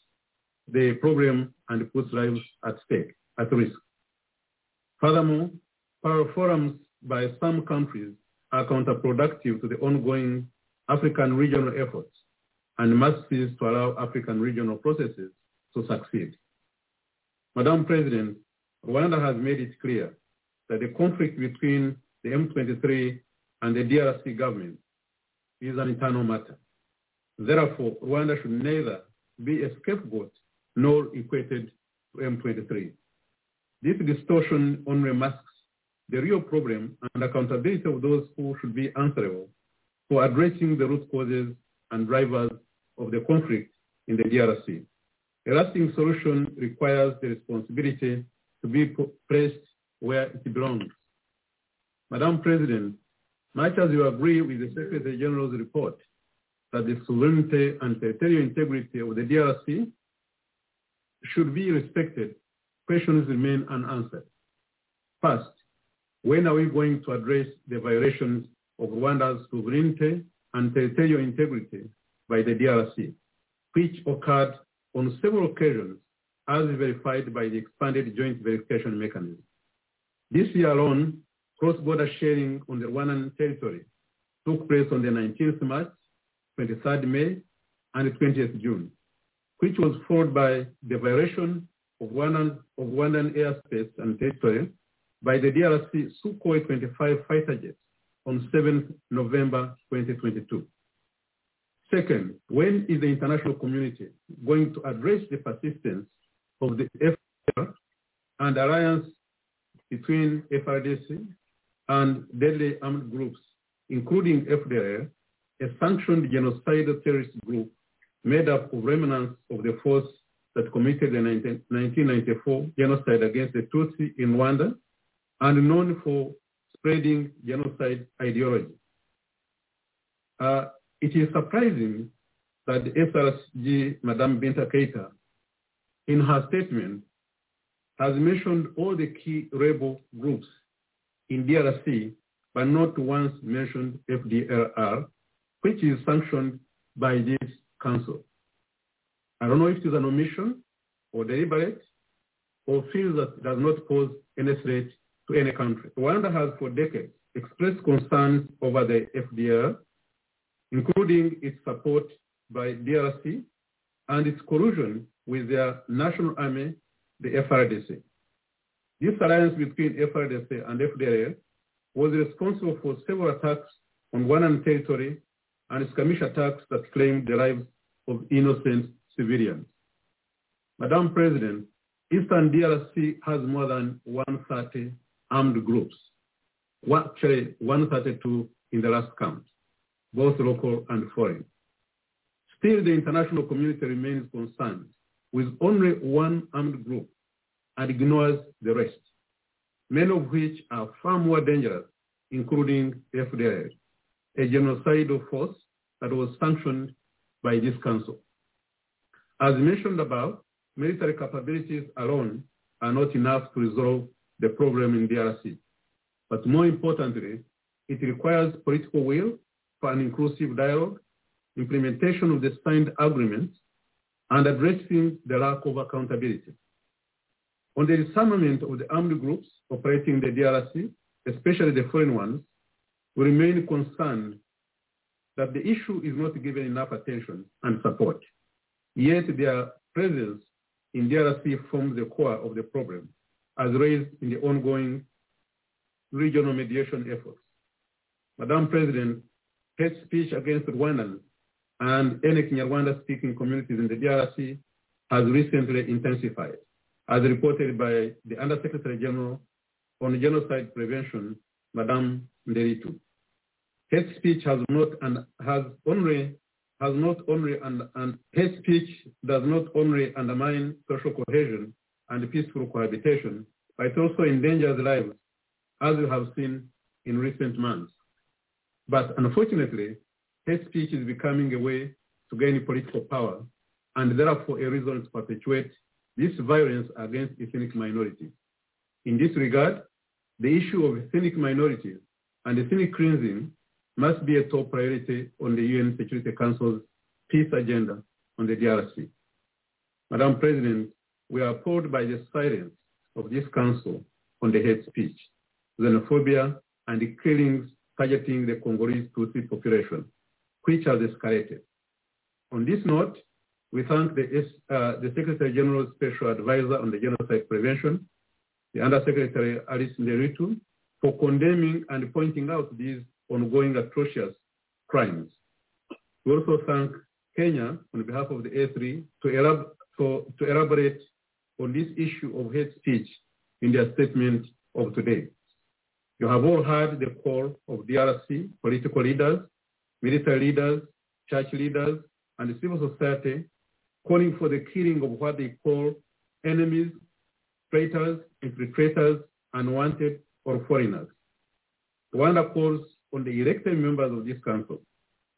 the problem and puts lives at stake, at risk. Furthermore, power forums by some countries are counterproductive to the ongoing African regional efforts and must cease to allow African regional processes to succeed. Madam President, Rwanda has made it clear that the conflict between the M23 and the DRC government is an internal matter. Therefore, Rwanda should neither be a scapegoat nor equated to M23. This distortion only masks the real problem and accountability of those who should be answerable for addressing the root causes and drivers of the conflict in the DRC. A lasting solution requires the responsibility to be placed where it belongs. Madam President, much as you agree with the Secretary General's report that the sovereignty and territorial integrity of the DRC should be respected, questions remain unanswered. First, when are we going to address the violations of Rwanda's sovereignty and territorial integrity by the DRC, which occurred on several occasions as verified by the expanded joint verification mechanism. This year alone, cross-border sharing on the Rwandan territory took place on the 19th March, 23rd May, and 20th June, which was followed by the violation of Rwandan, of Rwandan airspace and territory by the DRC Sukhoi 25 fighter jets on 7th November 2022. Second, when is the international community going to address the persistence of the FDR and alliance between FRDC and deadly armed groups, including FDR, a sanctioned genocidal terrorist group made up of remnants of the force that committed the 19, 1994 genocide against the Tutsi in Rwanda and known for spreading genocide ideology. Uh, it is surprising that the SRG, Madame Binta Keita, in her statement, has mentioned all the key rebel groups in DRC, but not once mentioned FDLR, which is sanctioned by this council. I don't know if it is an omission or deliberate or feels that does not pose any threat to any country. Rwanda has for decades expressed concerns over the FDLR including its support by DRC and its collusion with their national army, the FRDC. This alliance between FRDC and FDLR was responsible for several attacks on Rwandan territory and skirmish attacks that claimed the lives of innocent civilians. Madam President, Eastern DRC has more than 130 armed groups, actually 132 in the last count both local and foreign. Still, the international community remains concerned with only one armed group and ignores the rest, many of which are far more dangerous, including FDR, a genocidal force that was sanctioned by this council. As mentioned above, military capabilities alone are not enough to resolve the problem in DRC. But more importantly, it requires political will for an inclusive dialogue, implementation of the signed agreements, and addressing the lack of accountability. On the disarmament of the armed groups operating in the DRC, especially the foreign ones, we remain concerned that the issue is not given enough attention and support. Yet their presence in DRC forms the core of the problem, as raised in the ongoing regional mediation efforts. Madam President, hate speech against Rwandans and any Kinyarwanda-speaking communities in the DRC has recently intensified, as reported by the Undersecretary General on Genocide Prevention, Madame Nderitu. Hate speech has not and has only has not only and, and hate speech does not only undermine social cohesion and peaceful cohabitation, but it also endangers lives, as we have seen in recent months. But unfortunately, hate speech is becoming a way to gain political power and therefore a reason to perpetuate this violence against ethnic minorities. In this regard, the issue of ethnic minorities and ethnic cleansing must be a top priority on the UN Security Council's peace agenda on the DRC. Madam President, we are appalled by the silence of this Council on the hate speech, xenophobia, and the killings targeting the Congolese Tutsi population, which has escalated. On this note, we thank the, uh, the Secretary General's Special Advisor on the Genocide Prevention, the Undersecretary Alice Nderitu, for condemning and pointing out these ongoing atrocious crimes. We also thank Kenya on behalf of the A3 to, elab- to, to elaborate on this issue of hate speech in their statement of today. You have all heard the call of DRC political leaders, military leaders, church leaders, and civil society calling for the killing of what they call enemies, traitors, infiltrators, unwanted, or foreigners. Rwanda calls on the elected members of this council,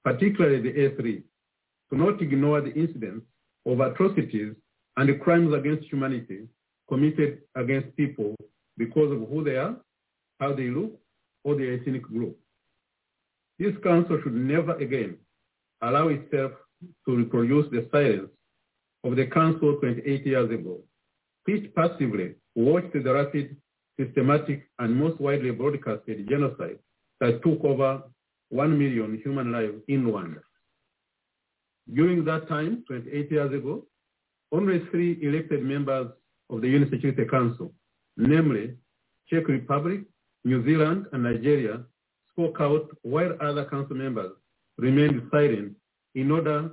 particularly the A3, to not ignore the incidents of atrocities and crimes against humanity committed against people because of who they are, how they look, or their ethnic group. This council should never again allow itself to reproduce the silence of the council 28 years ago, which passively watched the rapid, systematic, and most widely broadcasted genocide that took over 1 million human lives in Rwanda. During that time, 28 years ago, only three elected members of the UN Security Council, namely Czech Republic, New Zealand, and Nigeria, spoke out while other council members remained silent in order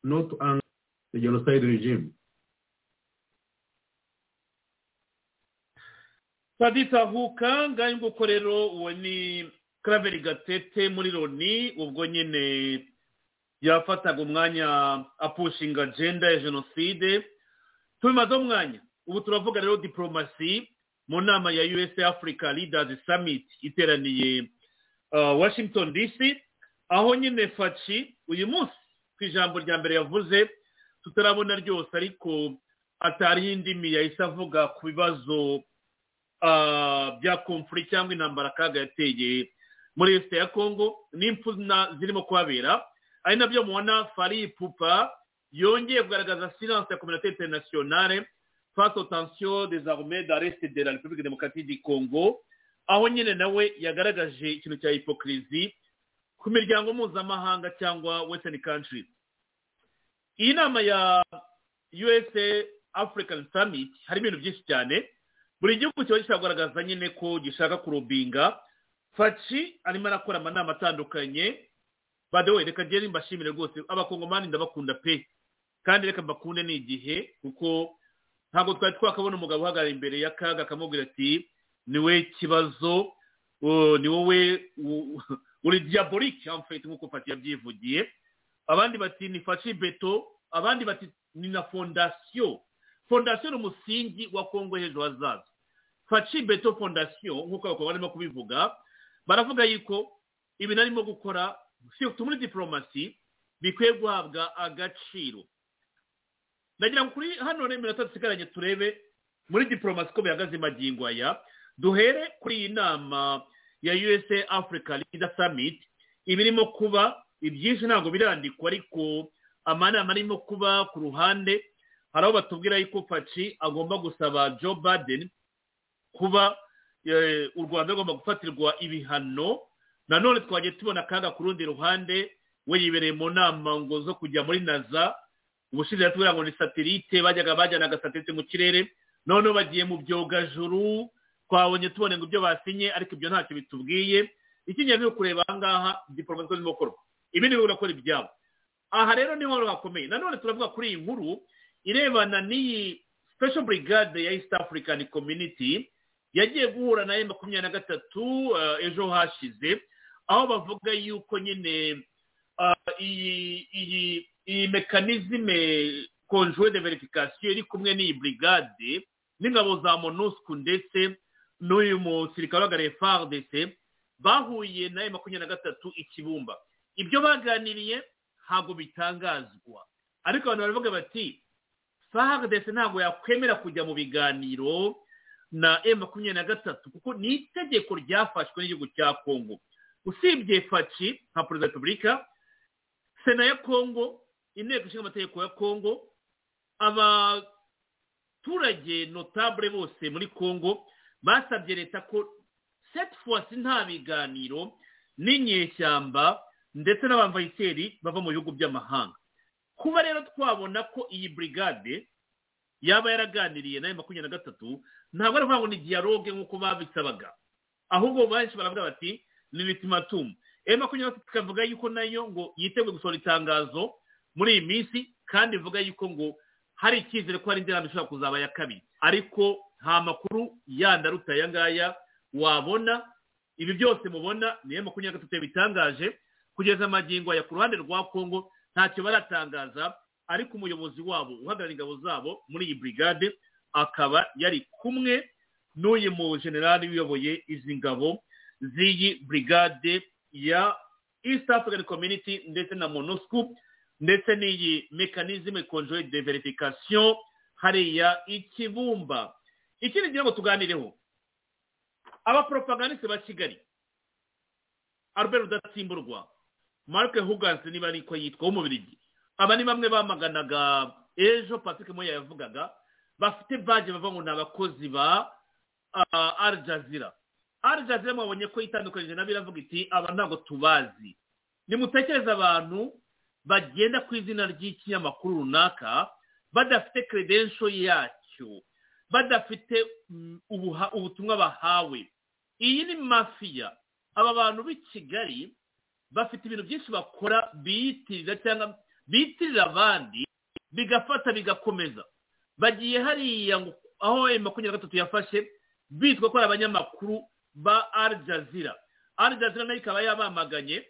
not to anger the genocide regime. padiri tahuka ngayo nguko rero uwo ni karaveri gatete muri loni ubwo nyine yafataga umwanya apushinga agenda ya jenoside tubimazeho umwanya ubu turavuga rero diporomasi mu nama ya usa africa leaders summit iteraniye washington dc aho nyine faci uyu munsi ku ijambo rya mbere yavuze tutarabona ryose ariko atariho indimi yahise avuga ku bibazo bya komfuri cyangwa intambara akaga yateye muri leta ya kongo n'impfu zirimo kuhabera ari nabyo mubona fari pupa yongeye kugaragaza silanse ya kominite interinasiyonare face aux tensions des armées d'arrest de la République démocratique du Congo aho nyine nawe yagaragaje ikintu cya hypocrisy ku miryango mpuzamahanga cyangwa western country iyi nama ya USA African Summit hari ibintu byinshi cyane buri gihugu kiba kiragaragaza nyine ko gishaka kurubinga faci arimo arakora amanama atandukanye badewe reka ngende mbashimire rwose abakongomani ndabakunda pe kandi reka mbakunde ni igihe kuko ntabwo twari twakabona umugabo uhagarara imbere y'akaga akamubwira ati niwe kibazo ni wowe uri diyaborike amufite nk'uko fati yabyivugiye abandi bati ni faci beto abandi bati ni na fondasiyo fondasiyo ni umusingi wa kongo hejuru hazaza faci beto fondasiyo nk'uko abakobwa barimo kubivuga baravuga yuko ibintu arimo gukora muri diporomasi bikwiye guhabwa agaciro ndagira ngo kuri hano rero iminota dusigaranye turebe muri diporomasi ko bihagaze magingo aya duhere kuri iyi nama ya usa africa leader summit ibirimo kuba ibyinshi ntabwo birandikwa ariko amanama arimo kuba ku ruhande hari aho batubwira yuko faci agomba gusaba joe baden kuba u rwanda rugomba gufatirwa ibihano nanone twagiye tubona akaga ku rundi ruhande we yibereye mu nama ngo zo kujya muri naza ubushize tubwira ngo ni satelite bajyaga bajyana agasatelite mu kirere noneho bagiye mu byogajuru twabonye tubone ngo ibyo basinye ariko ibyo ntacyo bitubwiye ikingenzi ni ukureba aha ngaha diporomasi zirimo gukorwa ibindi bihugu birakora ibyabo aha rero niho hakomeye nanone turavuga kuri iyi nkuru irebana n'iyi special brigade ya east african community yagiye guhura na e makumyabiri na gatatu ejo hashize aho bavuga yuko nyine iyi iyi mekanizime konjuwe de verifikasiyo iri kumwe n'iyi burigade n'ingabo za monusku ndetse n'uyu musirikare uhagarariye fardc bahuye na makumyabiri na gatatu ikibumba ibyo baganiriye ntabwo bitangazwa ariko abantu baravuga bati fardc ntabwo yakwemera kujya mu biganiro na makumyabiri na gatatu kuko ni itegeko ryafashwe n'igihugu cya kongo usibye faci nka perezida wa repubulika sena ya kongo inteko ishinga amategeko ya kongo abaturage notabure bose muri kongo basabye leta ko setufuwasi nta biganiro n'inyeshyamba ndetse n'abamvayiseri bava mu bihugu by'amahanga kuba rero twabona ko iyi burigade yaba yaraganiriye nayo makumyabiri na gatatu ntabwo ari ukuvuga ngo ni dialogue nk'uko babisabaga ahubwo benshi baravuga bati ni mitimatumu emu makumyabiri na gatatu ikavuga yuko nayo ngo yiteguye gusohora itangazo muri iyi minsi kandi ivuga yuko ngo hari icyizere ko hari indi nama ishobora kuzaba ya kabiri ariko nta makuru yandi aruta aya ngaya wabona ibi byose mubona ni makumyabiri na gatatu bitangaje kugeza amagingo aya ku ruhande rwa kongo ntacyo baratangaza ariko umuyobozi wabo uhagarariye ingabo zabo muri iyi burigade akaba yari kumwe n'uyu mu generali uyoboye izi ngabo z'iyi burigade ya east african community ndetse na monusco ndetse n'iyi mekanizime konjoye de verifikasiyo hariya ikibumba ikindi ngira ngo tuganireho abaporopaganiste ba kigali albert rudatsimburwa marike huganse niba ariko yitwa w'umubirigi aba ni bamwe bamaganaga ejo patrick moya yavugaga bafite baje bava ngo ni abakozi ba al jazira al jazira mwabonye ko itandukanyije nabo iravuga iti aba ntabwo tubazi nimutekereze abantu bagenda ku izina ry'ikinyamakuru runaka badafite credential yacyo badafite ubuha- ubutumwa bahawe iyi ni mafiya aba bantu b'i kigali bafite ibintu byinshi bakora biyitirira cyangwa biyitirira abandi bigafata bigakomeza bagiye hariya ngo- aho emu makumyabiri na gatatu yafashe bitwa ko ari abanyamakuru ba al jazira al jazira nayo ikaba yabamaganye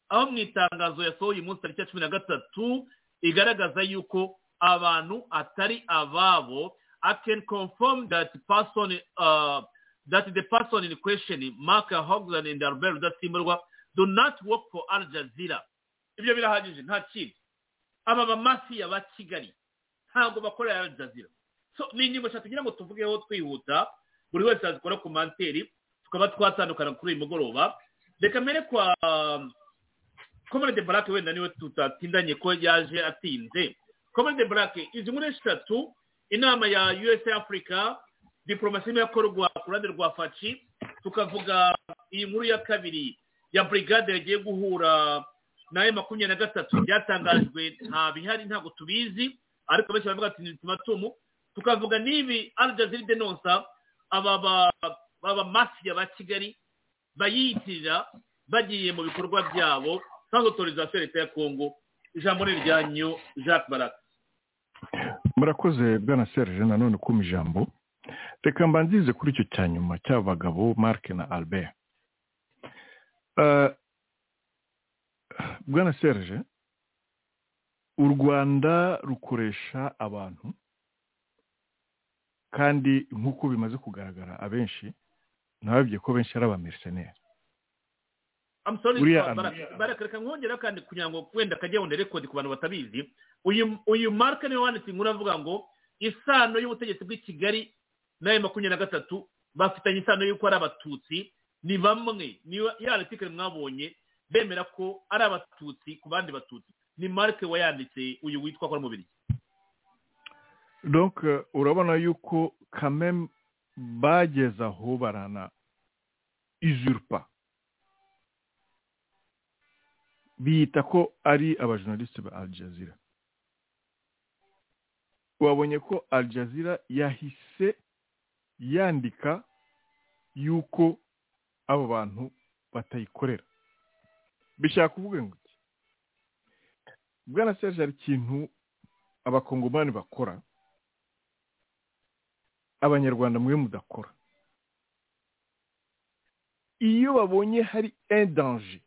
aho mu itangazo yasohoye uyu munsi tariki ya cumi na gatatu igaragaza yuko abantu atari ababo i can confirm that person uh, that the person in question mark hogland and albert rudatsimburwa do not work for al jazeera ibyo birahagije nta kindi aba bamafiya ba kigali ntabwo bakorera al jazeera so ni ingingo eshatu ngira ngo tuvugeho twihuta buri wese azikora ku manteri tukaba twatandukana kuri uyu mugoroba reka mbere kwa comrade black wenda niwe tutatindanye ko yaje atinze comrade black izi nkuru eshatu inama ya usa africa diporomasi irimo irakorwa ku ruhande rwa faci tukavuga iyi nkuru ya kabiri ya brigade yagiye guhura nayo makumyabiri na gatatu byatangajwe nta bihari ntabwo tubizi ariko benshi baravuga ati ni tumatumu tukavuga n'ibi arijaziri denonsa aba ba- baba mafiya ba kigali bayitirira bagiye mu bikorwa byabo sans autorisation leta ya kongo ijambo ni iryanyu jacques baraka murakoze bwana serge nanone kuma ijambo reka mbanzirize kuri icyo cya nyuma cy'abagabo marc na albert Eh, bwana serge u rwanda rukoresha abantu kandi nk'uko bimaze kugaragara abenshi ntababye ko benshi ari abameriseneri I'm sorry, Uriya Baraka- baraka reka nkongera kandi kugira ngo wenda kajya wenda rekodi ku bantu batabizi uyu uyu marike niwe wanditse inkuru avuga ngo isano y'ubutegetsi bw'i kigali n'aya makumyabiri na gatatu bafitanye isano y'uko ari abatutsi ni bamwe niba yaratikari mwabonye bemera ko ari abatutsi ku bandi batutsi ni marike wayanditse uyu witwa kora mubiri donc euh, urabona yuko kameme bageze aho barana izurpa biyita ko ari abajournaliste ba al jazeera wabonye ko al jazeera yahise yandika yuko abo bantu batayikorera bishaka kuvuga ngo iki bwana serge hari ikintu abakongomani bakora abanyarwanda mwe mudakora iyo babonye hari indanje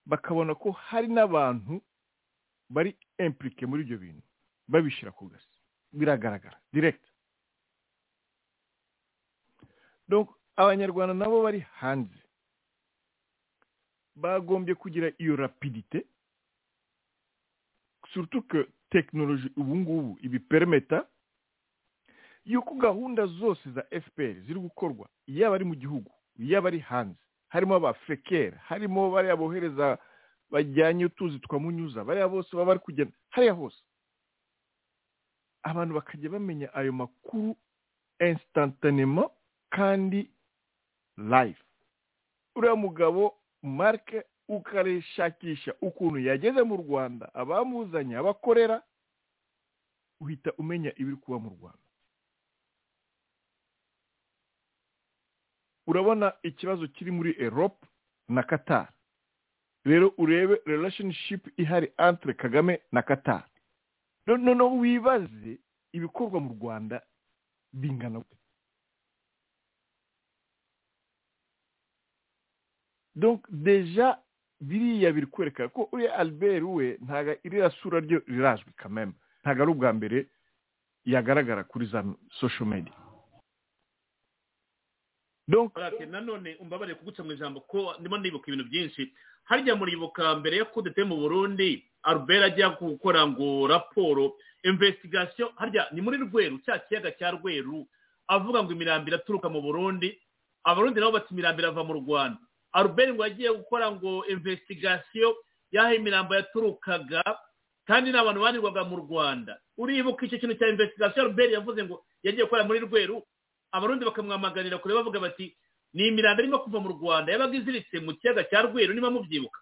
bakabona ko hari n'abantu bari impurike muri ibyo bintu babishyira ku gasi biragaragara direkiti donc abanyarwanda nabo bari hanze bagombye kugira iyo rapidite surtout que tekinoloji ubu ngubu ibipermeta yuko gahunda zose za fpr ziri gukorwa yaba ari mu gihugu yaba ari hanze harimo abafekera harimo bariya bohereza bajyanye utuzi twamunyuza bariya bose baba bari kugenda hariya hose abantu bakajya bamenya ayo makuru instantanema kandi live uriya mugabo marike ukarishakisha ukuntu yageze mu rwanda abamuzanye abakorera uhita umenya ibiri kuba mu rwanda urabona ikibazo kiri muri erope na qatar rero urebe relationship ihari entre kagame na qatar No- noneho wibaze ibikorwa mu rwanda bingana gute donc deja biriya biri kwerekana ko uriya albert we ntago iriya sura ryo rirazwi kameme ntago ari ubwa mbere yagaragara kuri za social media Barake, nanone umbabarire kuguca mu ijambo ko ndimo nibuka ibintu byinshi harya muribuka mbere yo kudete mu burundi albert ajya gukora ngo raporo investigation harya ni muri rweru cya kiyaga cya rweru avuga ngo imirambi iraturuka mu burundi abarundi nabo bati imirambi irava mu rwanda albert ngo yagiye gukora ngo investigation y'aho imirambo yaturukaga kandi n'abantu barirwaga mu rwanda uribuka icyo kintu cya investigation albert yavuze ngo yagiye gukora muri rweru abarundi bakamwamaganira kure bavuga bati ni imirambo irimo kuva mu rwanda yabaga iziritse mu kiyaga cya rweru niba mubyibuka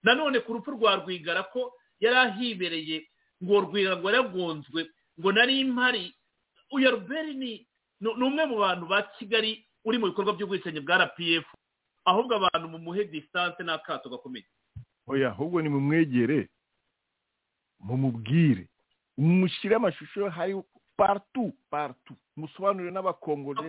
nanone ku rupfu rwa rwigara ko yari ahibereye ngo rwigara ngo yaragonzwe ngo nari impari uyu albert ni ni umwe mu bantu ba kigali uri mu bikorwa by'ubwicanyi bwa rpf ahubwo abantu mu muhe distance n'akato gakomeye oya ahubwo ni mumwegere mumubwire mushyire amashusho hari partu partu musobanurire n'abakongore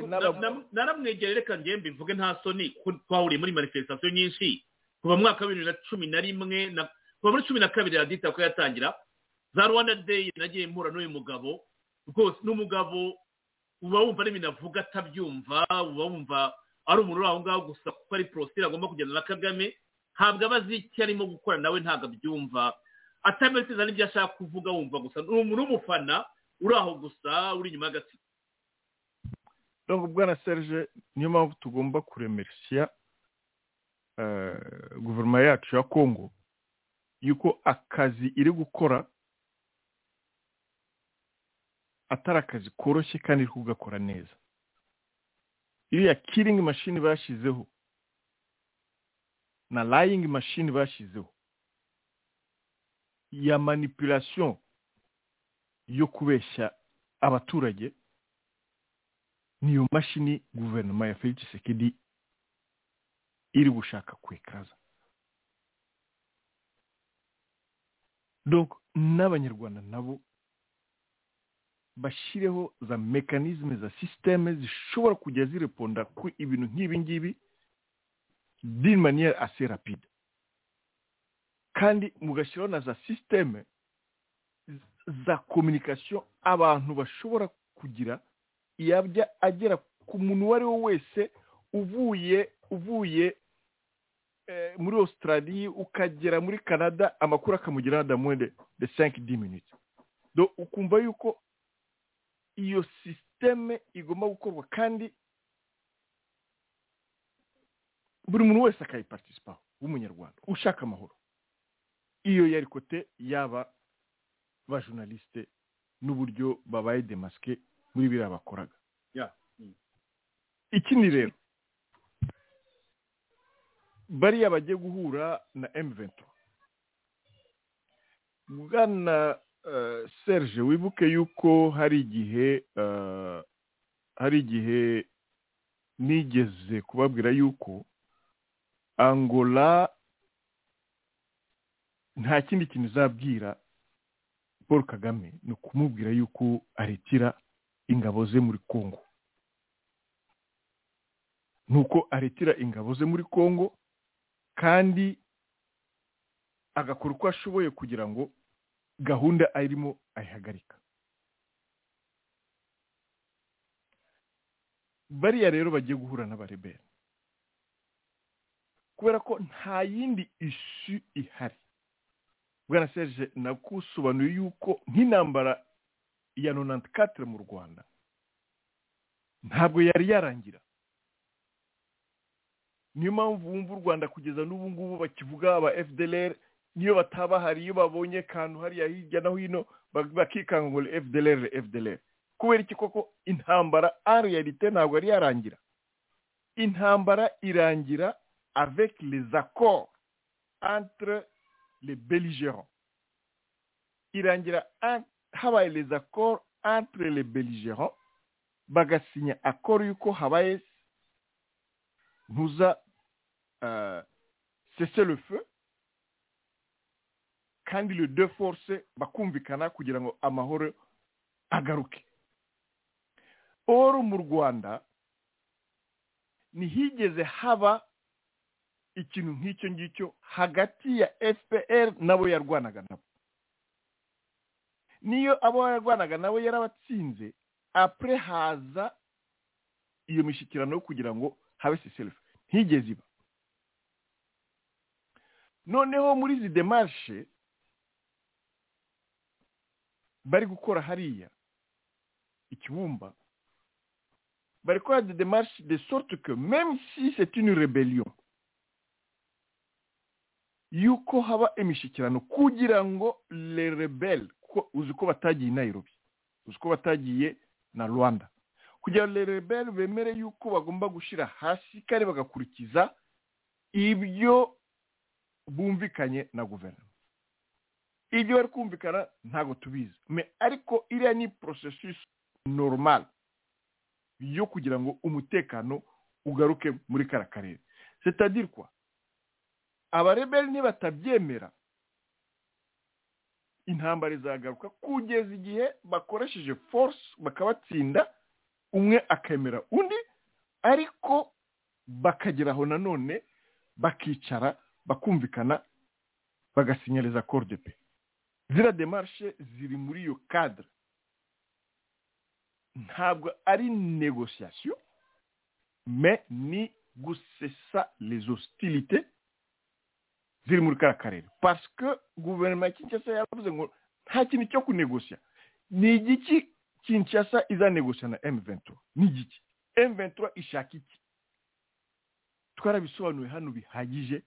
naramwegere reka ngembe mvuge nta soni twahuriye muri manifestation nyinshi kuva mu mwaka wa bibiri na cumi na rimwe kuva muri cumi na kabiri radita ko yatangira za rwanda day nagiye mpura n'uyu mugabo rwose n'umugabo uba wumva n'ibintu avuga atabyumva uba wumva ari umuntu uri aho ngaho gusa kuko ari porositire agomba kugenda na kagame ntabwo aba azi icyo arimo gukora nawe ntabwo abyumva atameze n'ibyo ashaka kuvuga wumva gusa ni umuntu w'umufana uri aho gusa uri inyuma y'agatsiko ubwo na serge niyo mpamvu tugomba kuremerisiya guverinoma yacu ya kongo yuko akazi iri gukora atari akazi koroshye kandi iri kugakora neza iriya kiringi mashini bashyizeho na layingi mashini bashyizeho ya manipulasiyo yo kubeshya abaturage niyo mashini guverinoma ya felix sekedi iri gushaka kwekaza n'abanyarwanda nabo bashyireho za mekanizme za sisiteme zishobora kujya zireponda ku ibintu nk'ibi ngibi d'une manière assez rapide kandi mugashyiraho na za sisiteme za kominikasiyo abantu bashobora kugira yajya agera ku muntu uwo ari we wese uvuye uvuye muri Australia ukagera muri canada amakuru akamugeraho damuwede de sanki di minute ukumva yuko iyo sisiteme igomba gukorwa kandi buri muntu wese akayipartisipaho w'umunyarwanda ushaka amahoro iyo yari kote yaba ba journaliste n'uburyo babaye demaske muri biriya bakoraga ikindi rero bariya bagiye guhura na emuvento bwana serge wibuke yuko hari igihe hari igihe nigeze kubabwira yuko angola nta kindi kintu izabwira paul kagame ni ukumubwira yuko arekera ingabo ze muri congo ni uko arekera ingabo ze muri congo kandi agakora uko ashoboye kugira ngo gahunda arimo ayihagarika bariya rero bagiye guhura n'abarebera kubera ko nta yindi isu ihari bwana serge nakusobanuye yuko nk'intambara ya nonanti katire mu rwanda ntabwo yari yarangira niyo mpamvu wumva u rwanda kugeza n'ubu ngubu bakivuga aba fdlr niyo batabahari iyo babonye akantu hariya hirya no hino bakikanga ngo fdlr fdlr kubera iki koko intambara ari yarite ntabwo yari yarangira intambara irangira avec les accords entre les belligérants irangira habaye les accords entre les belligérants bagasinya accord yuko habaye ntuza uh, cese le feu kandi le deux force bakumvikana kugira ngo amahoro agaruke or mu rwanda ntihigeze haba ikintu nk'icyo ngicyo hagati ya fpr nabo yarwanaga nabo niyo abo yarwanaga nabo yarabatsinze apure haza iyo mishyikirano yo kugira ngo harvest self ntigeze iba noneho muri izi demarishe bari gukora hariya ikibumba bari gukora de demarishe de sorte que même si c'est une rébellion yuko haba imishyikirano kugira ngo le rebel kuko uzi ko batagiye i Nairobi uzi ko batagiye na rwanda kugira ngo le rebel bemere yuko bagomba gushyira hasi kandi bagakurikiza ibyo bumvikanye na guverinoma ibyo bari kumvikana ntabwo tubizi Me ariko iriya ni processus normal yo kugira ngo umutekano ugaruke muri kara karere c'est kwa abareberi ntibatabyemera intambara izagaruka kugeza igihe bakoresheje force bakabatsinda umwe akemera undi ariko bakageraho nanone bakicara bakumvikana bagasinyariza kordepe zira demarishe ziri muri iyo kadire ntabwo ari negosiyasiyo me ni gusesa les hostilités ziri muri kariya karere pasike guverinoma ya kinshasa yaravuze ngo nta kintu cyo kunegosiya ni igiki kinshasa izanegosiya na emu ventura ni igiki emu ventura ishaka iki twarabisobanuye hano bihagije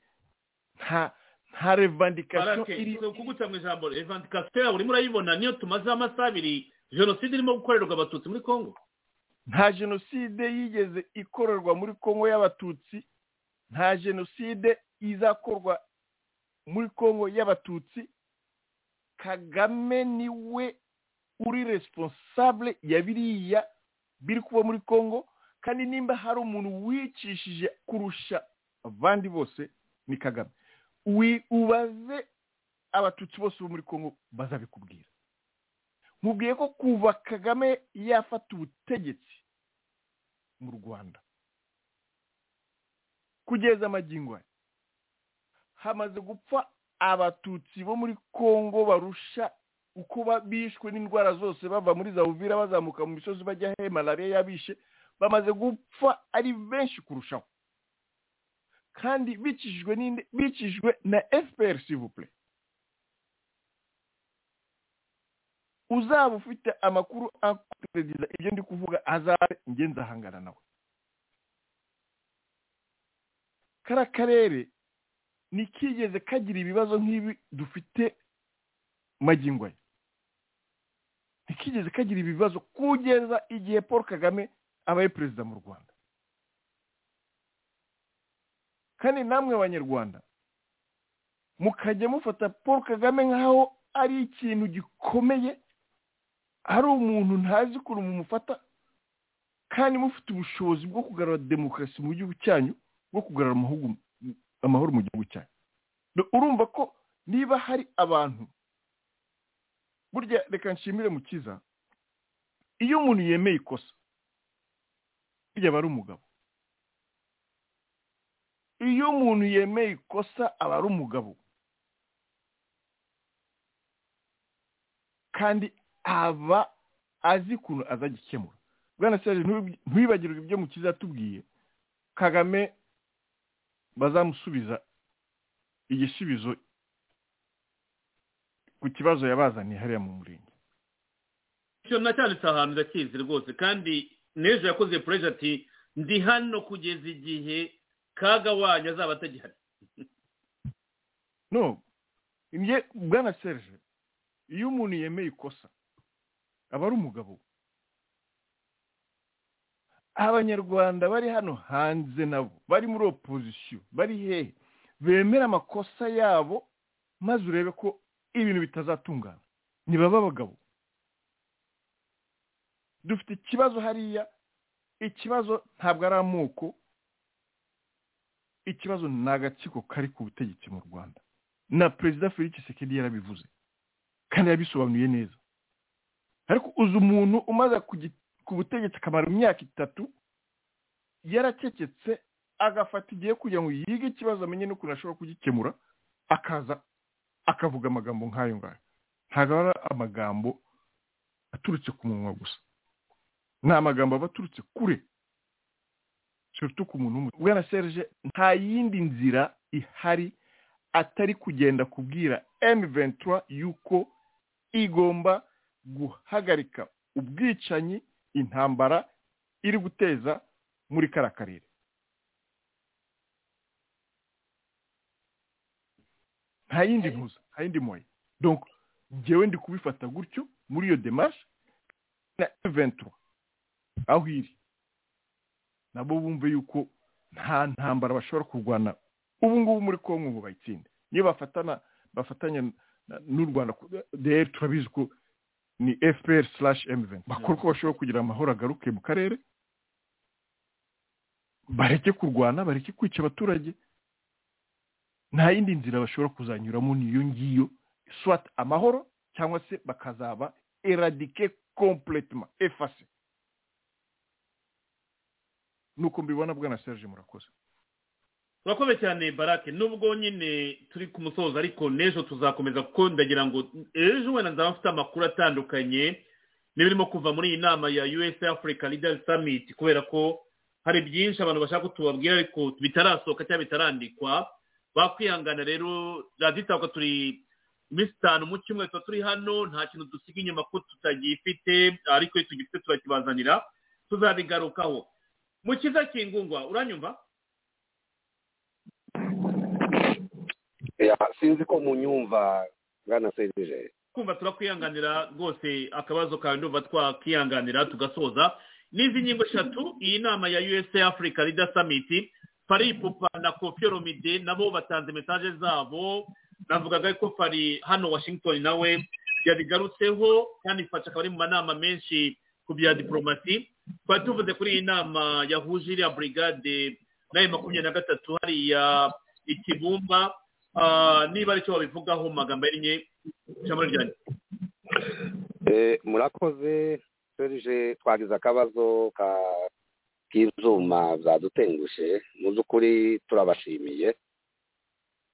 nta nta revandikasiyo iri kuguca mu ijambo revandikasiyo yawe urimo urayibona niyo tumazeho amasaha abiri jenoside irimo gukorerwa abatutsi muri congo nta jenoside yigeze ikorerwa muri congo y'abatutsi nta jenoside izakorwa muri congo y'abatutsi kagame niwe uri responsable ya biriya biri kuba muri congo kandi nimba hari umuntu wicishije kurusha abandi bose ni kagame ubaze abatutsi bose bo muri congo bazabikubwira mubwiye ko kuva kagame yafata ubutegetsi mu rwanda kugeza amagingo aya hamaze gupfa abatutsi bo muri congo barusha uko bishwe n'indwara zose bava muri za uvira bazamuka mu misozi bajya he malariya yabishe bamaze gupfa ari benshi kurushaho kandi bicishijwe n'inde bicishijwe na fpr sivupure uzaba ufite amakuru akuperediza ibyo ndi kuvuga azabe ngenzi ahangana nawe kariya karere ntikigeze kagira ibibazo nk'ibi dufite magingo ye ntikigeze kagira ibibazo kugeza igihe paul kagame abaye perezida mu rwanda kandi namwe abanyarwanda mukajya mufata paul kagame nk'aho ari ikintu gikomeye ari umuntu ntazi ukuntu mumufata kandi mufite ubushobozi bwo kugarura demokarasi mu gihugu cyanyu bwo kugarura amahugurwa amahoro mu gihugu cyacu urumva ko niba hari abantu burya reka nshimire mukiza iyo umuntu yemeye ikosa burya aba ari umugabo iyo umuntu yemeye ikosa aba ari umugabo kandi aba azi ukuntu azajya ikemura bwana serge ntwibagirwe ibyo mukiza yatubwiye kagame bazamusubiza igisubizo ku kibazo yabazaniye hariya mu murenge icyo nacyanditse ahantu ndakizi rwose kandi n'ejo yakoze pureje ati ndi hano kugeza igihe kaga wanyu azaba atagihari no nge bwana serge iyo umuntu yemeye ikosa aba ari umugabo abanyarwanda bari hano hanze nabo bari muri opozisiyo bari hehe bemera amakosa yabo maze urebe ko ibintu bitazatungana ntibaba abagabo dufite ikibazo hariya ikibazo ntabwo ari amoko ikibazo ni agatsiko kari ku butegetsi mu rwanda na perezida felix sekedi yarabivuze kandi yabisobanuye neza ariko uzi umuntu umaze kugita ku butegetsi akamara imyaka itatu yaracecetse agafata igihe kugira ngo yige ikibazo amenye n'ukuntu ashobora kugikemura akaza akavuga amagambo nk'ayo ngayo ntabwo ari amagambo aturutse ku munwa gusa ni amagambo aba aturutse kure surtout ku muntu w'umututsi bwana serge nta yindi nzira ihari atari kugenda kubwira M23 yuko igomba guhagarika ubwicanyi intambara iri guteza muri kara karere nta yindi ntuza nta yindi moya donc njyewe ndi kubifata gutyo muri iyo demarche na M23 aho iri nabo bumve yuko nta ntambara bashobora kurwana ubu ngubu muri kongo ngo bayitsinde niyo bafatana bafatanya na- n'u rwanda ku- dr turabizi ko ni fpr slash mven bakora uko bashobora kugira amahoro agaruke mu karere bareke kurwana bareke kwica abaturage nta yindi nzira bashobora kuzanyuramo niyo ngiyo swat amahoro cyangwa se bakazaba eradike completement efase nuko mbibona bwana serge murakoze turakomeye cyane barake nubwo nyine turi ku musozo ariko n'ejo tuzakomeza kuko ndagira ngo ejo wenda nzaba mfite amakuru atandukanye n'ibirimo kuva muri iyi nama ya us africa leaders summit kubera ko hari byinshi abantu bashaka ko tubabwira ariko bitarasohoka cyangwa bitarandikwa bakwihangana rero radiyo itaka turi iminsi itanu mu cyumweru tuba turi hano nta kintu dusiga inyuma ko tutagifite ariko iyo tugifite turakibazanira tuzabigarukaho mu cyiza kingungwa uranyumva Ya, sinzi ko munyumva bwana serije kumva turakwihanganira rwose akabazo kawe ndumva twakwihanganira tugasoza n'izi ngingo eshatu iyi nama ya usa africa leader summit fari pupa na kofi romide nabo batanze mesaje zabo navugaga ko fari hano washington nawe yabigarutseho kandi ifasha akaba ari mu manama menshi ku bya diporomasi twari tuvuze kuri iyi nama yahuje iriya burigade nayo makumyabiri na gatatu hariya i kibumba Ah, niba aricyo babivugaho mu magambo ahinnye ijambo ryanjye Eh, murakoze serije twagize akabazo ka- k'ibyuma byadutengushe mu by'ukuri turabashimiye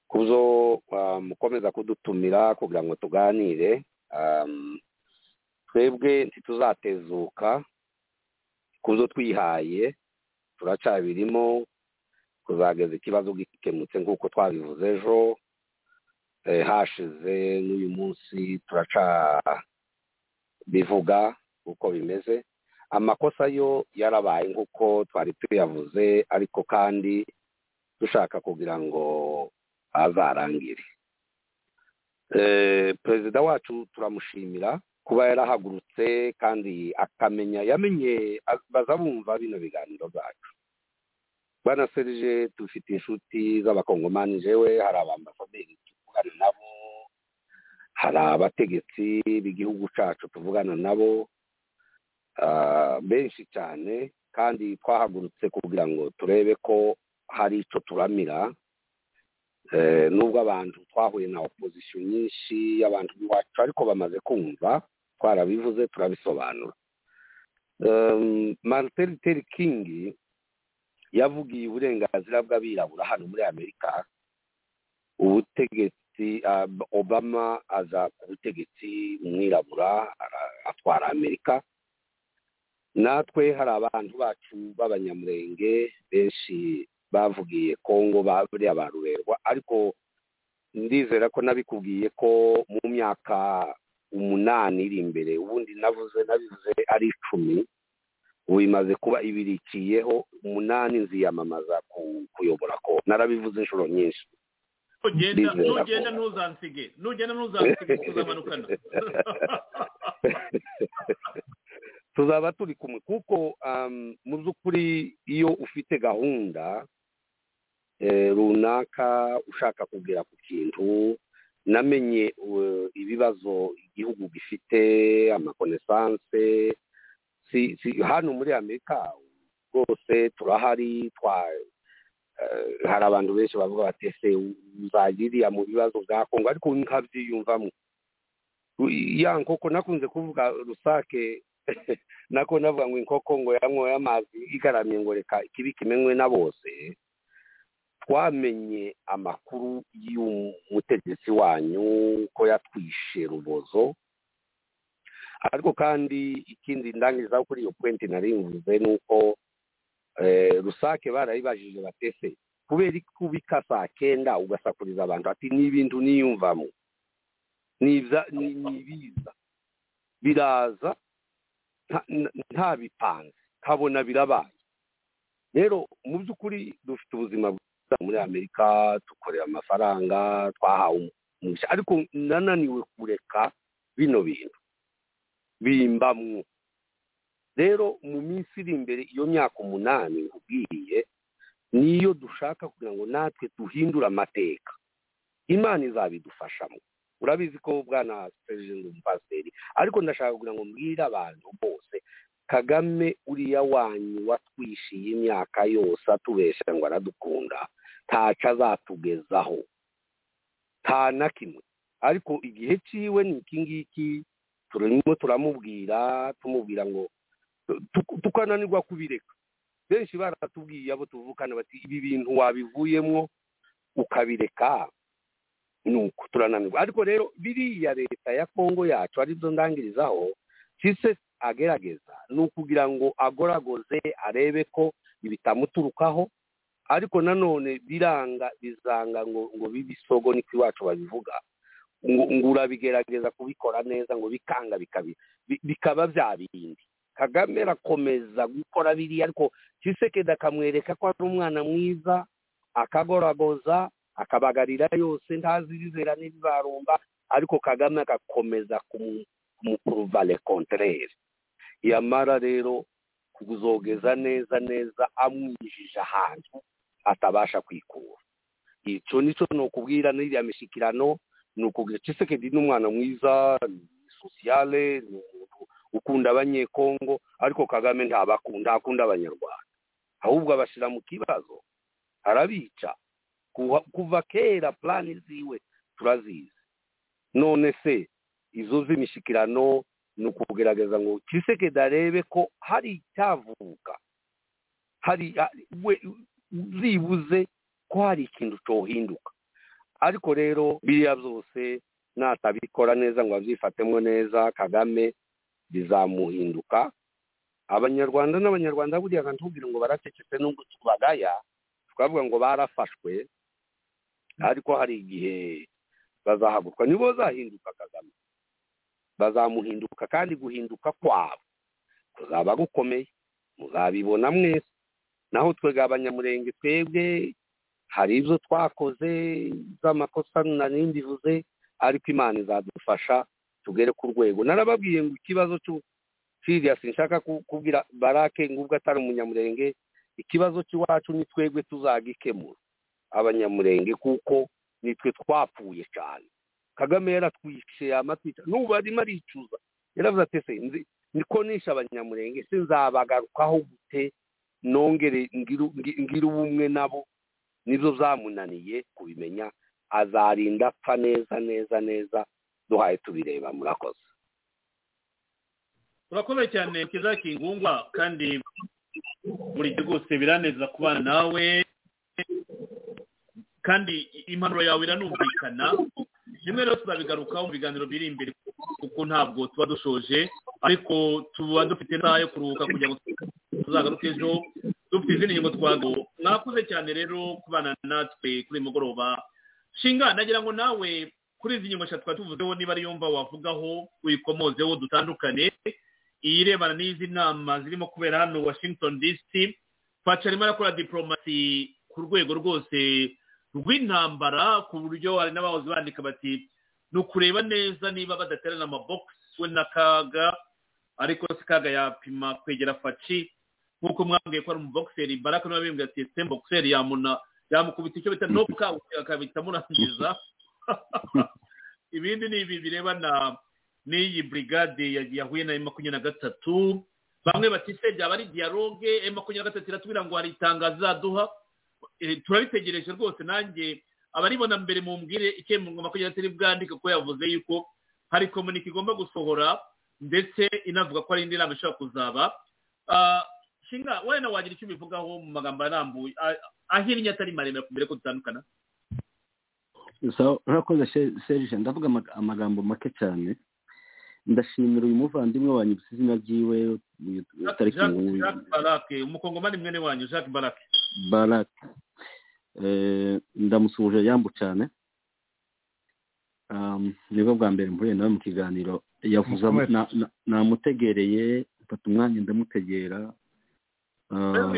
kubyo ah, mukomeza kudutumira kugira ngo tuganire Am, twebwe ntituzatezuka kubyo twihaye turacyabirimo kuzageza ikibazo gikemutse nk'uko twabivuze ejo eh, hashize n'uyu munsi turaca bivuga uko bimeze amakosa yo yarabaye nk'uko twari tuyavuze ariko kandi dushaka kugira ngo azarangire Eh, perezida wacu turamushimira kuba yarahagurutse kandi akamenya yamenye a- baza bumva bino biganiro byacu bwana serije dufite inshuti z'abakongomani jewe hari abambasaderi tuvugana nabo hari abategetsi b'igihugu cyacu tuvugana nabo ah, benshi cyane kandi twahagurutse kugira ngo turebe ko hari icyo turamira Eh, nubwo abantu twahuye na opozisiyo nyinshi y'abantu b'iwacu ariko bamaze kumva twarabivuze turabisobanura Em, martin luther king yavugiye uburenganzira bw'abirabura hano muri amerika ubutegetsi ah, obama aza ku butegetsi umwirabura ara- atwara amerika natwe hari abantu bacu b'abanyamurenge benshi bavugiye kongo ba- buriya ba rurerwa ariko ndizera ko nabikubwiye ko mu myaka umunani iri imbere ubundi navuze nabivuze ari icumi ubu imaze kuba ibirikiyeho umunani nziyamamaza ku- kuyobora ko narabivuze inshuro nyinshi nugenda Ndizera ko- nugenda ntuzansige nugenda ntuzansige tuzamanukana tuzaba turi kumwe kuko um, mu by'ukuri iyo ufite gahunda eh, runaka ushaka kugera ku kintu namenye eh, ibibazo igihugu gifite amakonesanse si, si, hano muri amerika rwose turahari twa eh, hari abantu benshi bavuga bati ese uzagiriya mu bibazo bwa kongo ariko nkabyiyumvamo U- ya nkoko nakunze kuvuga rusake nako navuga ngo inkoko ngo yanyoye amazi igaramye ngo reka ikibi kimenywe na bose twamenye amakuru y'umutegetsi wanyu ko yatwishe rubozo ariko kandi ikindi ndangiza kuri iyo point nari mvuze ni uko eh, rusake barayibajije batese kubera ikubika saa kenda ugasakuriza abantu ati ni ibintu niyumvamo nibiza nibiza biraza nta- nta- ntabipanze kabona birabaye rero mu by'ukuri dufite ubuzima bwiza muri amerika dukorera amafaranga twahawe umugisha ariko nananiwe kureka bino bintu bimbamwo rero mu minsi iri imbere iyo myaka umunani nkubwiye niyo dushaka kugira ngo natwe duhindure amateka imana izabidufashamo urabizi ko bwana perezida umupasiteri ariko ndashaka kugira ngo mbwire abantu bose kagame uriya wanyu watwishiye imyaka yose atubeshya ngo aradukunda ntaco azatugezaho nta na kimwe ariko igihe ciwe ni iki ngiki turimo turamubwira tumubwira ngo tu- tukananirwa kubireka benshi baratubwiye abo tuvukana bati ibi bintu wabivuyemo ukabireka nuko turananirwa ariko rero biriya leta ya kongo yacu arizo ndangirizaho kise agerageza ni ukugira ngo agoragoze arebe ko ibitamuturukaho ariko nanone biranga bizanga ngo ngo bibisogo niko iwacu babivuga ngo ngo urabigerageza kubikora neza ngo bikanga bikabi- bi- bikaba bya bindi kagame arakomeza gukora biriya ariko kisekedi akamwereka ko ari umwana mwiza akagoragoza akabagarira yose ntazi ibizera n'ibibarumba ariko kagame agakomeza kumu- kumupuruva le contraire yamara rero kuzogeza neza neza amwijije ahantu atabasha kwikura icyo nicyo ni ukubwira n'iriya mishyikirano ni ukugira kisekedi ni umwana mwiza ni sosiyale ni umuntu ukunda abanyekongo ariko kagame ntabakunda akunda abanyarwanda ahubwo abashyira mu kibazo arabica Kuva- kuva kera plani ziwe turazizi none se izo z'imishikirano ni ukugerageza ngo kisekedi arebe ko hari icyavuka hari hari- we zibuze ko hari ikintu cyohinduka ariko rero biriya byose natabikora neza ngo abyifatemo neza kagame bizamuhinduka abanyarwanda n'abanyarwanda buriya ntubwire ngo baracecetse nubwo tubagaya twavuga ngo barafashwe ariko hari igihe bazahaguruka nibo bazahinduka kagame bazamuhinduka kandi guhinduka kwabo kuzaba gukomeye muzabibona mwese naho twebwe abanyamurenge twebwe hari ibyo twakoze z'amakosa nari mbivuze ariko imana izadufasha tugere ku rwego narababwiye ngo ikibazo cy'u- siriya sinshaka ku- kubwira barake ngubwo atari umunyamurenge ikibazo cy'iwacu ni twebwe tuzagikemura abanyamurenge kuko nitwe twapfuye cyane kagame yaratwishiye amatwica n'ubu arimo aricuza yaravuze ati ese nzi niko nishe abanyamurenge se nzabagarukaho gute nongere ngire ngi- ngire ubumwe nabo nibyo byamunaniye kubimenya azarinda apfa neza neza neza duhaye tubireba murakoze urakoze cyane kiza kingungwa kandi buri gihe rwose biraneza kubana nawe kandi impanuro yawe iranumvikana rimwe rero tuzabigarukaho mu biganiro biri imbere kuko ntabwo tuba dushoje ariko tuba dufite isaha yo kuruhuka kugira ngo tuzagaruke ejo dufite izindi ngingo twagaho mwakoze cyane rero kubana natwe kuri uyu mugoroba shinga nagira ngo nawe kuri izi ngingo eshatu twari tuvuzeho niba ari yumva wavugaho uyikomozeho dutandukane iyirebana n'izi nama zirimo kubera hano washington dc paca arimo arakora diporomasi ku rwego rwose rw'intambara ku buryo hari n'abahoze bandika bati ni ukureba neza niba badaterana amabogisi we na kaga ariko se kaga yapima kwegera faci nk'uko mwambwiye ko ari umuboguseri baraka niba bimbwira ati se mboguseri yamuna yamukubita icyo bita nopuka akabita amurangiza ibindi ni ibi birebana n'iyi burigade ya- yahuye na makumyabiri na gatatu bamwe bati se byaba ari dialogue makumyabiri na gatatu iratubwira ngo hari itangazo izaduha Eh, turabitegereje rwose nanjye abaribona mbere mumbwire icyo mu- makumyabiri na gatatu iri bwandike kuko yavuze yuko hari komunike igomba gusohora ndetse inavuga ko hari indi nama ishobora kuzaba Ah, shinga wenda wagira icyo ubivugaho mu magambo arambuye a- ahinnye atari maremare mbere ko dutandukana so urakoze serije ndavuga ama- amagambo make cyane ndashimira uyu muvandimwe wanyibutse izina ryiwe uyu tariki Jacques Jacques barake umukongomani mwene wanyu jacques barake barak Eh, ndamusuhuje yambu cyane Um, nibwo bwa mbere mpuye nawe mu kiganiro yavuze Mukomere. na- na- namutegereye mfata umwanya ndamutegera Ah,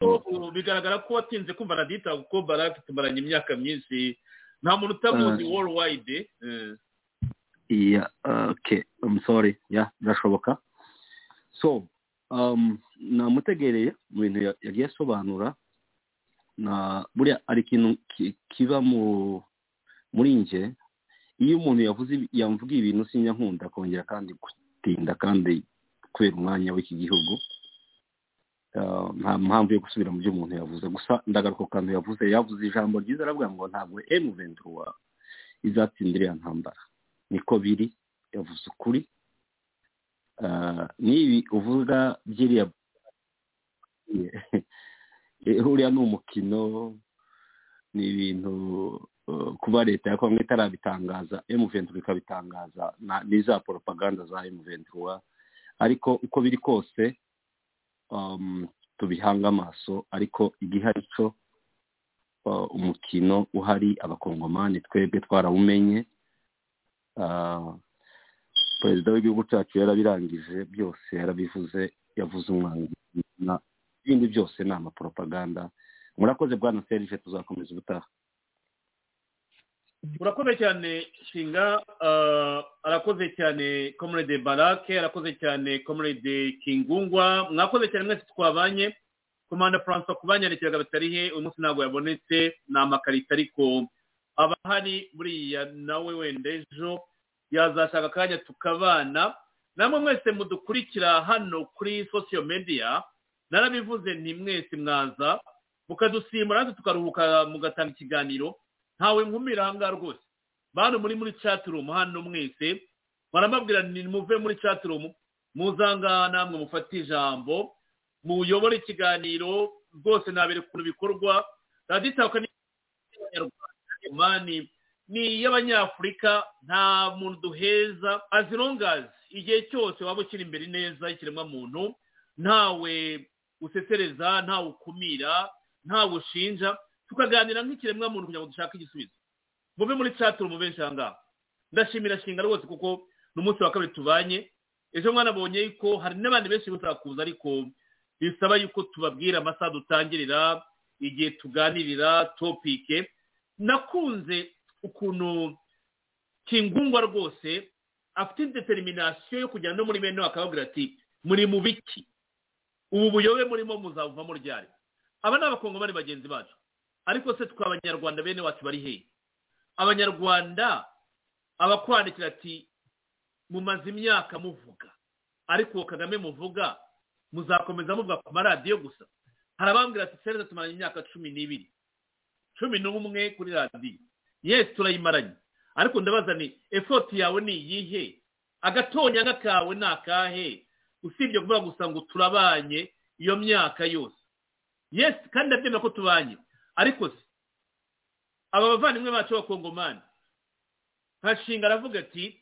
Ubu bigaragara ko watinze kumva radita kuko barake tumaranye imyaka myinshi nta muntu utamuzi Ah. worldwide eh. Yeah, okay. I'm sorry. Yeah, birashoboka. So, um, namutegereye mu bintu ya- yagiye asobanura na buriya hari ikintu ki- kiba mu muri nge iyo umuntu yavuze ibi- yamvugiye ibintu sinya nkunda kongera kandi gutinda kandi kubera umwanya w'iki gihugu Ah, nta mpamvu yo gusubira mu byo umuntu yavuze gusa ndagaruka ku kantu yavuze yavuze ijambo ryiza aravuga ngo ntabwo emu ventura izatsindira iriya ntambara niko biri yavuze ukuri Ah, n'ibi uvuga by'iriya Eh, uriya ni umukino ni ibintu eh, kuba leta ya kongo itarabitangaza emuventura ikabitangaza na- ni za poropaganda za emuventura ariko uko biri kose um, tubihanga amaso ariko igihari cyo uh, umukino uhari abakongomani twebwe twarawumenye Ah, perezida w'igihugu cyacu yarabirangije byose yarabivuze yavuze umwanzi na- ibindi byose ni amaporopaganda murakoze bwana serije tuzakomeza ubutaha urakoze cyane shinga ah, arakoze cyane comrade barake arakoze cyane comrade kingungwa mwakoze cyane mwese twabanye komanda francois kubanyarekeraga batarihe uyu munsi ntabwo yabonetse ni amakarita ariko abahari buriya nawe wenda ejo yazashaka akanya tukabana namwe mwese mudukurikira hano kuri social media narabivuze nti mwese mwaza mukadusimbura natwe tukaruhuka mugatanga ikiganiro ntawe nkumira ahangaha rwose bantu muri muri chaturumu hano mwese barambabwira ni muve muri chaturumu muzangaha namwe mufate ijambo muyobore ikiganiro rwose nabere ukuntu bikorwa raditaka ni abanyarwanda mani ni iy'abanyafurika nta muntu duheza azirongazi igihe cyose waba ukiri imbere neza y'ikiremwa muntu ntawe usesereza ntawe ukumira ntawe ushinja tukaganira nk'ikiremwa muntu kugira ngo dushake igisubizo muve muri chaturu mu benshi ahangaha ndashimira shinga rwose kuko ni umunsi wa kabiri tubanye ejo mwanabonye yuko hari n'abandi benshi batakuza ariko bisaba yuko tubabwira amasaha dutangirira igihe tuganirira topike nakunze ukuntu kingungwa rwose afite determination yo kujyana no muri bene we akababwira ati muri mu biki ubu buyobe murimo muzabuvamo ryari aba ni abakongomani bagenzi bacu ariko se twe abanyarwanda bene wacu bari hehe abanyarwanda abakwandikira ati mumaze imyaka muvuga ariko uwo kagame muvuga muzakomeza muvuga ku maradiyo gusa hari abambwira ati sereza tumaranye imyaka cumi n'ibiri cumi n'umwe kuri radiyo yesi turayimaranye ariko ndabaza ni efoti yawe ni iyihe agatonyanga kawe ni akahe usibye kuvuga gusa ngo turabanye iyo myaka yose yesi kandi ndabyemera ko tubanye ariko se aba bavandimwe bacu b'abakongomani nkashinga aravuga ati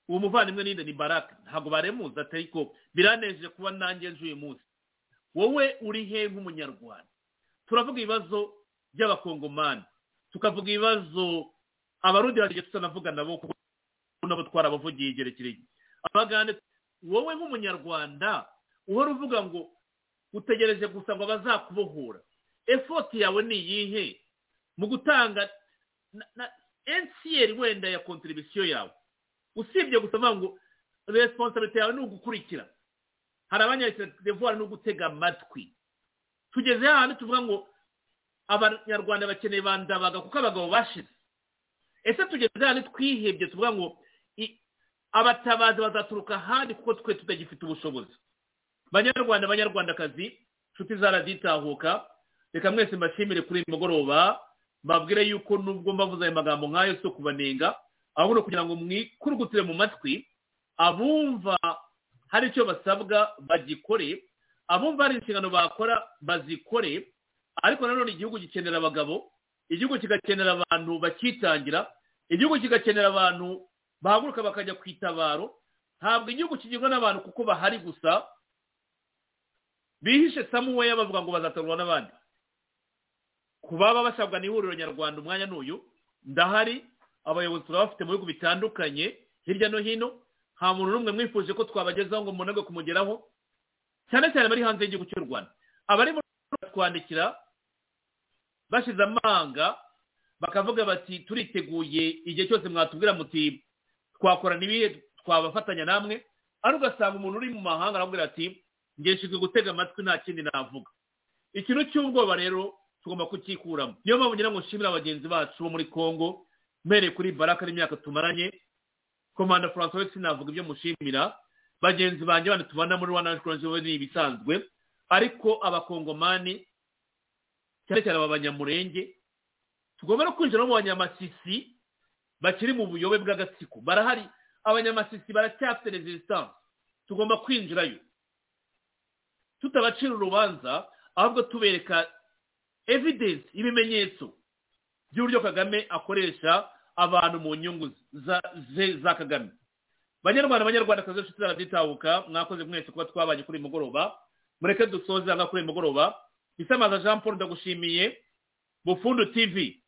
uwo muvandimwe ninde ni baraka ntabwo baremuza atari ko biranejeje kuba nanjye nje uyu munsi wowe uri he nk'umunyarwanda turavuga ibibazo by'abakongomani tukavuga ibibazo abarundi bagiye tutanavuga nabo kuko nabo twarabavugiye igihe kirekire abagande wowe nk'umunyarwanda uhora uvuga ngo utegereje gusa ngo bazakubohora efoti yawe ni iyihe mu gutanga na- na- NCR wenda ya kontribisiyo yawe usibye gusa avuga ngo resiponsabite yawe ni ugukurikira hari abanyarwanda devuwari ni ugutega amatwi tugeze hahandi tuvuga ngo abanyarwanda bakeneye bandabaga kuko abagabo bashize ese tugeze hahandi twihebye tuvuga ngo i- abatabazi bazaturuka ahandi kuko twe tutagifite ubushobozi banyarwanda banyarwandakazi nshuti zaraditahuka reka mwese mbashimire kuri uyu mugoroba mbabwire yuko nubwo mbavuze ayo magambo nk'ayo si ukubanenga ahubwo kugira ngo mwikurugutire mu matwi abumva hari icyo basabwa bagikore abumva hari inshingano bakora bazikore ariko nanone igihugu gikenera abagabo igihugu kigakenera abantu bakitangira igihugu kigakenera abantu bahaguruka bakajya ku itabaro ntabwo igihugu kigirwa n'abantu kuko bahari gusa bihishe samuweya bavuga ngo bazatorwa n'abandi ku baba basabwa n'ihuriro nyarwanda umwanya n'uyu ndahari abayobozi turabafite mu bihugu bitandukanye hirya no hino nta muntu n'umwe mwifuje ko twabagezaho ngo munanirwe kumugeraho cyane cyane abari hanze y'igihugu cy'u rwanda abari mu rwanda twandikira bashize amanga bakavuga bati turiteguye igihe cyose mwatubwira muti twakorana ibihe twabafatanya namwe ariko ugasanga umuntu uri mu mahanga aramubwira ati ngeshinzwe gutega amatwi nta kindi navuga ikintu cy'ubwoba rero tugomba kucyikuramo niyo mpamvu ngira ngo nshimire abagenzi bacu bo muri congo mpereye kuri baraka n'imyaka tumaranye komanda francois sinavuga ibyo mushimira bagenzi banjye bandi tubana muri wana national ni ibisanzwe ariko abakongomani cyane cyane aba banyamurenge tugomba no kwinjira no mu banyamasisi bakiri mu buyobe bw'agatsiko barahari abanyamasisi baracyafite resistance tugomba kwinjirayo tutabacira urubanza ahubwo tubereka evidence ibimenyetso by'uburyo kagame akoresha abantu mu nyungu ze za kagame banyarwanda banyarwanda kazi inshuti zarabyitabuka mwakoze mwese kuba twabanye kuri mugoroba mureke dusoze aha kuri mugoroba isamaza jean paul ndagushimiye bufundu tv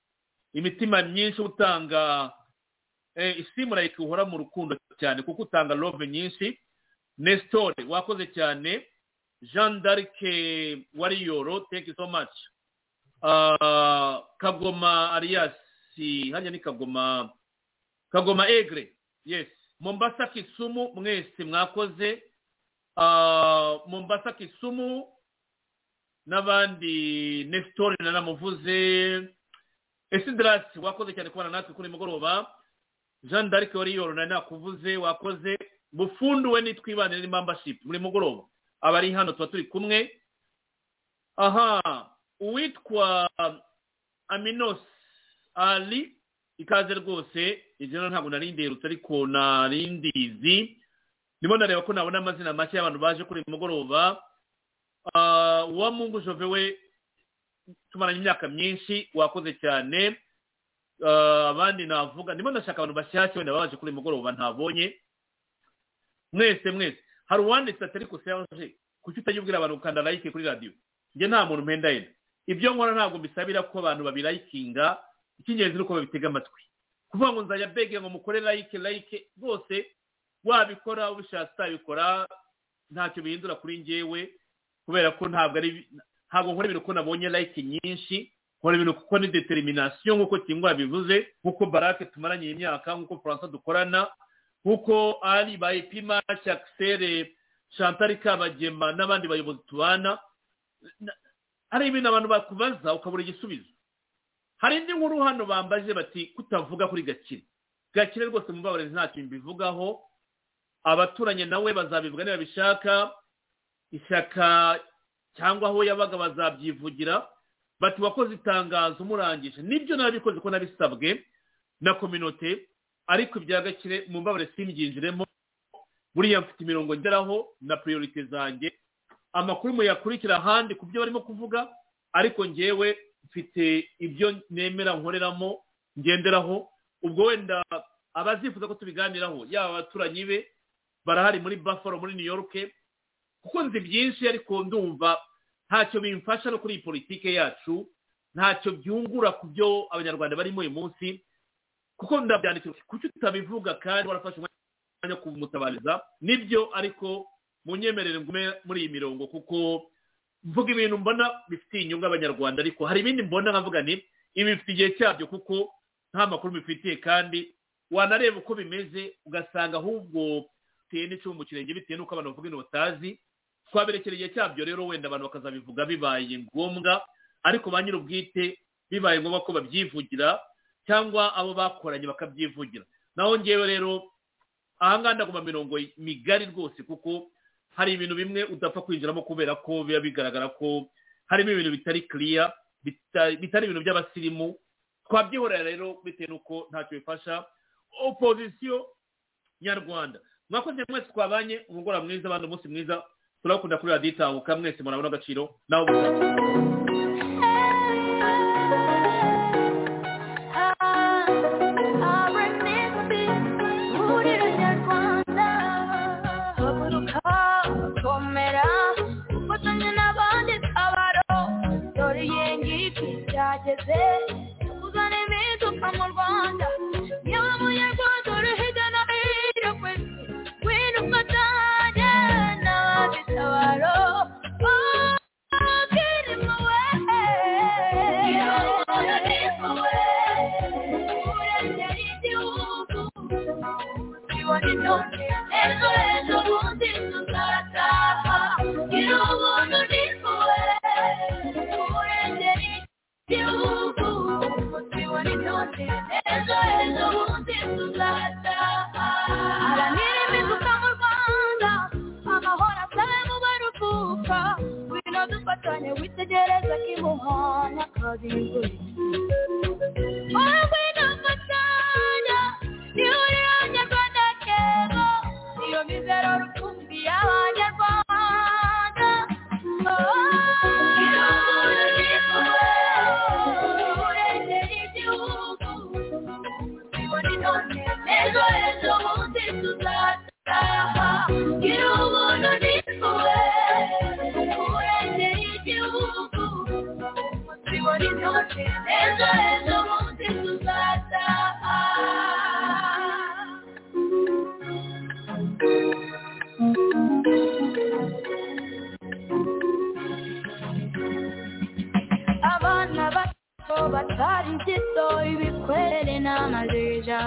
imitima myinshi utanga isimura ikihora mu rukundo cyane kuko utanga love nyinshi nesitore wakoze cyane jean d'arc wariyoro thank you so much kagoma ariyasi hariya ni kagoma kagoma egre yes mombasa kisumu mwese mwakoze mombasa kisumu n'abandi nesitore nanamuvuze esidarasi wakoze cyane kubana natwe kuri mugoroba jean d'arc wariyoro nari nakuvuze wakoze bufundu we nitwibanire ni membership muri mugoroba abari hano tuba turi kumwe aha uwitwa aminos ali ikaze rwose izina ntabwo narinderutse ariko narindizi ndimo ndareba ko nabona amazina make y'abantu baje kuri mugoroba uwa mungu jove we tumaranye imyaka myinshi wakoze cyane abandi navuga ndimo ndashaka abantu bashyashya wenda baje kuri mugoroba ntabonye mwese mwese hari uwanditse atari serge kuki utajya abantu gukanda layike kuri radiyo njye nta muntu mpenda yenda ibyo nkora ntabwo bisabira ko abantu babirayikinga icy'ingenzi ni uko babitega amatwi kuvuga ngo nzajya bege ngo mukore layike layike rwose wabikora ubishatse utabikora ntacyo bihindura kuri ngewe kubera ko ntabwo ari ntabwo nkora ibintu ko nabonye layike nyinshi nkora ibintu kuko ni determination nk'uko kingwa bivuze nk'uko barake tumaranye imyaka nk'uko faransa dukorana nk'uko ari bayipima cyakisere chantal kabagema n'abandi bayobozi tubana hari ibintu abantu bakubaza ukabura igisubizo hari indi nkuru hano bambaje bati kutavuga kuri gakire gakire rwose mu mbabarezi ntacyo mbivugaho abaturanyi nawe bazabivuga niba bishaka ishyaka cyangwa aho yabaga bazabyivugira bati wakoze itangazo murangije nibyo nabikoze ko nabisabwe na kominote ariko ibya gakire mu mbabarezi simbyinjiremo buriya mfite imirongo ngeraho na priorite zanjye amakuru muyakurikira ahandi ku byo barimo kuvuga ariko ngewe mfite ibyo nemera nkoreramo ngenderaho ubwo wenda abazifuza ko tubiganiraho yaba abaturanyi be barahari muri buffalo muri new york kuko nzi byinshi ariko ndumva ntacyo bimfasha no kuri iyi politike yacu ntacyo byungura ku byo abanyarwanda barimo uyu munsi kuko ndabyandikira kuki utabivuga kandi warafashe umwanya wo kumutabariza nibyo ariko munyemerere ngume muri iyi mirongo kuko mvuga ibintu mbona bifitiye inyungu abanyarwanda ariko hari ibindi mbona nkavuga ni ibi bifite igihe cyabyo kuko nta makuru bifitiye kandi wanareba uko bimeze ugasanga ahubwo biteye n'icumu mu kirenge bitewe n'uko abantu bavuga ibintu batazi twaberekera igihe cyabyo rero wenda abantu bakazabivuga bibaye ngombwa ariko ba nyir'ubwite bibaye ngombwa ko babyivugira cyangwa abo bakoranye bakabyivugira naho ngewe rero ahangaha ndaguma mirongo migari rwose kuko hari ibintu bimwe udapfa kwinjiramo kubera ko biba bigaragara ko harimo ibintu bitari kiriya bitari ibintu by'abasirimu twabyihorera rero bitewe n'uko ntacyo bifasha opozisiyo nyarwanda mwakoze mwese twabanye umugoroba mwiza abandi umunsi mwiza turabakunda kuri radiyo itahuka mwese murabona agaciro nawe gusa Nyarwanda uhageze uzana impinduka mu rwanda yewe munyarwanda uri hirya no hino ku isi wino ufatanye n'ababitabaro Ejo ejo bundi tuzataha Gira ubuntu ni wowe Urengera igihugu Tubibone byose Ejo ejo bundi tuzataha Haranira impinduka mu Rwanda Amahoro asabe mu baruhuka Ngwino dufatanye witegereza kimuhana kabiri Wowe ngwino mfatanya Nihure abanyarwanda kera Iyo mizero rukumbi y'abanyarwanda Ejo ejo bundi tuzataha Gira ubuntu ni wowe Urengera igihugu Tubibone byose Ejo ejo bundi tuzataha abana bato batari gito ibikwere n'amajeja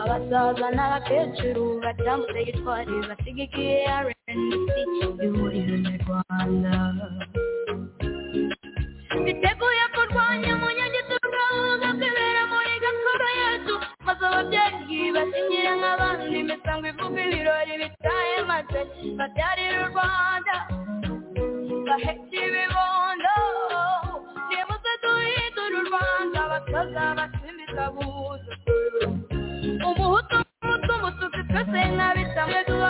abasaza n'abakecuru batambutse gitwari basigikiye rnc ihuriro nyarwanda biteguye kurwanya umunyagitugu ahubwo kwibera muri gakondo yacu maze ababyeyi basinyira nk'abandi imisango ivuga ibirori bitaye maze babyarira u rwanda bahetse ibibondo nibuze duhindura u rwanda abatoza basimbiza buza umuhutu n'umutumu tuzi twese nk'abisamwe duha